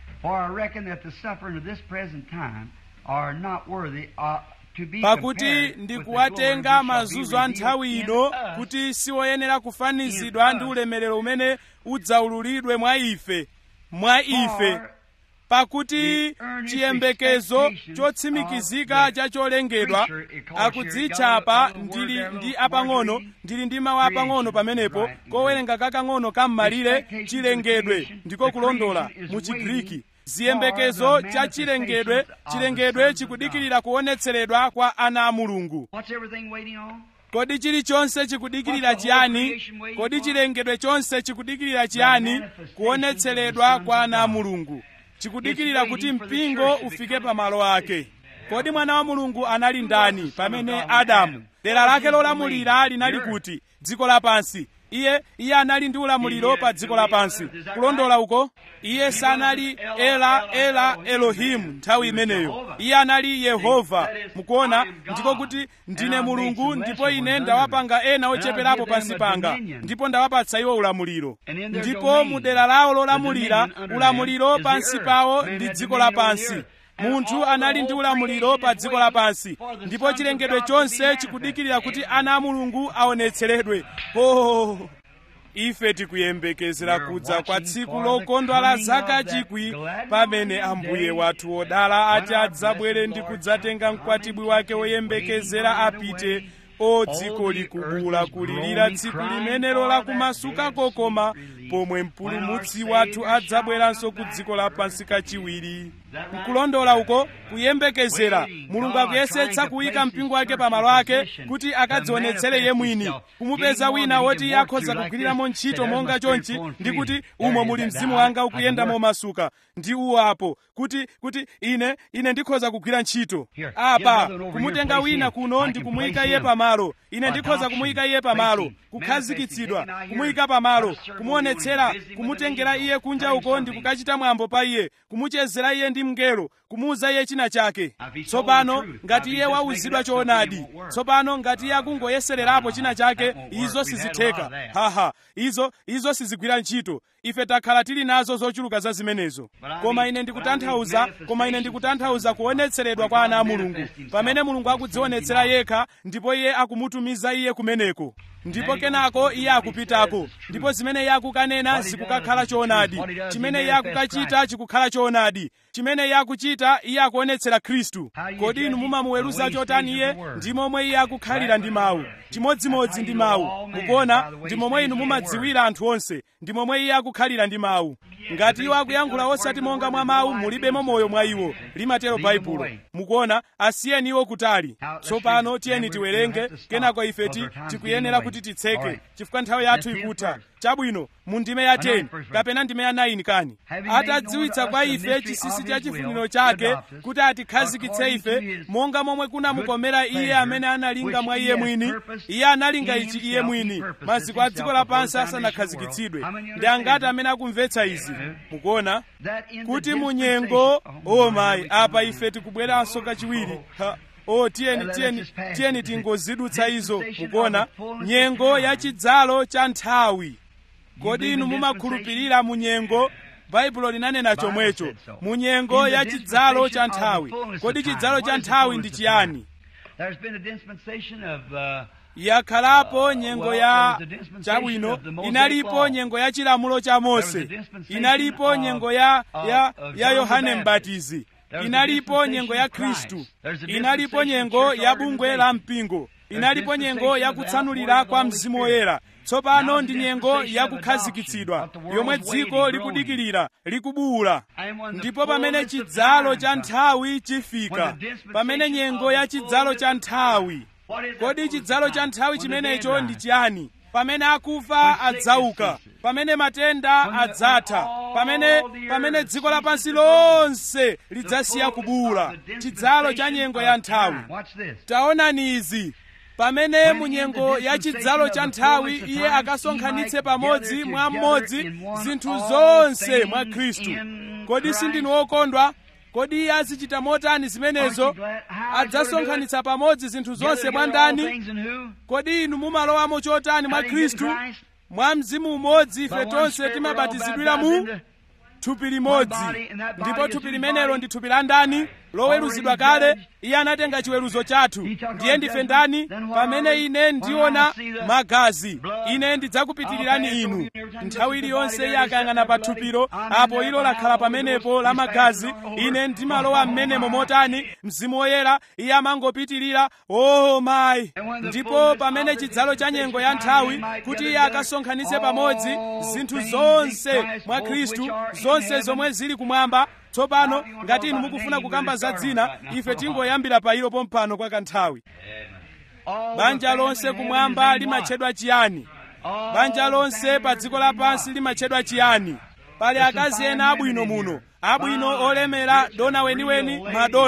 pakuti ndikuwatenga mazunzo a nthawi ino kuti siwoyenera kufanizidwa ndi ulemerero umene udzaululidwe mwa ife mwa ife pakuti chiyembekezo chotsimikizika cha cholengedwa akudzitchapa ndili ndi apang'ono ndili ndi mawu apang'ono pamenepo kowerenga kakang'ono kam'malire chilengedwe ndiko kulondola mu chigriki ziyembekezo cha chilengedwe chilengedwe chikudikirira kuonetseredwa kwa ana a mulungu kodi chilichonse chikudikirira chiyani kodi chilengedwe chonse chikudikirira chiyani kuonetseredwa kwa ana a mulungu chikudikirira kuti mpingo ufike pamalo ake kodi mwana wa mulungu anali ndani pamene adamu dera lake lolamulira linali kuti dziko lapansi iye iye anali ndi ulamuliro pa dziko lapansi kulondola uko iye sanali ela ela elohimu nthawi imeneyo iye anali yehova mukuona ndiko kuti ndine mulungu ndipo ine ndawapanga ena ocheperapo pansi panga ndipo ndawapatsa iwo ulamuliro ndipo mu dera lawo lolamulira ulamuliro pansi pawo ndi dziko lapansi munthu anali ndi ulamuliro pa dziko lapansi ndipo chilengedwe chonse chikudikirira kuti ana a mulungu aonetseredwe oh ife tikuyembekezera kudza kwa tsiku lokondwa la zaka chikwi pamene ambuye wathu wodala ati adzabwere ndi kudzatenga mkwatibwi wake woyembekezera apite o dziko likubula kulirira tsiku limenelo lakumasuka kokoma pomwe mpulumutsi wathu adzabweranso ku dziko lapansi kachiwiri nkulondola uko kuyembekezera mulungu akuyesetsa kuyika mpingo wake pamalo ake kuti akadzionetsere iye mwini kumupeza wina woti iye akhoza kugwiriramo ntchito monga chonchi ndi kuti umo muli mzimu wanga ukuyenda momasuka ndi uwo apo kuti kuti ine ine ndikhoza kugwira ntchito apa kumutenga wina kuno ndi kumuyika iye pamalo ine ndikhoza kumuyika iye pamalo kukhazikitsidwa kumuyika pamalo kumuonetsera kumutengera iye kunja uko ndi kukachita mwambo pa iye kumuchezera iye ndi mngelo kumuuza iye china chake tsopano ngati iye wauzidwa choonadi tsopano ngati iye akungoyesererapo china chake izo sizitheka haha izo izo sizigwira ntchito ife takhala tili nazo zochuluka za zimenezo koma ine ndikutanthauza koma ine ndikutanthauza kuonetseredwa kwa ana a mulungu pamene mulungu akudzionetsera yekha ndipo iye akumutumiza iye kumeneko ndipo kenako iye akupitako ndipo zimene iye akukanena zikukakhala choonadi chimene iye akukachita chikukhala choonadi chimene iye akuchita iye akuonetsera khristu kodi inu mumamuweruza chotani iye ndi momwe iye akukhalira ndi mawu chimodzimodzi ndi mawu mukuona ndi momwe inu mumadziwira anthu onse ndi momwe iye akukhalira ndi mawu ngati iwo akuyankhula osati monga mwa mawu mulibemo moyo mwa iwo limatero baibulo mukuona asiyeni iwo kutali tsopano tiyeni tiwerenge kenako ifeti tikuyenera kuti titseke chifukwa nthawi yathu ikutha chabwino mu ndime ya 10 kapena ndime ya 9 kani atadziwitsa kwa ife chisisi cha chifuniro chake kuti atikhazikitse ife monga momwe kunamukomera iye amene analinga mwa iye mwini iye analinga ichi iye mwini maziko a dziko lapansi asanakhazikitsidwe ndi angati amene akumvetsa izi mukuona kuti munyengo o mayi apa ife tikubweranso kachiwiri ha o tiyeni tiyeni tiyeni tingozidutsa izo mukuona nyengo ya chidzalo cha nthawi kodi inu mumakhulupirira munyengo baibulo linanena chomwecho munyengo ya chidzalo cha nthawi kodi chidzalo cha nthawi ndi chiyani yakhalapo nyengo ya chabwino inalipo nyengo ya chilamulo cha mose inalipo nyengo ya ya ya yohane mbatizi inalipo nyengo ya khristu inalipo nyengo ya bungwe la mpingo inalipo nyengo ya kutsanulira kwa mzimu woyera tsopano ndi nyengo yakukhazikitsidwa yomwe dziko likudikirira likubuwula ndipo pamene chidzalo cha nthawi chifika pamene nyengo ya chidzalo cha nthawi kodi chidzalo cha nthawi chimenecho ndi chiyani pamene akufa adzauka pamene matenda adzatha pamene pamene dziko lapansi lonse lidzasiya kubuwula chidzalo cha nyengo ya nthawi taonani izi pamene munyengo ya chidzalo cha nthawi iye akasonkhanitse pamodzi mwa mmodzi zinthu zonse mwa khristu kodi sindinu wokondwa kodi iye azichita motani zimenezo adzasonkhanitsa pamodzi zinthu zonse mwa ndani kodi inu mumalowamo chotani mwa khristu mwa mzimu umodzi ife tonse timabatizidwira mu thupi limodzi ndipo thupi limenelo ndi thupi la ndani loweruzidwa kale iye anatenga chiweruzo chathu ndiye ndife ndani pamene ine ndiona magazi ine ndidzakupitirirani inu nthawi iliyonse iye akayang'ana pa thupilo apo ilo lakhala pamenepo la magazi ine ndimalowa m'menemo motani mzimu woyera iye amangopitirira o mayi ndipo pamene chidzalo cha nyengo ya nthawi kuti iye akasonkhanitse pamodzi zinthu zonse mwa khristu zonse zomwe zili kumwamba tsopano ngati inu mukufuna kukamba za dzina ife tingoyambira pa ilo pompano kwa kanthawi banja lonse kumwamba limatchedwa chiyani banja lonse pa dziko lapansi limatchedwa chiyani pali akazi ena abwino muno abwino olemera dona weniweni madona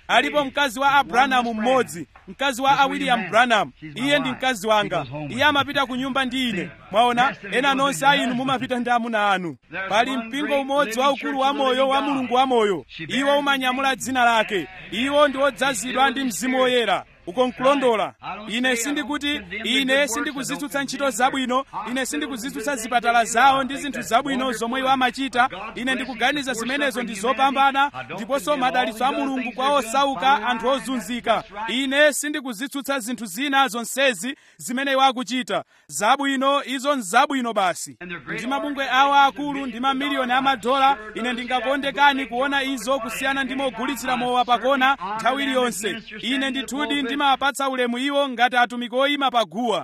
alipo mkazi wa abrahamu mmodzi mkazi wa william branham iye ndi mkazi wanga iye amapita ku nyumba ndi ine mwaona ena nonse a inu mumapita ndi amuna anu pali mpingo umodzi waukulu wa moyo wa mulungu wa moyo iwo umanyamula dzina lake iwo ndi odzazidwa ndi mzimu woyera uko nkulondola ine sindikuti ine sindikuzitsutsa ntchito zabwino ine sindikuzitsutsa zipatala zawo ndi zinthu zabwino zomwe iwo amachita ine ndikuganiza zimenezo ndi zopambana ndiponso madalitso a mulungu kwa osauka anthu ozunzika ine sindikuzitsutsa zinthu zina zonsezi zimene iwo akuchita zabwino izo nzabwino basi ndi mabungwe awo akulu ndi mamiliyoni amadola ine ndingakondekani kuona izo kusiyana ndi mogulitsira mowa pakona nthawi iliyonse ine ndithudi ndimawapatsa ulemu iwo ngati atumiki oyima paguwa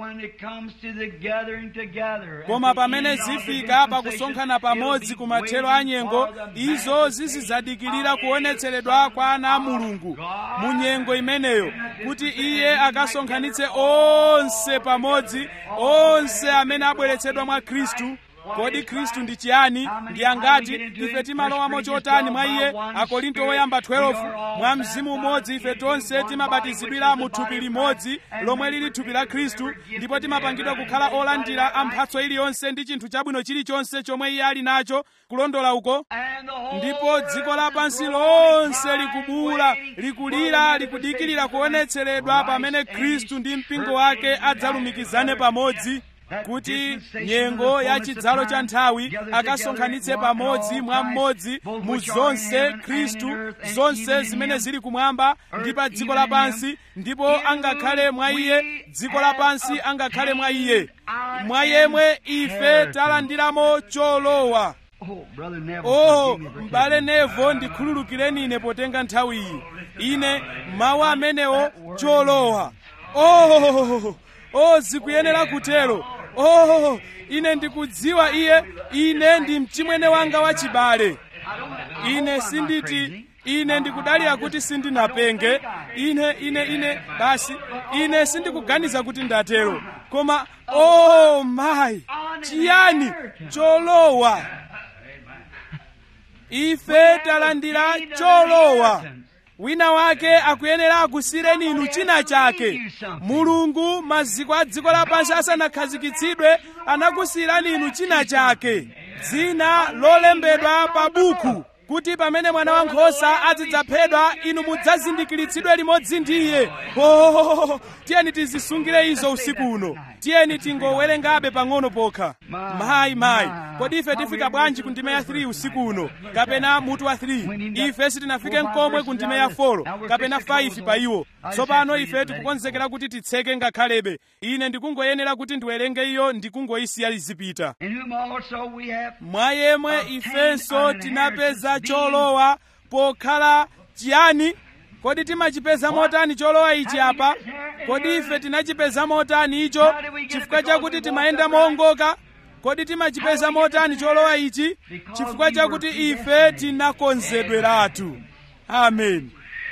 koma pamene zifika pakusonkhana pamodzi ku mathero a nyengo izo zizizadikirira kuonetseredwa kwa ana a mulungu mu nyengo imeneyo kuti iye akasonkhanitse onse pamodzi onse amene abweretsedwa mwa khristu kodi khristu ndi chiyani ndi angati ife timalowamo chotani mwa iye akorinto woyamba 12 mwa mzimu umodzi ife tonse timabatizidwira mu thupi limodzi lomwe lili thupi la khristu ndipo timapangidwa kukhala olandira a mphatso iliyonse ndi chinthu chabwino chilichonse chomwe iye ali nacho kulondola uko ndipo dziko lapansi lonse likubuula likulira likudikirira kuonetseredwa pamene khristu ndi mpingo wake adzalumikizane pamodzi kuti nyengo ya chidzalo cha nthawi akasonkhanitse pamodzi mwa mmodzi mu zonse khristu zonse zimene zili kumwamba ndi pa dziko lapansi ndipo angakhale mwa iye dziko lapansi angakhale mwa iye mwa yemwe ife talandiramo cholowa oh m'bale nevo ndikhululukireni ine potenga nthawi iyi ine mawu amenewo cholowa oh oh zikuyenera kutero oh ine ndikudziwa iye ine ndi mchimwene wanga wachibale ine sinditi ine ndikudalira kuti sindinapenge ine ine ine basi ine sindikuganiza kuti ndatero koma oh mayi chiyani cholowa ife talandira cholowa wina wake akuyenera akusireni inu china chake mulungu maziko a dziko lapansi asanakhazikitsidwe anakusirani inu china chake dzina lolembedwa pa buku kuti pamene mwana wankhosa azidzaphedwa inu mudzazindikiritsidwe limodzi ndi iye oh, tiyeni tizisungire izo usiku uno tiyeni tingowerengabe pang'ono pokha mayi mayi kodi ife tifika bwanji ku ndime ya 3 usiku uno kapena mutu wa 3 ife sitinafike mkomwe ku ndime ya 4 kapena 5 pa iwo tsopano ife tikukonzekera kuti titseke ngakhalebe ine ndikungoyenera kuti ndiwerenge iyo ndikungoyisiya lizipita mwa yemwe ifenso tinapeza cholowa pokhala chiyani kodi timachipeza motani cholowa ichi apa kodi ife tinachipeza motani icho chifukwa chakuti timayenda moongoka kodi timachipeza motani cholowa ichi chifukwa chakuti ife tinakonzedweratu amen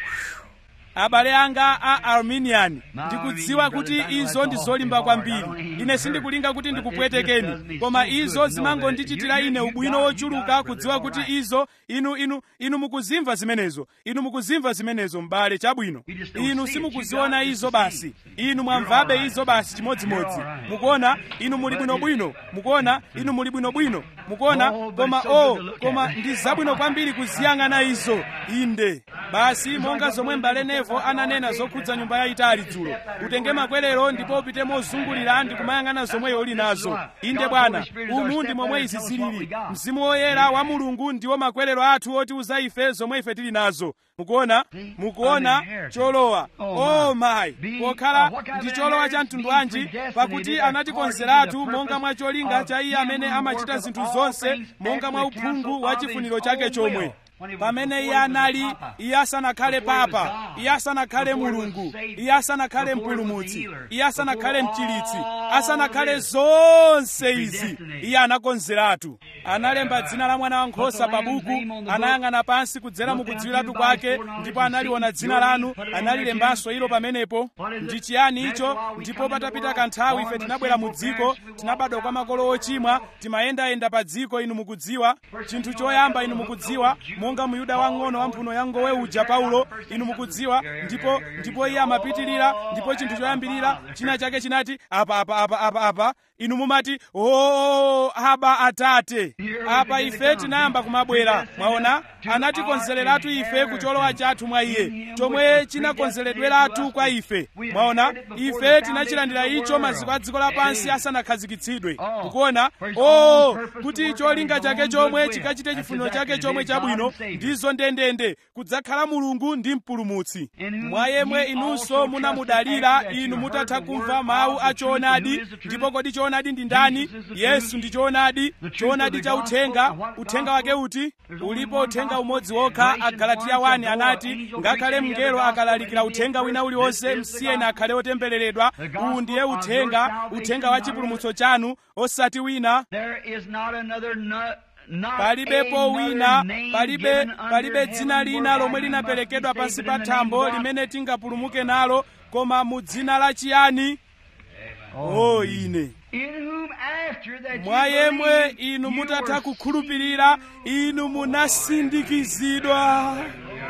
abale anga a arminian ndikudziwa kuti izo ndi zolimba kwambiri ine sindikulinga kuti ndikupwetekeni koma izo zimangondichitira ine ubwino wochuluka kudziwa kuti izo inu inu inu mukuzimva zimenezo inu mukuzimva zimenezo m'bale chabwino inu simukuziona izo basi inu mwamvabe izo basi chimodzimodzi mukuona inu muli bwinobwino mukuona inu muli bwinobwino mukuona koma o oh, koma ndi zabwino kwambiri kuziyang'ana izo inde basi monga zomwe m'bale nevo ananena zokhudza nyumba yayitali dzulo utenge makwerero ndipo upite mozungulira ndi kumayang'ana zomweyo uli nazo inde bwana umu ndi momwe izi zilili mzimu woyera wa mulungu ndiwo makwerero athu otiuza ife zomwe ife tili nazo mukuona mukuona cholowa oh my pokhala ndi cholowa cha mtundu wanji pakuti anatikonzeratu monga mwa cholinga cha iye amene amachita zinthu zonse monga mwa uphungu wa chifuniro chake chomwe pamene iye anali iye asanakhale papa iye asanakhale mulungu iye asanakhale mpulumutsi iye asanakhale mchilitsi asanakhale zonse izi iye anakonzeratu analemba dzina la mwana wankhosa pa buku anayang'ana pansi kudzera mukudziwiratu kwake ndipo analiona dzina lanu analilembanso ilo pamenepo ndi chiyani icho ndipo patapita kanthawi ife tinabwera mu dziko tinabadwa kwa makolo ochimwa timayendayenda pa dziko inu mukudziwa chinthu choyamba inu mukudziwa monga monga muyuda wang'ono wa mphuno ya ngowe uja paulo inu mukudziwa ndipo ndipo iye amapitirira ndipo chinthu choyambirira china chake chinati apa apa apa apa apa inu mumati o aba atate apa ife tinayamba kumabwera mwaona anatikonzereratu ife kucholowa chathu mwa iye chomwe chinakonzeredweratu kwa ife mwaona ife tinachilandira icho maziko a dziko lapansi asanakhazikitsidwe mukuona o kuti cholinga chake chomwe chikachite chifuniro chake chomwe chabwino ndizo ndendende kudzakhala mulungu ndi mpulumutsi mwa yemwe inunso munamudalira inu mutatha kumva mawu a choonadi ndipo kodi choonadi ndi ndani yesu ndi choonadi choonadi cha uthenga uthenga wake uti ulipo uthenga umodzi wokha agalatiya 1 anati ngakhale mngelo akalalikira uthenga wina uliwonse msiyeni akhale otembereredwa uwu ndiye uthenga uthenga wa chipulumutso chanu osati wina palibepo wina palibe palibe dzina lina lomwe linaperekedwa pansi pa thambo limene tingapulumuke nalo koma mu dzina la chiyani o ine mwa yemwe inu mutatha kukhulupirira inu munasindikizidwa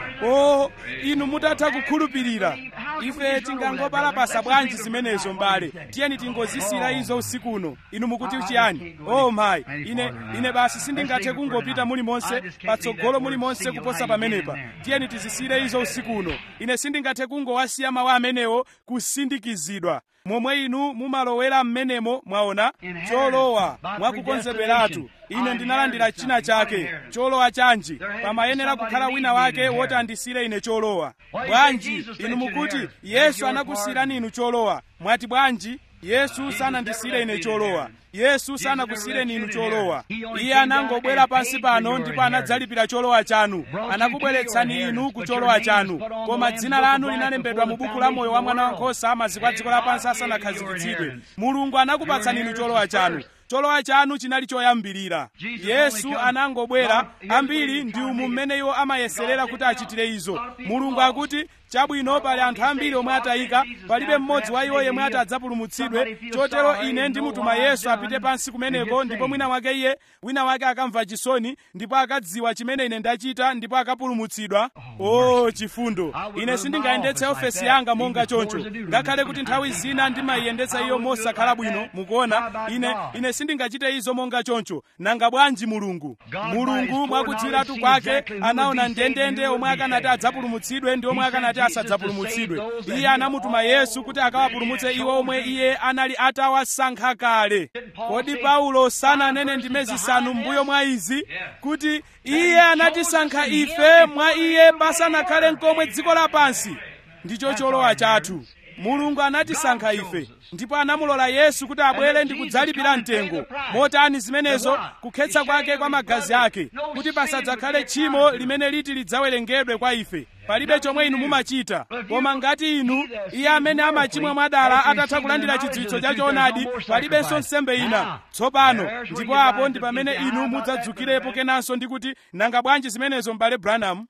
o inu mutatha kukhulupirira ife tingangopalapasa bwanji zimenezo mbale tiyeni tingozisira izo usiku uno inu mukuti chiyani o mayi ine ine basi sindingathe kungopita mulimonse patsogolo mulimonse kuposa pamenepa tiyeni tizisire izo usiku uno ine sindingathe kungowasiya mawu amenewo kusindikizidwa momwe inu mumalowera mmenemo mwaona cholowa mwakukonzeperatu ine ndinalandira china chake cholowa chanji pamayenera kukhala wina wake woti andisire ine cholowa bwanji inu mukuti yesu anakusirani inu cholowa mwati bwanji yesu sanandisire ine cholowa yesu sanakusireni inu cholowa iye anangobwera pansi pano ndipo anadzalipira cholowa chanu anakubweretsani inu ku cholowa chanu koma dzina lanu linalembedwa mu buku la moyo wa mwana wankhosa maziko a dziko lapansi asanakhazikitsidwe mulungu anakupatsani inu cholowa chanu cholowa chanu chinali choyambirira yesu anangobwera ambiri ndi umu mmene iwo amayeserera kuti achitire izo mulungu akuti chabwino pali anthu ambiri omwe atayika palibe mmodzi wa iwo yemwe ati adzapulumutsidwe chotero ine ndimutuma yesu apite pansi kumeneko ndipo mwina wake iye wina wake akamva chisoni ndipo akadziwa chimene ine ndachita ndipo akapulumutsidwa o chifundo ine sindingayendetse ofesi yanga monga choncho ngakhale kuti nthawi zina ndimayiyendetsa iyo mosakhala bwino mukuona ine ine sindingachite izo monga choncho nanga bwanji mulungu mulungu mwakudziwiratu kwake anaona ndendende omwe akanati adzapulumutsidwe ndi omwe akanati asadzapulumutsidwe iye anamutuma yesu kuti akawapulumutse iwo omwe iye anali atawasankha kale kodi paulo sananene ndime zisanu mbuyo mwa izi kuti iye anatisankha ife mwa iye pasanakhale nkomwe dziko lapansi ndicho cholowa chathu mulungu anatisankha ife ndipo anamulola yesu kuti abwere ndi kudzalipira mtengo motani zimenezo kukhetsa kwake kwa magazi ake kuti pasadzakhale tchimo limene liti lidzawerengedwe kwa ife palibe chomwe inu mumachita koma ngati inu iye amene amachimwa mwadala atatha kulandira chidziwitso cha choonadi palibenso nsembe ina tsopano ndipo apo ndi pamene inu mudzadzukirepo kenanso ndi kuti nanga bwanji zimenezo m'bale branham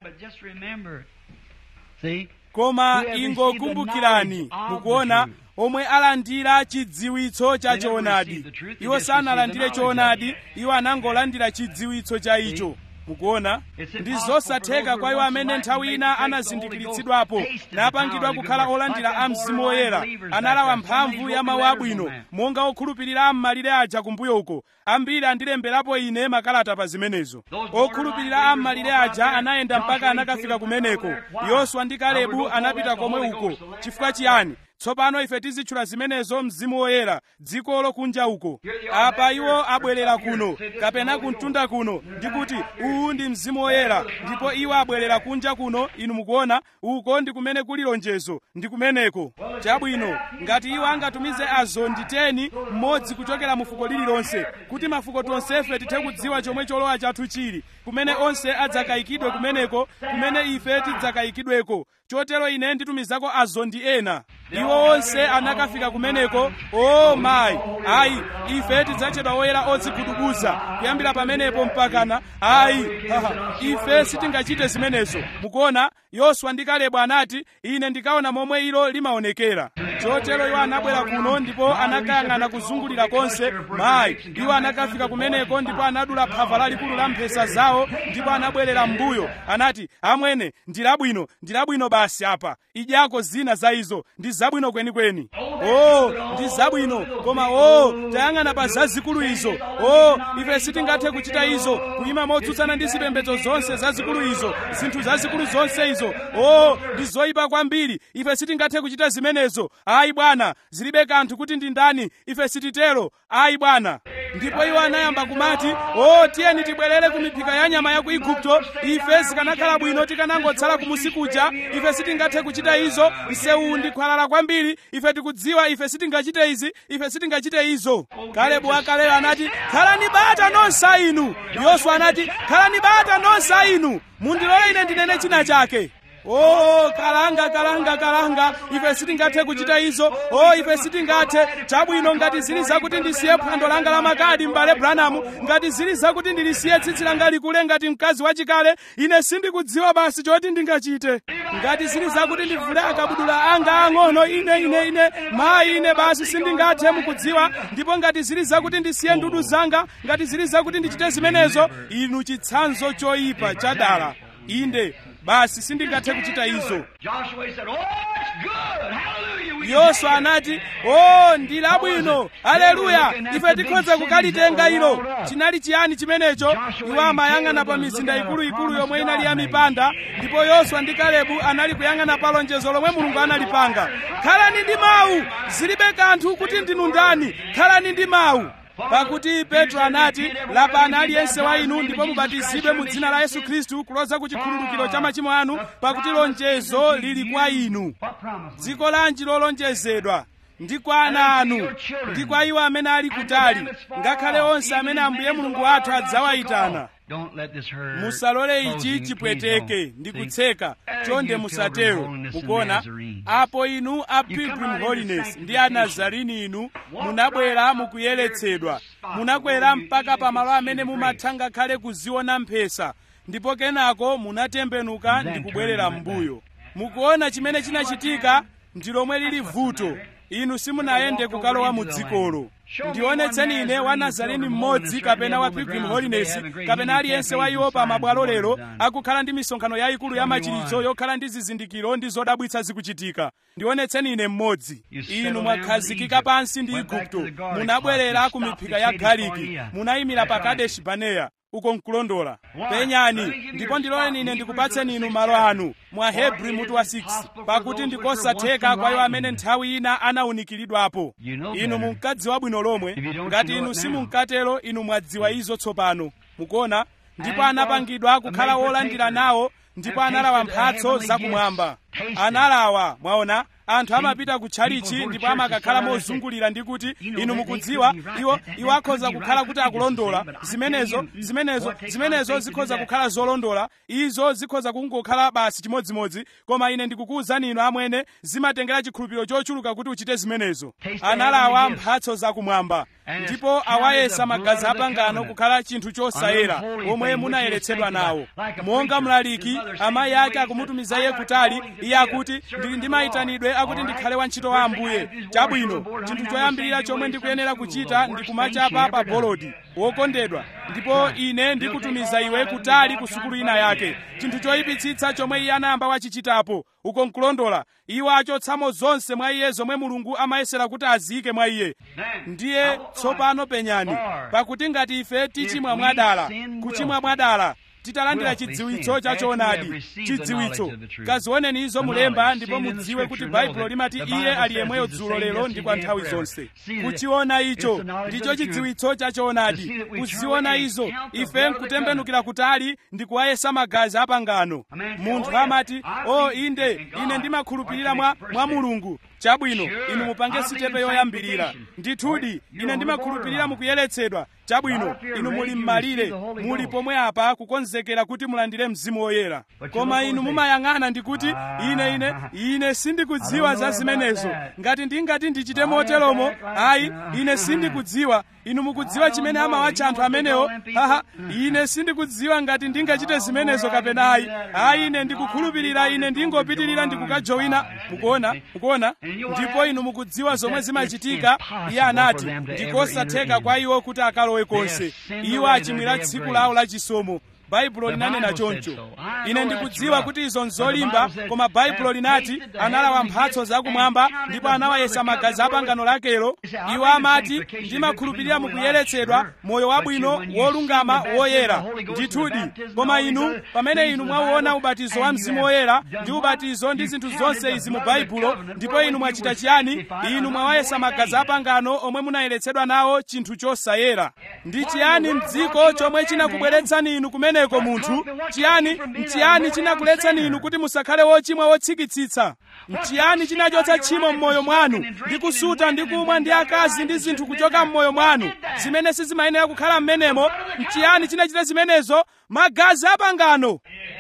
koma ingokumbukirani mukuona omwe alandira chidziwitso cha choonadi iwo sanalandire choonadi iwo anangolandira chidziwitso cha icho mukuona ndi zosatheka kwa iwo amene nthawi ina anazindikiritsidwapo napangidwa kukhala olandira a mzimu woyera analawa mphamvu ya mawu abwino monga okhulupirira am'malire aja kumbuyo uko ambiri andilemberapo ine makalata pa zimenezo okhulupirira am'malire aja anayenda mpaka anakafika kumeneko yoswa ndi kalebu anapita komwe uko chifukwa chiyani tsopano ife tizitchula zimenezo mzimu woyera dziko lokunja uko apa iwo abwerera kuno kapena kumtunda kuno ndikuti uwu ndi mzimu woyera ndipo iwo abwerera kunja kuno inu mukuona uko ndi kumene kuli lonjezo ndi kumeneko chabwino ngati iwo angatumize azondi 10 mmodzi kuchokera mu fuko lililonse kuti mafuko tonsefe tithe kudziwa chomwe cholowa chathu chili kumene onse adzakayikidwe kumeneko kumene ife tidzakayikidweko chotero ine nditumizako azondi ena iwo onse anakafika kumeneko o mayi ayi ife tidzatchedwa oyera odzigudubuza kuyambira pamenepo mpakana ayi haha ife sitingachite zimenezo mukuona yoswa ndi kalebu anati ine ndikaona momwe ilo limaonekera chotero iwo anabwera kuno ndipo anakayang'ana kuzungulira konse mayi iwo anakafika kumeneko ndipo anadula phava lalikulu la mphesa zawo ndipo anabwerera m'mbuyo anati amwene ndi labwino ndi labwino basi apa idyako zina za izo ndi zabwino kwenikweni o ndi zabwino koma o tayang'ana pa zazikulu izo o ife sitingathe kuchita izo kuyima motsutsana ndi zipembedzo zonse zazikulu izo zinthu zazikulu zonse izo o ndi zoyipa kwambiri ife sitingathe kuchita zimenezo ayi bwana zilibe kanthu kuti ndi ndani ife sititero ayi bwana ndipo iwo anayamba kumati o tiyeni tibwerere ku miphika ya nyama ya ku igupto ife zikanakhala bwino tikanangotsala kumusi kuja ife sitingathe kuchita izo msewu ndi khwalala kwambiri ife tikudziwa ife sitingachite izi ife sitingachite izo kalebu wakaleyo anati khalani bata nonsa inu yoswa anati khalani bata nonsa inu mundilole ine ndinene china chake o kalanga kalanga kalanga ife sitingathe kuchita izo o ife sitingathe chabwino ngati zili zakuti ndisiye phwando langa la makadi m'bale branamu ngati zili zakuti ndilisiye tsitsi langa likule ngati mkazi wachikale ine sindikudziwa basi choti ndingachite ngati zili zakuti ndivule akabudula anga ang'ono ine ine ine mayi ine basi sindingathe mukudziwa ndipo ngati zili zakuti ndisiye ndudu zanga ngati zili zakuti ndichite zimenezo inu chitsanzo choyipa chadala inde basi sindingathe kuchita izo Joshua said, Oh, it's good. Hallelujah. We yoswa anati o ndi labwino aleluya ife tikhoza kukalitenga ilo chinali chiyani chimenecho iwo amayang'ana pa mizinda ikuluikulu yomwe inali ya mipanda ndipo yoswa ndi kalebu anali kuyang'ana pa lonjezo lomwe mulungu analipanga khalani ndi mawu zilibe kanthu kuti ndinu ndani khalani ndi mawu pakuti petro anati lapani aliyense wa inu ndipo mubatizidwe mu dzina la yesu khristu kuloza ku chikhululukiro cha machimo anu pakuti lonjezo lili kwa inu What promise? dziko lanji lolonjezedwa ndi kwa ana anu ndi kwa iwo amene ali kutali ngakhale onse amene ambuye mulungu wathu adzawayitana Don't let this hurt. musalole ichi closing, please chipweteke don't. ndi See? kutseka And chonde you musatero Pilgrim Holiness and mukuona Nazarene. apo inu a You come pilgrim out in holiness the ndi a sanctification. nazarini inu munabwera mukuyeretsedwa munakwera mpaka pamalo amene mumatha ngakhale kuziona mphesa ndipo kenako munatembenuka ndi kubwerera m'mbuyo mukuona chimene chinachitika ndi lomwe lili vuto inu simunayende kukalowa mu dzikolo ndionetseni ine wa nazareni mmodzi kapena wa pilgrim holiness kapena aliyense wa iwo pa mabwalo lero akukhala ndi misonkhano yayikulu ya machiritso yokhala ndi zizindikiro ndi zodabwitsa zikuchitika ndionetseni ine mmodzi inu mwakhazikika pansi ndi igupto munabwerera ku miphika ya galiki munayimira pa kadeshi baneya uko nkulondola penyani ndipo ndiloleni ine ndikupatseni inu malo anu mwa hebri mutu wa 6 pakuti ndikosatheka kwa iwo amene nthawi ina anawunikiridwapo inu munkadziwa bwino lomwe ngati inu simunkatero inu mwadziwa izo tsopano mukuona ndipo anapangidwa kukhala wolandira nawo ndipo analawa mphatso zakumwamba analawa mwaona anthu amapita ku tchalichi ndipo amakakhala mozungulira ndi kuti inu mukudziwa iwo iwo akhoza kukhala kuti akulondola zimenezo zimenezo zimenezo zikhoza kukhala zolondola izo zikhoza kungokhala basi chimodzimodzi koma ine ndikukuwuzani inu amwene zimatengera chikhulupiriro chochuluka kuti uchite zimenezo analawa mphatso zakumwamba ndipo awayesa magazi apangano kukhala chinthu chosayera omwe munayeretsedwa nawo monga mlaliki amayi ake akumutumiza iye kutali iye akuti ndili ndi mayitanidwe akuti ndikhale wantchito wa ambuye chabwino chinthu choyambirira chomwe ndikuyenera kuchita ndi kumachapa pa bolodi wokondedwa ndipo ine ndikutumiza iwe kutali ku sukulu ina yake chinthu choyipitsitsa chomwe iye anayamba wachichitapo uko nkulondola iwo achotsamo zonse mwa iye zomwe mulungu amayesera kuti aziyike mwa iye ndiye tsopano penyani pakuti ngati ife tichimwa mwadala kuchimwa mwadala titalandira chidziwitso cha choonadi chidziwitso kazioneni izo mulemba ndipo mudziwe kuti baibulo limati iye ali yemweyo dzulo lero ndi kwa nthawi zonse kuchiona icho ndicho chidziwitso cha choonadi kuziona izo ife nkutembenukira kutali ndi kuwayesa magazi apangano munthu amati o inde ine ndimakhulupirira mwa, mwa mulungu chabwino inu mupange sitepe yoyambirira ndithudi ine ndimakhulupirira mukuyeretsedwa chabwino inu muli m'malire muli pomwe apa kukonzekera kuti mulandire mzimu woyera koma inu mumayang'ana ndikuti ine ine ine sindikudziwa za zimenezo ngati ndingati ndichite moteromo ayi ine sindikudziwa inu mukudziwa chimene amawatcha anthu amenewo haha ine sindikudziwa ngati ndingachite zimenezo kapena ayi ayi ine ndikukhulupirira ine ndingopitirira ndikukajoina mukuona mukuona ndipo inu mukudziwa zomwe zimachitika iye anati ndikosatheka kwa iwo kuti akalowe konse iwo achimwira tsiku lawo la chisomo baibulo linanena choncho ine ndikudziwa kuti izo nzolimba koma baibulo linati analawa mphatso zakumwamba ndipo anawayesa magazi a pangano lakelo iwo amati ndimakhulupirira mukuyeretsedwa moyo wabwino wolungama woyera ndithudi koma inu pamene inu mwauona ubatizo wa mzimu woyera ndi ubatizo ndi zinthu zonse izi mu baibulo ndipo inu mwachita chiyani inu mwawayesa magazi a pangano omwe munayeretsedwa nawo chinthu chosayera ndi chiyani mdziko chomwe chinakubweretsani inu kumeneko munthu chiyani mchiyani chinakuletsani inu kuti musakhale wochimwa wotsikitsitsa mchiyani chinachotsa tchimo m'moyo mwanu ndi kusuta ndi kumwa ndi akazi ndi zinthu kuchoka m'moyo mwanu zimene sizimayenera kukhala m'menemo mchiyani chinachita zimenezo magazi a pangano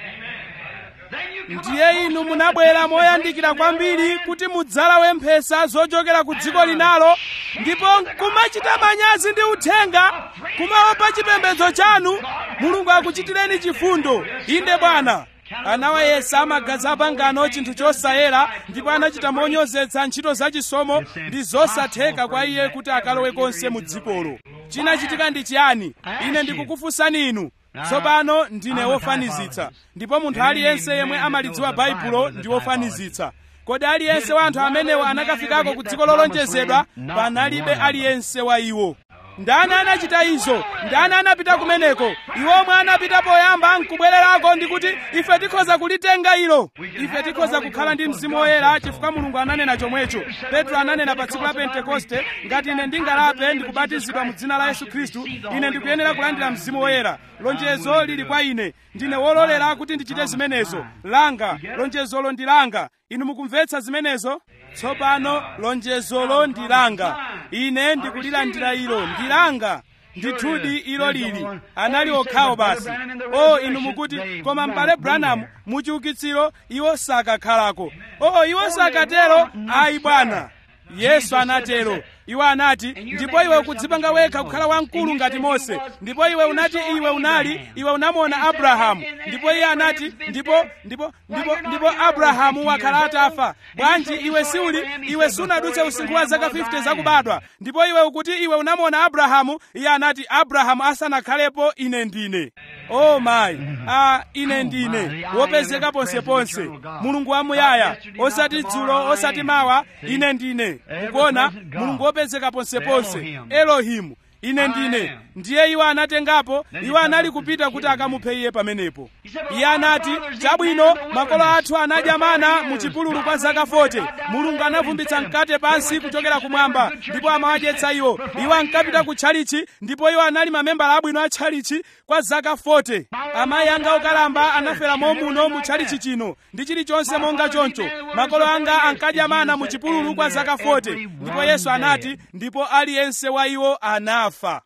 ndiye inu munabwera moyandikira kwambiri kuti mudzalawe mphesa zochokera ku dziko linalo ndipo kumachita manyazi ndi uthenga kumaopa chipembedzo chanu mulungu akuchitireni chifundo inde bwana anawayesa magazi apangano chinthu chosayera ndipo anachita monyozetsa ntchito zachisomo ndi zosatheka kwa iye kuti akalowe konse mu dzikolo chinachitika ndi chiyani ine ndikukufunsani inu tsopano ndine wofanizitsa ndipo munthu aliyense yemwe amalidziwa baibulo ndi wofanizitsa kodi aliyense wa anthu amenewo anakafikako ku dziko lolonjezedwa panalibe aliyense wa iwo ndani anachita izo ndani anapita kumeneko iwo omwe anapita poyamba nkubwererako ndi kuti ife tikhoza kulitenga ilo ife tikhoza kukhala ndi mzimu woyera chifukwa mulungu ananena chomwecho petro ananena pa tsiku la pentekoste ngati ine ndingalape ndikubatizidwa mu dzina la yesu khristu ine ndikuyenera kulandira mzimu woyera lonjezo lili kwa ine ndine wololera kuti ndichite zimenezo langa lonjezolo ndi langa inu mukumvetsa zimenezo tsopano lonjezolo ndi langa ine ndikulilandira ilo ndi langa ndithudi ilo lili anali okhawo basi o inu mukuti koma m'bale branham muchiukitsiro iwo sakakhalako o iwo sakatero ayi bwana yesu anatero iwo anati ndipo iwe ukudzipanga wekha kukhala wamkulu ngati mose ndipo iwe unati iwe unali iwe unamuona abrahamu ndipo iye anati ndipo ndipo ndipo ndipo abrahamu wakhala atafa bwanji iwe siuli iwe sunadutse usinkhu wa zaka 50 zakubadwa ndipo iwe ukuti iwe unamuona abrahamu iye anati abrahamu asanakhalepo ine ndine o mayi a ine ndine wopezeka ponseponse mulungu wamuyaya osati dzulo osati mawa ine ndine kukuona mulungu wopezeka ponseponse elohimu ine ndine ndiye iwo anatengapo iwo anali kupita kuti akamuphe iye pamenepo iye anati chabwino makolo athu anadya mana mu chipululu kwa zaka 40 mulungu anavumbitsa mkate pansi kuchokera kumwamba ndipo amawadyetsa iwo iwo ankapita ku tchalichi ndipo iwo anali mamembala abwino a tchalichi kwa zaka 40 amayi anga okalamba anafera momuno mu tchalichi chino ndi chilichonse monga choncho makolo anga ankadya mana mu chipululu kwa zaka 40 ndipo yesu anati ndipo aliyense wa iwo anafa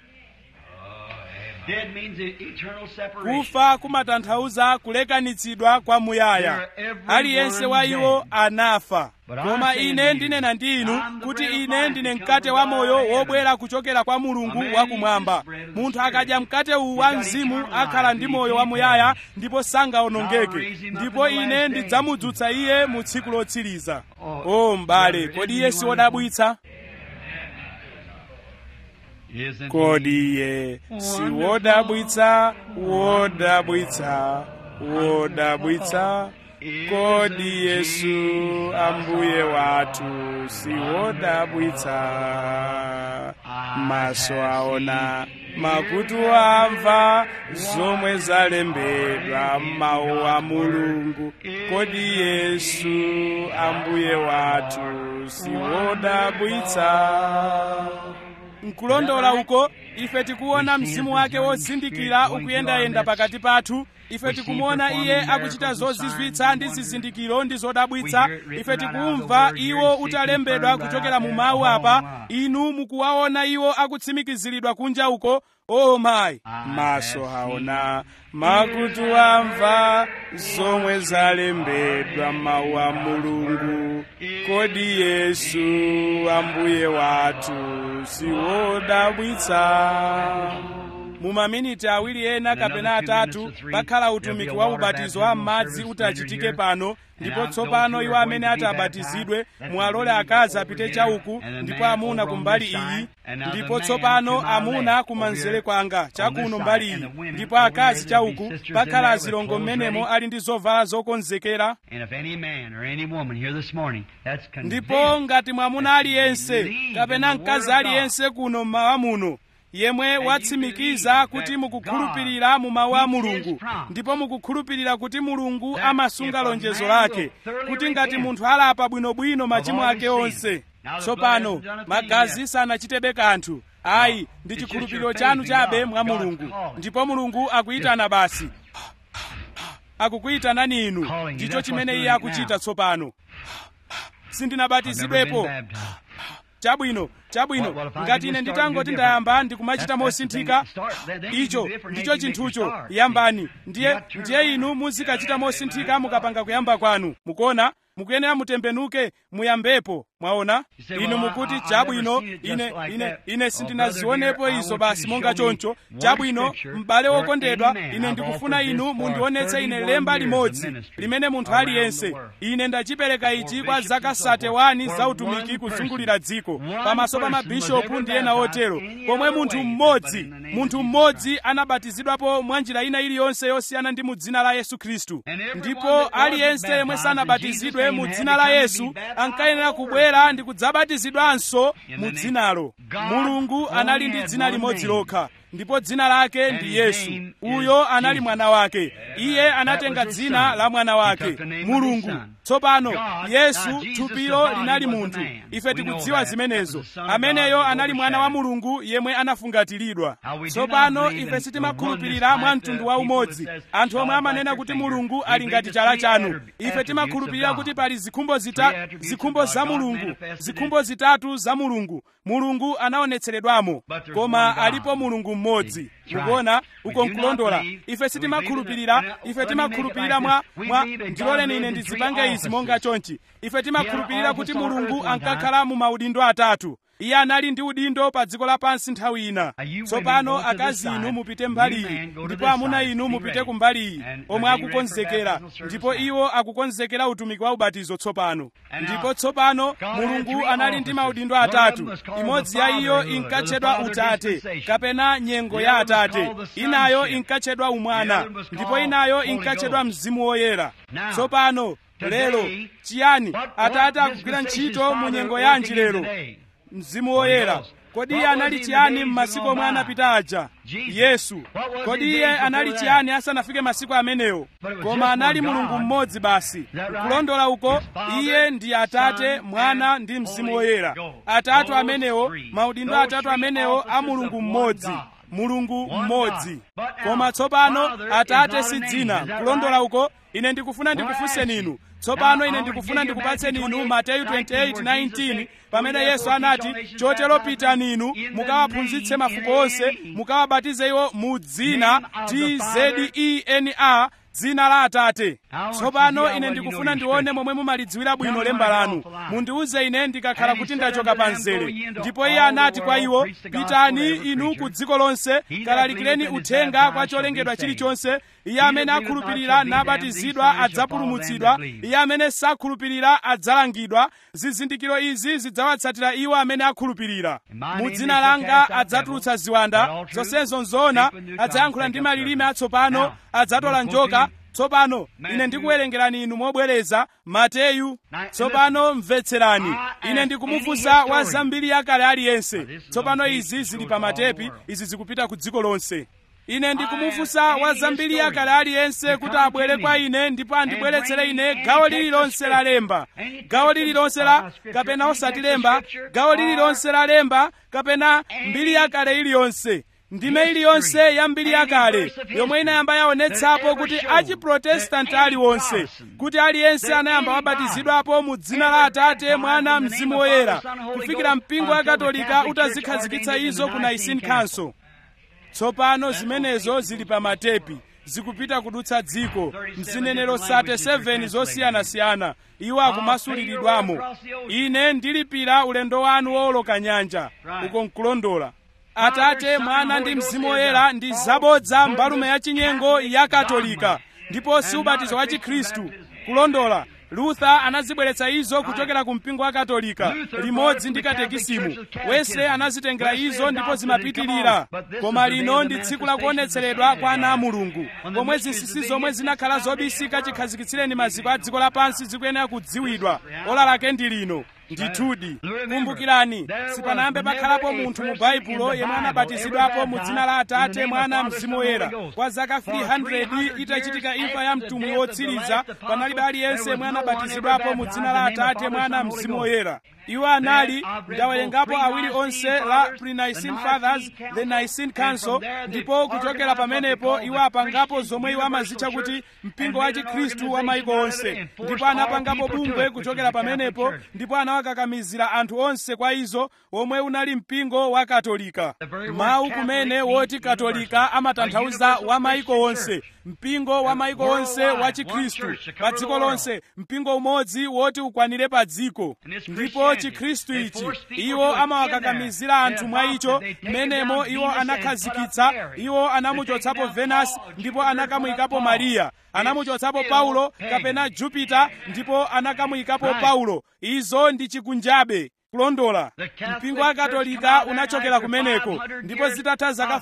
Dead means eternal separation. kufa kumatanthauza kulekanitsidwa kwa muyaya aliyense wa iwo anafa koma ine ndinena ndi inu kuti ine ndine mkate wa moyo wobwera kuchokera kwa mulungu wakumwamba munthu akadya mkate uwu wa mzimu akhala ndi moyo wamuyaya ndipo sangawonongeke ndipo ine ndidzamudzutsa iye mu tsiku lotsiriza o m'bale kodi iye si wodabwitsa Isn't kodi iye si wodabwitsa wodabwitsa wodabwitsa kodi yesu ambuye wathu si wodabwitsa maso aona makutu amva zomwe zalembedwa m'mawu a mulungu kodi yesu ambuye wathu si wodabwitsa nkulondola uko ife tikuona mzimu wake wozindikira ukuyendayenda pakati pathu ife tikumuona iye akuchita zozizwitsa ndi zizindikiro ndi zodabwitsa ife tikumva iwo utalembedwa kuchokera mu mawu apa inu mukuwaona iwo akutsimikiziridwa kunja uko o mayi maso aona makutu amva zomwe zalembedwa mawu a mulungu kodi yesu ambuye wathu si wodabwitsa mu maminiti awiri ena kapena atatu pakhala utumiki wa ubatizo wa m'madzi utachitike pano ndipo tsopano iwo amene ati abatizidwe muwalole akazi apite chauku ndipo amuna kumbali iyi ndipo tsopano amuna kumanzere kwanga chakuno mbali iyi ndipo akazi chauku pakhala azilongo m'menemo ali ndi zovala zokonzekera ndipo ngati mwamuna aliyense kapena mkazi aliyense kuno mmawa muno yemwe watsimikiza kuti mukukhulupirira mu mawu a mulungu ndipo mukukhulupirira kuti mulungu amasunga lonjezo lake kuti ngati munthu alapa bwinobwino machimo ake onse tsopano magazi sanachitebe kanthu ayi ndi chikhulupiriro chanu chabe mwa mulungu ndipo mulungu akuyitana basi akukuyitanani inu ndicho chimene iye akuchita tsopano sindinabatizidwepo chabwino chabwino ngati ine nditangoti ndayamba ndikumachita mosinthika icho ndicho chinthucho yambani ndiye ndiye inu muzikachita mosinthika mukapanga kuyamba kwanu mukuona mukuyenera mutembenuke muyambepo mwaona inu mukuti chabwino ine ine ine sindinazionepo izo basi monga choncho chabwino m'bale wokondedwa ine ndikufuna inu mundionetse ine lemba limodzi limene munthu aliyense ine ndachipereka ichi kwa zaka 31 za utumiki kuzungulira dziko pamaso pa mabishopu ndi ena otero pomwe munthu mmodzi munthu mmodzi anabatizidwapo mwa njira ina iliyonse yosiyana ndi mu dzina la yesu khristu ndipo aliyense yemwe sanabatizidwe mu dzina la yesu ankayenera kubwera ndi kudzabatizidwanso mu dzinalo mulungu anali ndi dzina limodzi lokha ndipo dzina lake ndi yesu uyo anali mwana wake iye anatenga dzina la mwana wake mulungu tsopano yesu thupilo linali munthu ife tikudziwa zimenezo ameneyo anali mwana wa mulungu yemwe anafungatiridwa tsopano ife sitimakhulupirira mwa mtundu wa umodzi anthu omwe amanena kuti mulungu ali ngati chala chanu ife timakhulupirira kuti pali zikhumbo zita zikhumbo za mulungu zikhumbo zitatu za mulungu mulungu anaonetseredwamo koma alipo mulungu mmodzi mukuona uko nkulondola ife sitimakhulupirira ife timakhulupirira mwa mwa ndiloleni ine ndizipange izi monga chonchi ife timakhulupirira kuti mulungu ankakhala mu maudindo atatu iye anali ndi udindo pa dziko lapansi nthawi ina tsopano akazi inu mupite mbali iyi ndipo amuna inu mupite ku mbali iyi omwe akukonzekera ndipo iwo akukonzekera utumiki wa ubatizo tsopano ndipo tsopano mulungu anali ndi maudindo atatu imodzi ya iyo inkatchedwa utate kapena nyengo ya atate inayo inkatchedwa umwana ndipo inayo inkatchedwa mzimu woyera tsopano lero chiyani atate akugwira ntchito mu nyengo yanji lero mzimu woyera kodi iye anali chiyani m'masiku omwe anapita aja yesu kodi iye anali chiyani asanafike masiku amenewo koma anali mulungu mmodzi basi kulondola uko iye ndi atate mwana ndi mzimu woyera atatu amenewo maudindo atatu amenewo a mulungu mmodzi mulungu mmodzi koma tsopano atate si dzina kulondola uko ine ndikufuna ndikufunseni inu tsopano ine ndikufuna ndikupatseni inu mateyu 28:19 pamene yesu anati chotero pitani inu mukawaphunzitse mafuko onse mukawabatize iwo mu dzina tzena dzina la atate tsopano ine ndikufuna ndione momwe mumalidziwira bwino lemba lanu mundiuze ine ndikakhala kuti ndachoka pa mzere ndipo iye anati kwa iwo pitani inu ku dziko lonse kalalikireni uthenga kwa cholengedwa chilichonse iye amene akhulupirira nabatizidwa adzapulumutsidwa iye amene sakhulupirira adzalangidwa zizindikiro izi zidzawatsatira iwo amene akhulupirira mu dzina langa adzatulutsa ziwanda zonsezo nzoona adzayankhula ndi malilime atsopano adzatola njoka tsopano ine ndikuwerengerani inu mobwereza mateyu tsopano mvetserani ine ndikumufunsa wa zambiri yakale aliyense tsopano izi zili pa matepi izi zikupita ku dziko lonse ine ndikumufunsa wa zambiri yakale aliyense kuti abwere kwa ine ndipo andibweretsere ine gawo lililonse la lemba gawo lililonse la kapena osati lemba gawo lililonse la lemba kapena mbiri yakale iliyonse ndime iliyonse ya mbiri yakale yomwe inayamba yaonetsapo kuti achiprotestanti aliwonse kuti aliyense anayamba wabatizidwapo mu dzina la atate mwana mzimu woyera kufikira mpingo wa katolika utazikhazikitsa izo ku nicene council tsopano zimenezo zili pa matepi zikupita kudutsa dziko mzinenero 37 zosiyanasiyana iwo akumasuliridwamo ine ndilipira ulendo wanu wooloka nyanja uko nkulondola atate mwana ndi mzimu woyera ndi zabodza mbalume ya chinyengo ya katolika ndipo si ubatizo wa chikhristu kulondola luther anazibweretsa izo kuchokera ku mpingo wa katolika limodzi ndi katekisimu wese anazitengera izo ndipo zimapitirira koma lino ndi tsiku la kuonetseredwa kwa ana a mulungu pomwe zinsinsi zomwe zinakhala zobisika chikhazikitsireni maziko a dziko lapansi zikuyenera kudziwidwa ola lake ndi lino ndithudi kumbukirani sipanayambe pakhalapo munthu mu baibulo yemwe anabatizidwapo mu dzina la atate mwana mzimu woyera kwa zaka 300 itachitika imfa ya mtumwi wotsiriza panalibe aliyense yemwe anabatizidwapo mu dzina la atate mwana mzimu woyera iwo anali ndawerengapo awiri onse la pre-nicene fathers the nicene council ndipo kuchokera pamenepo iwo apangapo zomwe iwo amazitcha kuti mpingo wa chikhristu wa maiko onse ndipo anapangapo bungwe kuchokera pamenepo ndipo anawakakamizira anthu onse kwa izo omwe unali mpingo wa katolika mawu kumene woti katolika amatanthauza wa maiko onse mpingo wa maiko onse wa chikhristu pa dziko lonse mpingo umodzi woti ukwanire pa dziko ndipo chikhristu ichi iwo amawakakamizira anthu mwa icho mmenemo iwo anakhazikitsa iwo anamuchotsapo venus ndipo anakamuyikapo mariya anamuchotsapo paulo kapena jupita ndipo anakamuyikapo paulo izo ndi chikunjabe kulondola mpingo wa katolika unachokera kumeneko ndipo zitatha zaka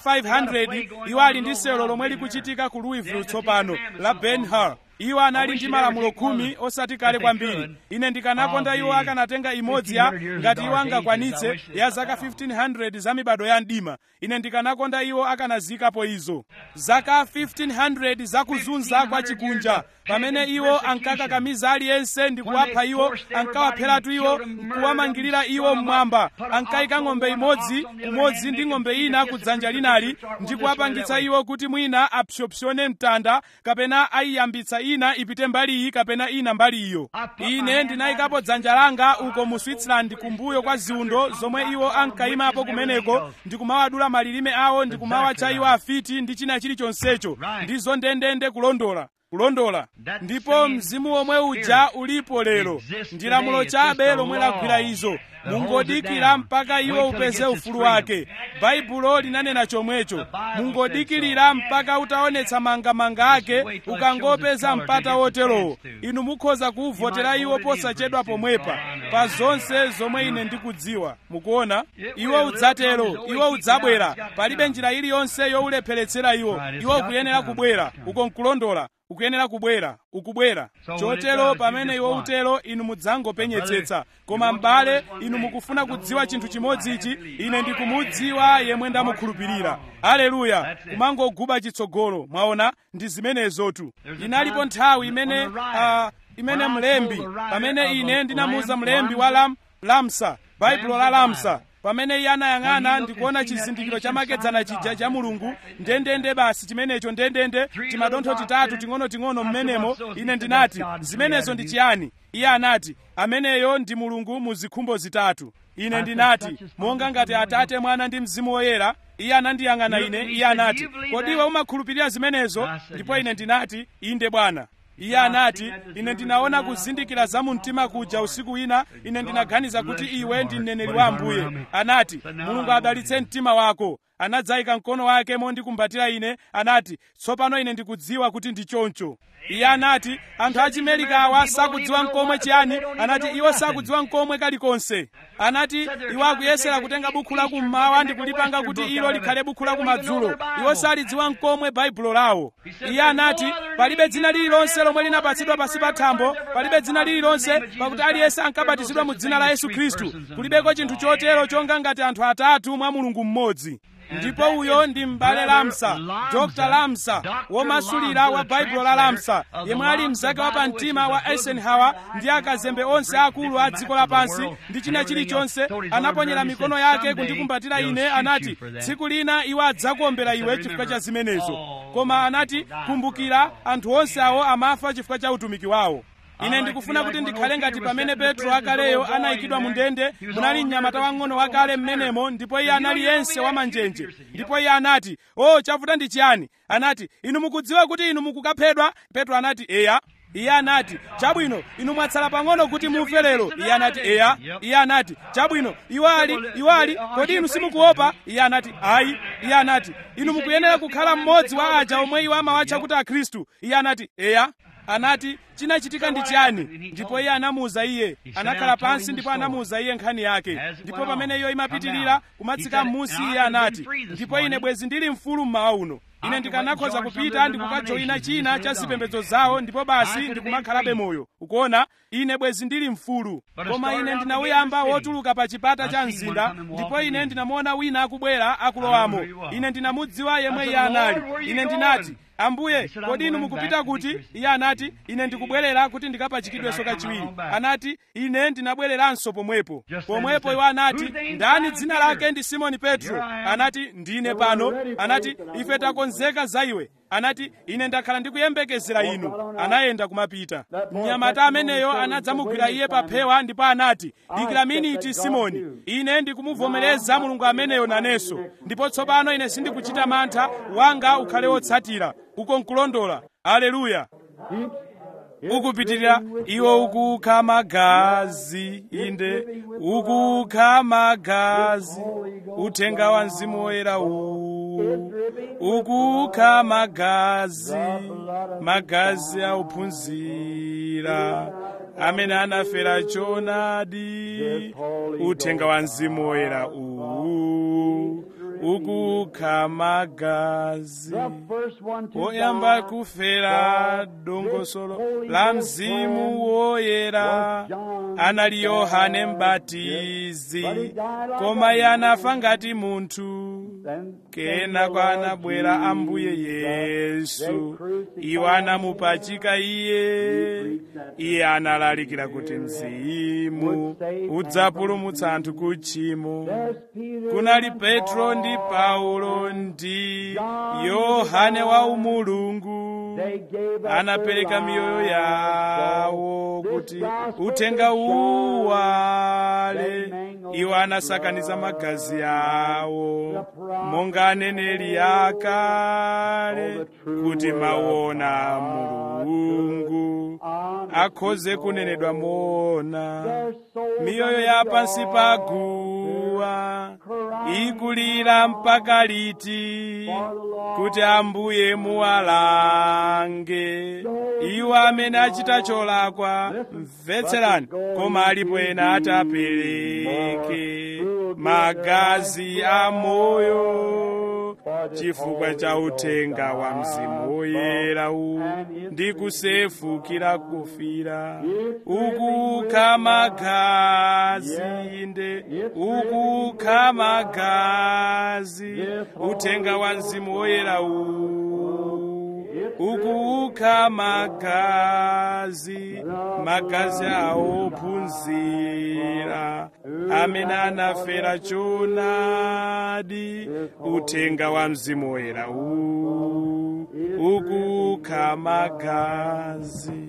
500 iwo ali ndi selo lomwe likuchitika ku louisville tsopano la ben hur iwo anali ndi malamulo khumi osati kale kwambiri ine ndikanakonda iwo akanatenga imodzi ya ngati iwo angakwanitse ya zaka 1500 za mibado ya mdima ine ndikanakonda iwo akanazikapo izo zaka 1500 zakuzunza kwa chikunja pamene iwo ankakakamiza aliyense ndi kuwapha iwo ankawapheratu iwo nkuwamangirira iwo mmwamba ankayika ng'ombe imodzi kumodzi ndi ng'ombe ina ku dzanja linali ndi kuwapangitsa iwo kuti mwina apsopsone mtanda kapena ayiyambitsa ina ipite mbali iyi kapena ina mbali iyo ine ndinayikapo dzanja langa uko mu switzerland kumbuyo kwa ziundo zomwe iwo ankayimapo kumeneko ndikumawadula malilime awo ndikumawatcha iwo afiti ndi china chilichonsecho ndizo ndendende kulondola kulondola ndipo mzimu womwe uja ulipo lero ndi lamulo chabe lomwe lagwira izo mungodikira mpaka iwo upeze ufulu wake baibulo linanena chomwecho mungodikirira mpaka utaonetsa mangamanga ake ukangopeza mpata woterowo inu mukhoza kuwuvotera iwo posachedwa pomwepa pa zonse zomwe ine ndikudziwa mukuona iwo udzatero iwo udzabwera palibe njira iliyonse yowulepheretsera iwo iwo ukuyenera kubwera uko nkulondola ukuyenera kubwera ukubwera chotero pamene iwo utero inu mudzangopenyetsetsa koma m'bale inu mukufuna kudziwa chinthu chimodzi ichi ine ndikumudziwa yemwe ndamukhulupirira aleluya kumangoguba chitsogolo mwaona ndi zimenezotu inalipo nthawi imene uh, imene mlembi pamene ine ndinamuuza mlembi wa lam, lamsa baibulo la lamsa pamene iye anayang'ana ndikuona chizindikiro chamakedzana chija cha mulungu ndendende basi chimenecho ndendende timadontho titatu ting'onoting'ono mmenemo ine ndinati zimenezo ndi chiyani iye anati ameneyo ndi mulungu mu zikhumbo zitatu ine ndinati monga ngati atate mwana ndi mzimu woyera iye anandiyang'ana ine iye anati kodi iwe umakhulupirira zimenezo ndipo ine ndinati inde bwana iye anati ine ndinaona kuzindikira za mu mtima kuja usiku wina ine ndinaganiza kuti iwe ndi mneneri wa ambuye anati mulungu adalitse mtima wako anadzayika mkono wake mondikumbatira ine anati tsopano ine ndikudziwa kuti ndi choncho iye anati anthu achimelikawa sakudziwa mkomwe chiyani anati iwo sakudziwa mkomwe kalikonse anati iwo akuyesera kutenga bukhu la kummawa ndi kulipanga kuti ilo likhale bukhu la kumadzulo iwo salidziwa mkomwe baibulo lawo iye anati palibe dzina lililonse lomwe linapatsidwa pasi pa thambo palibe dzina lililonse pakuti aliyense ankabatizidwa mu dzina la yesu khristu kulibeko chinthu chotero chonga ngati anthu atatu mwa mulungu mmodzi ndipo uyo ndi m'bale lamsa dr lamsa womasulira wa baibulo la lamsa yemwe ali mzake wa pamtima wa eisenhower ndi akazembe onse akulu a dziko lapansi ndi china chilichonse anaponyera mikono yake kundikumbatira ine anati tsiku lina iwo adzakuombera iwe chifukwa cha zimenezo koma anati kumbukira anthu onse awo amafa chifukwa cha utumiki wawo ine ndikufuna kuti ndikhale ngati pamene petro akaleyo anayikidwa mu ndende munali mnyamata wang'ono wakale mmenemo ndipo iye anali yense wamanjenje ndipo iye anati o chavuta ndi chiyani anati inu mukudziwa kuti inu mukukaphedwa petro anati eya iye anati chabwino inu mwatsala pang'ono kuti mufe lero iye anati eya iye anati chabwino iwali iwali kodi inu simukuopa iye anati ayi iye anati inu mukuyenera kukhala mmodzi wa aja omwe iwo amawatcha kuti akhristu iye anati eya anati chinachitika ndi chiyani ndipo iye anamuwuza iye anakhala pansi ndipo anamuwuza iye nkhani yake ndipo pamene iyo imapitirira kumatsika m'munsi iye anati ndipo ine bwezi ndili mfulu mmawa uno ine ndikanakhoza kupita ndikukajoyina china cha zipembedzo zawo ndipo basi ndikumakhalabe moyo ukuona ine bwezi ndili mfulu koma ine ndinawuyamba wotuluka pa chipata cha mzinda ndipo ine ndinamuona wina akubwera akulowamo ine ndinamudziwa yemwe iye anali ine ndinati ambuye kodi inu mukupita kuti iye anati ine ndikubwerera kuti ndikapachikidwenso kachiwiri anati ine ndinabwereranso pomwepo pomwepo iwo anati ndani dzina lake ndi simoni petro anati ndine pano anati ife takonzeka za iwe anati ine ndakhala ndikuyembekezera inu anayenda kumapita mnyamata ameneyo anadzamugwira iye pa phewa ndipo anati dikira miniti simoni ine ndikumuvomereza mulungu ameneyo nanenso ndipo tsopano ine sindikuchita mantha wanga ukhale wotsatira uko nkulondola aleluya ukupitirira iwo ukukha magazi inde ukukha magazi uthenga wa mzimu woyera uwu ukukha magazi magazi auphunzira amene anafera choonadi uthenga wa mzimu woyera uwu ukukha magazi oyamba kufera dongosolo la mzimu woyera anali yohane mbatizi koma iye anafa ngati munthu kenako anabwera ambuye yesu iwo anamupachika iye iye analalikira kuti mzimu udzapulumutsa anthu ku tchimo kunali petro ndi paulo ndi yohane wa umulungu anapereka miyoyo yawo kuti uthenga uwale iwo anasakaniza magazi yawo monga aneneri akale kuti maona mulungu akhoze kunenedwa moona miyoyo ya pansi pa guwa ikulira mpaka liti kuti ambuye muwalange iwo amene achita cholakwa mvetserani koma alipo ena atapereke magazi a moyo chifukwa cha uthenga wa mzimu woyera uwu ndi kusefukira kufira ukukha magazi inde ukukha magazi uthenga wa mzimu woyera uwu ukukha magazi magazi awophunzira amene anafera choonadi uthenga wa mzimu woyera uwu ukukha magazi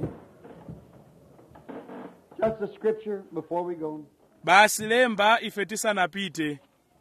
Just a scripture before we go. basi lemba ife tisanapite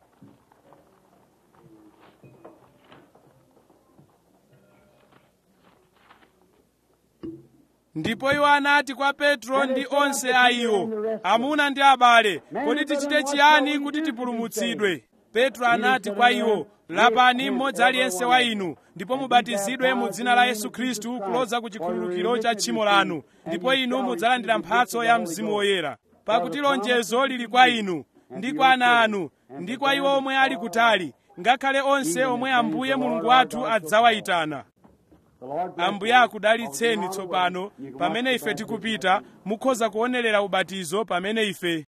ndipo iwo anati kwa petro ndi onse a iwo amuna ndi abale kodi tichite chiyani kuti tipulumutsidwe petro anati kwa iwo lapani mmodzi aliyense wa inu ndipo mubatizidwe mu dzina la yesu khristu kuloza ku chikhululukiro cha tchimo lanu ndipo inu mudzalandira mphatso ya mzimu woyera pakuti lonjezo lili kwa inu ndi kwa ana anu ndi kwa iwo omwe ali kutali ngakhale onse omwe ambuye mulungu wathu adzawayitana The Lord bless ambuye akudalitseni tsopano pamene ife tikupita mukhoza kuonerera ubatizo pamene ife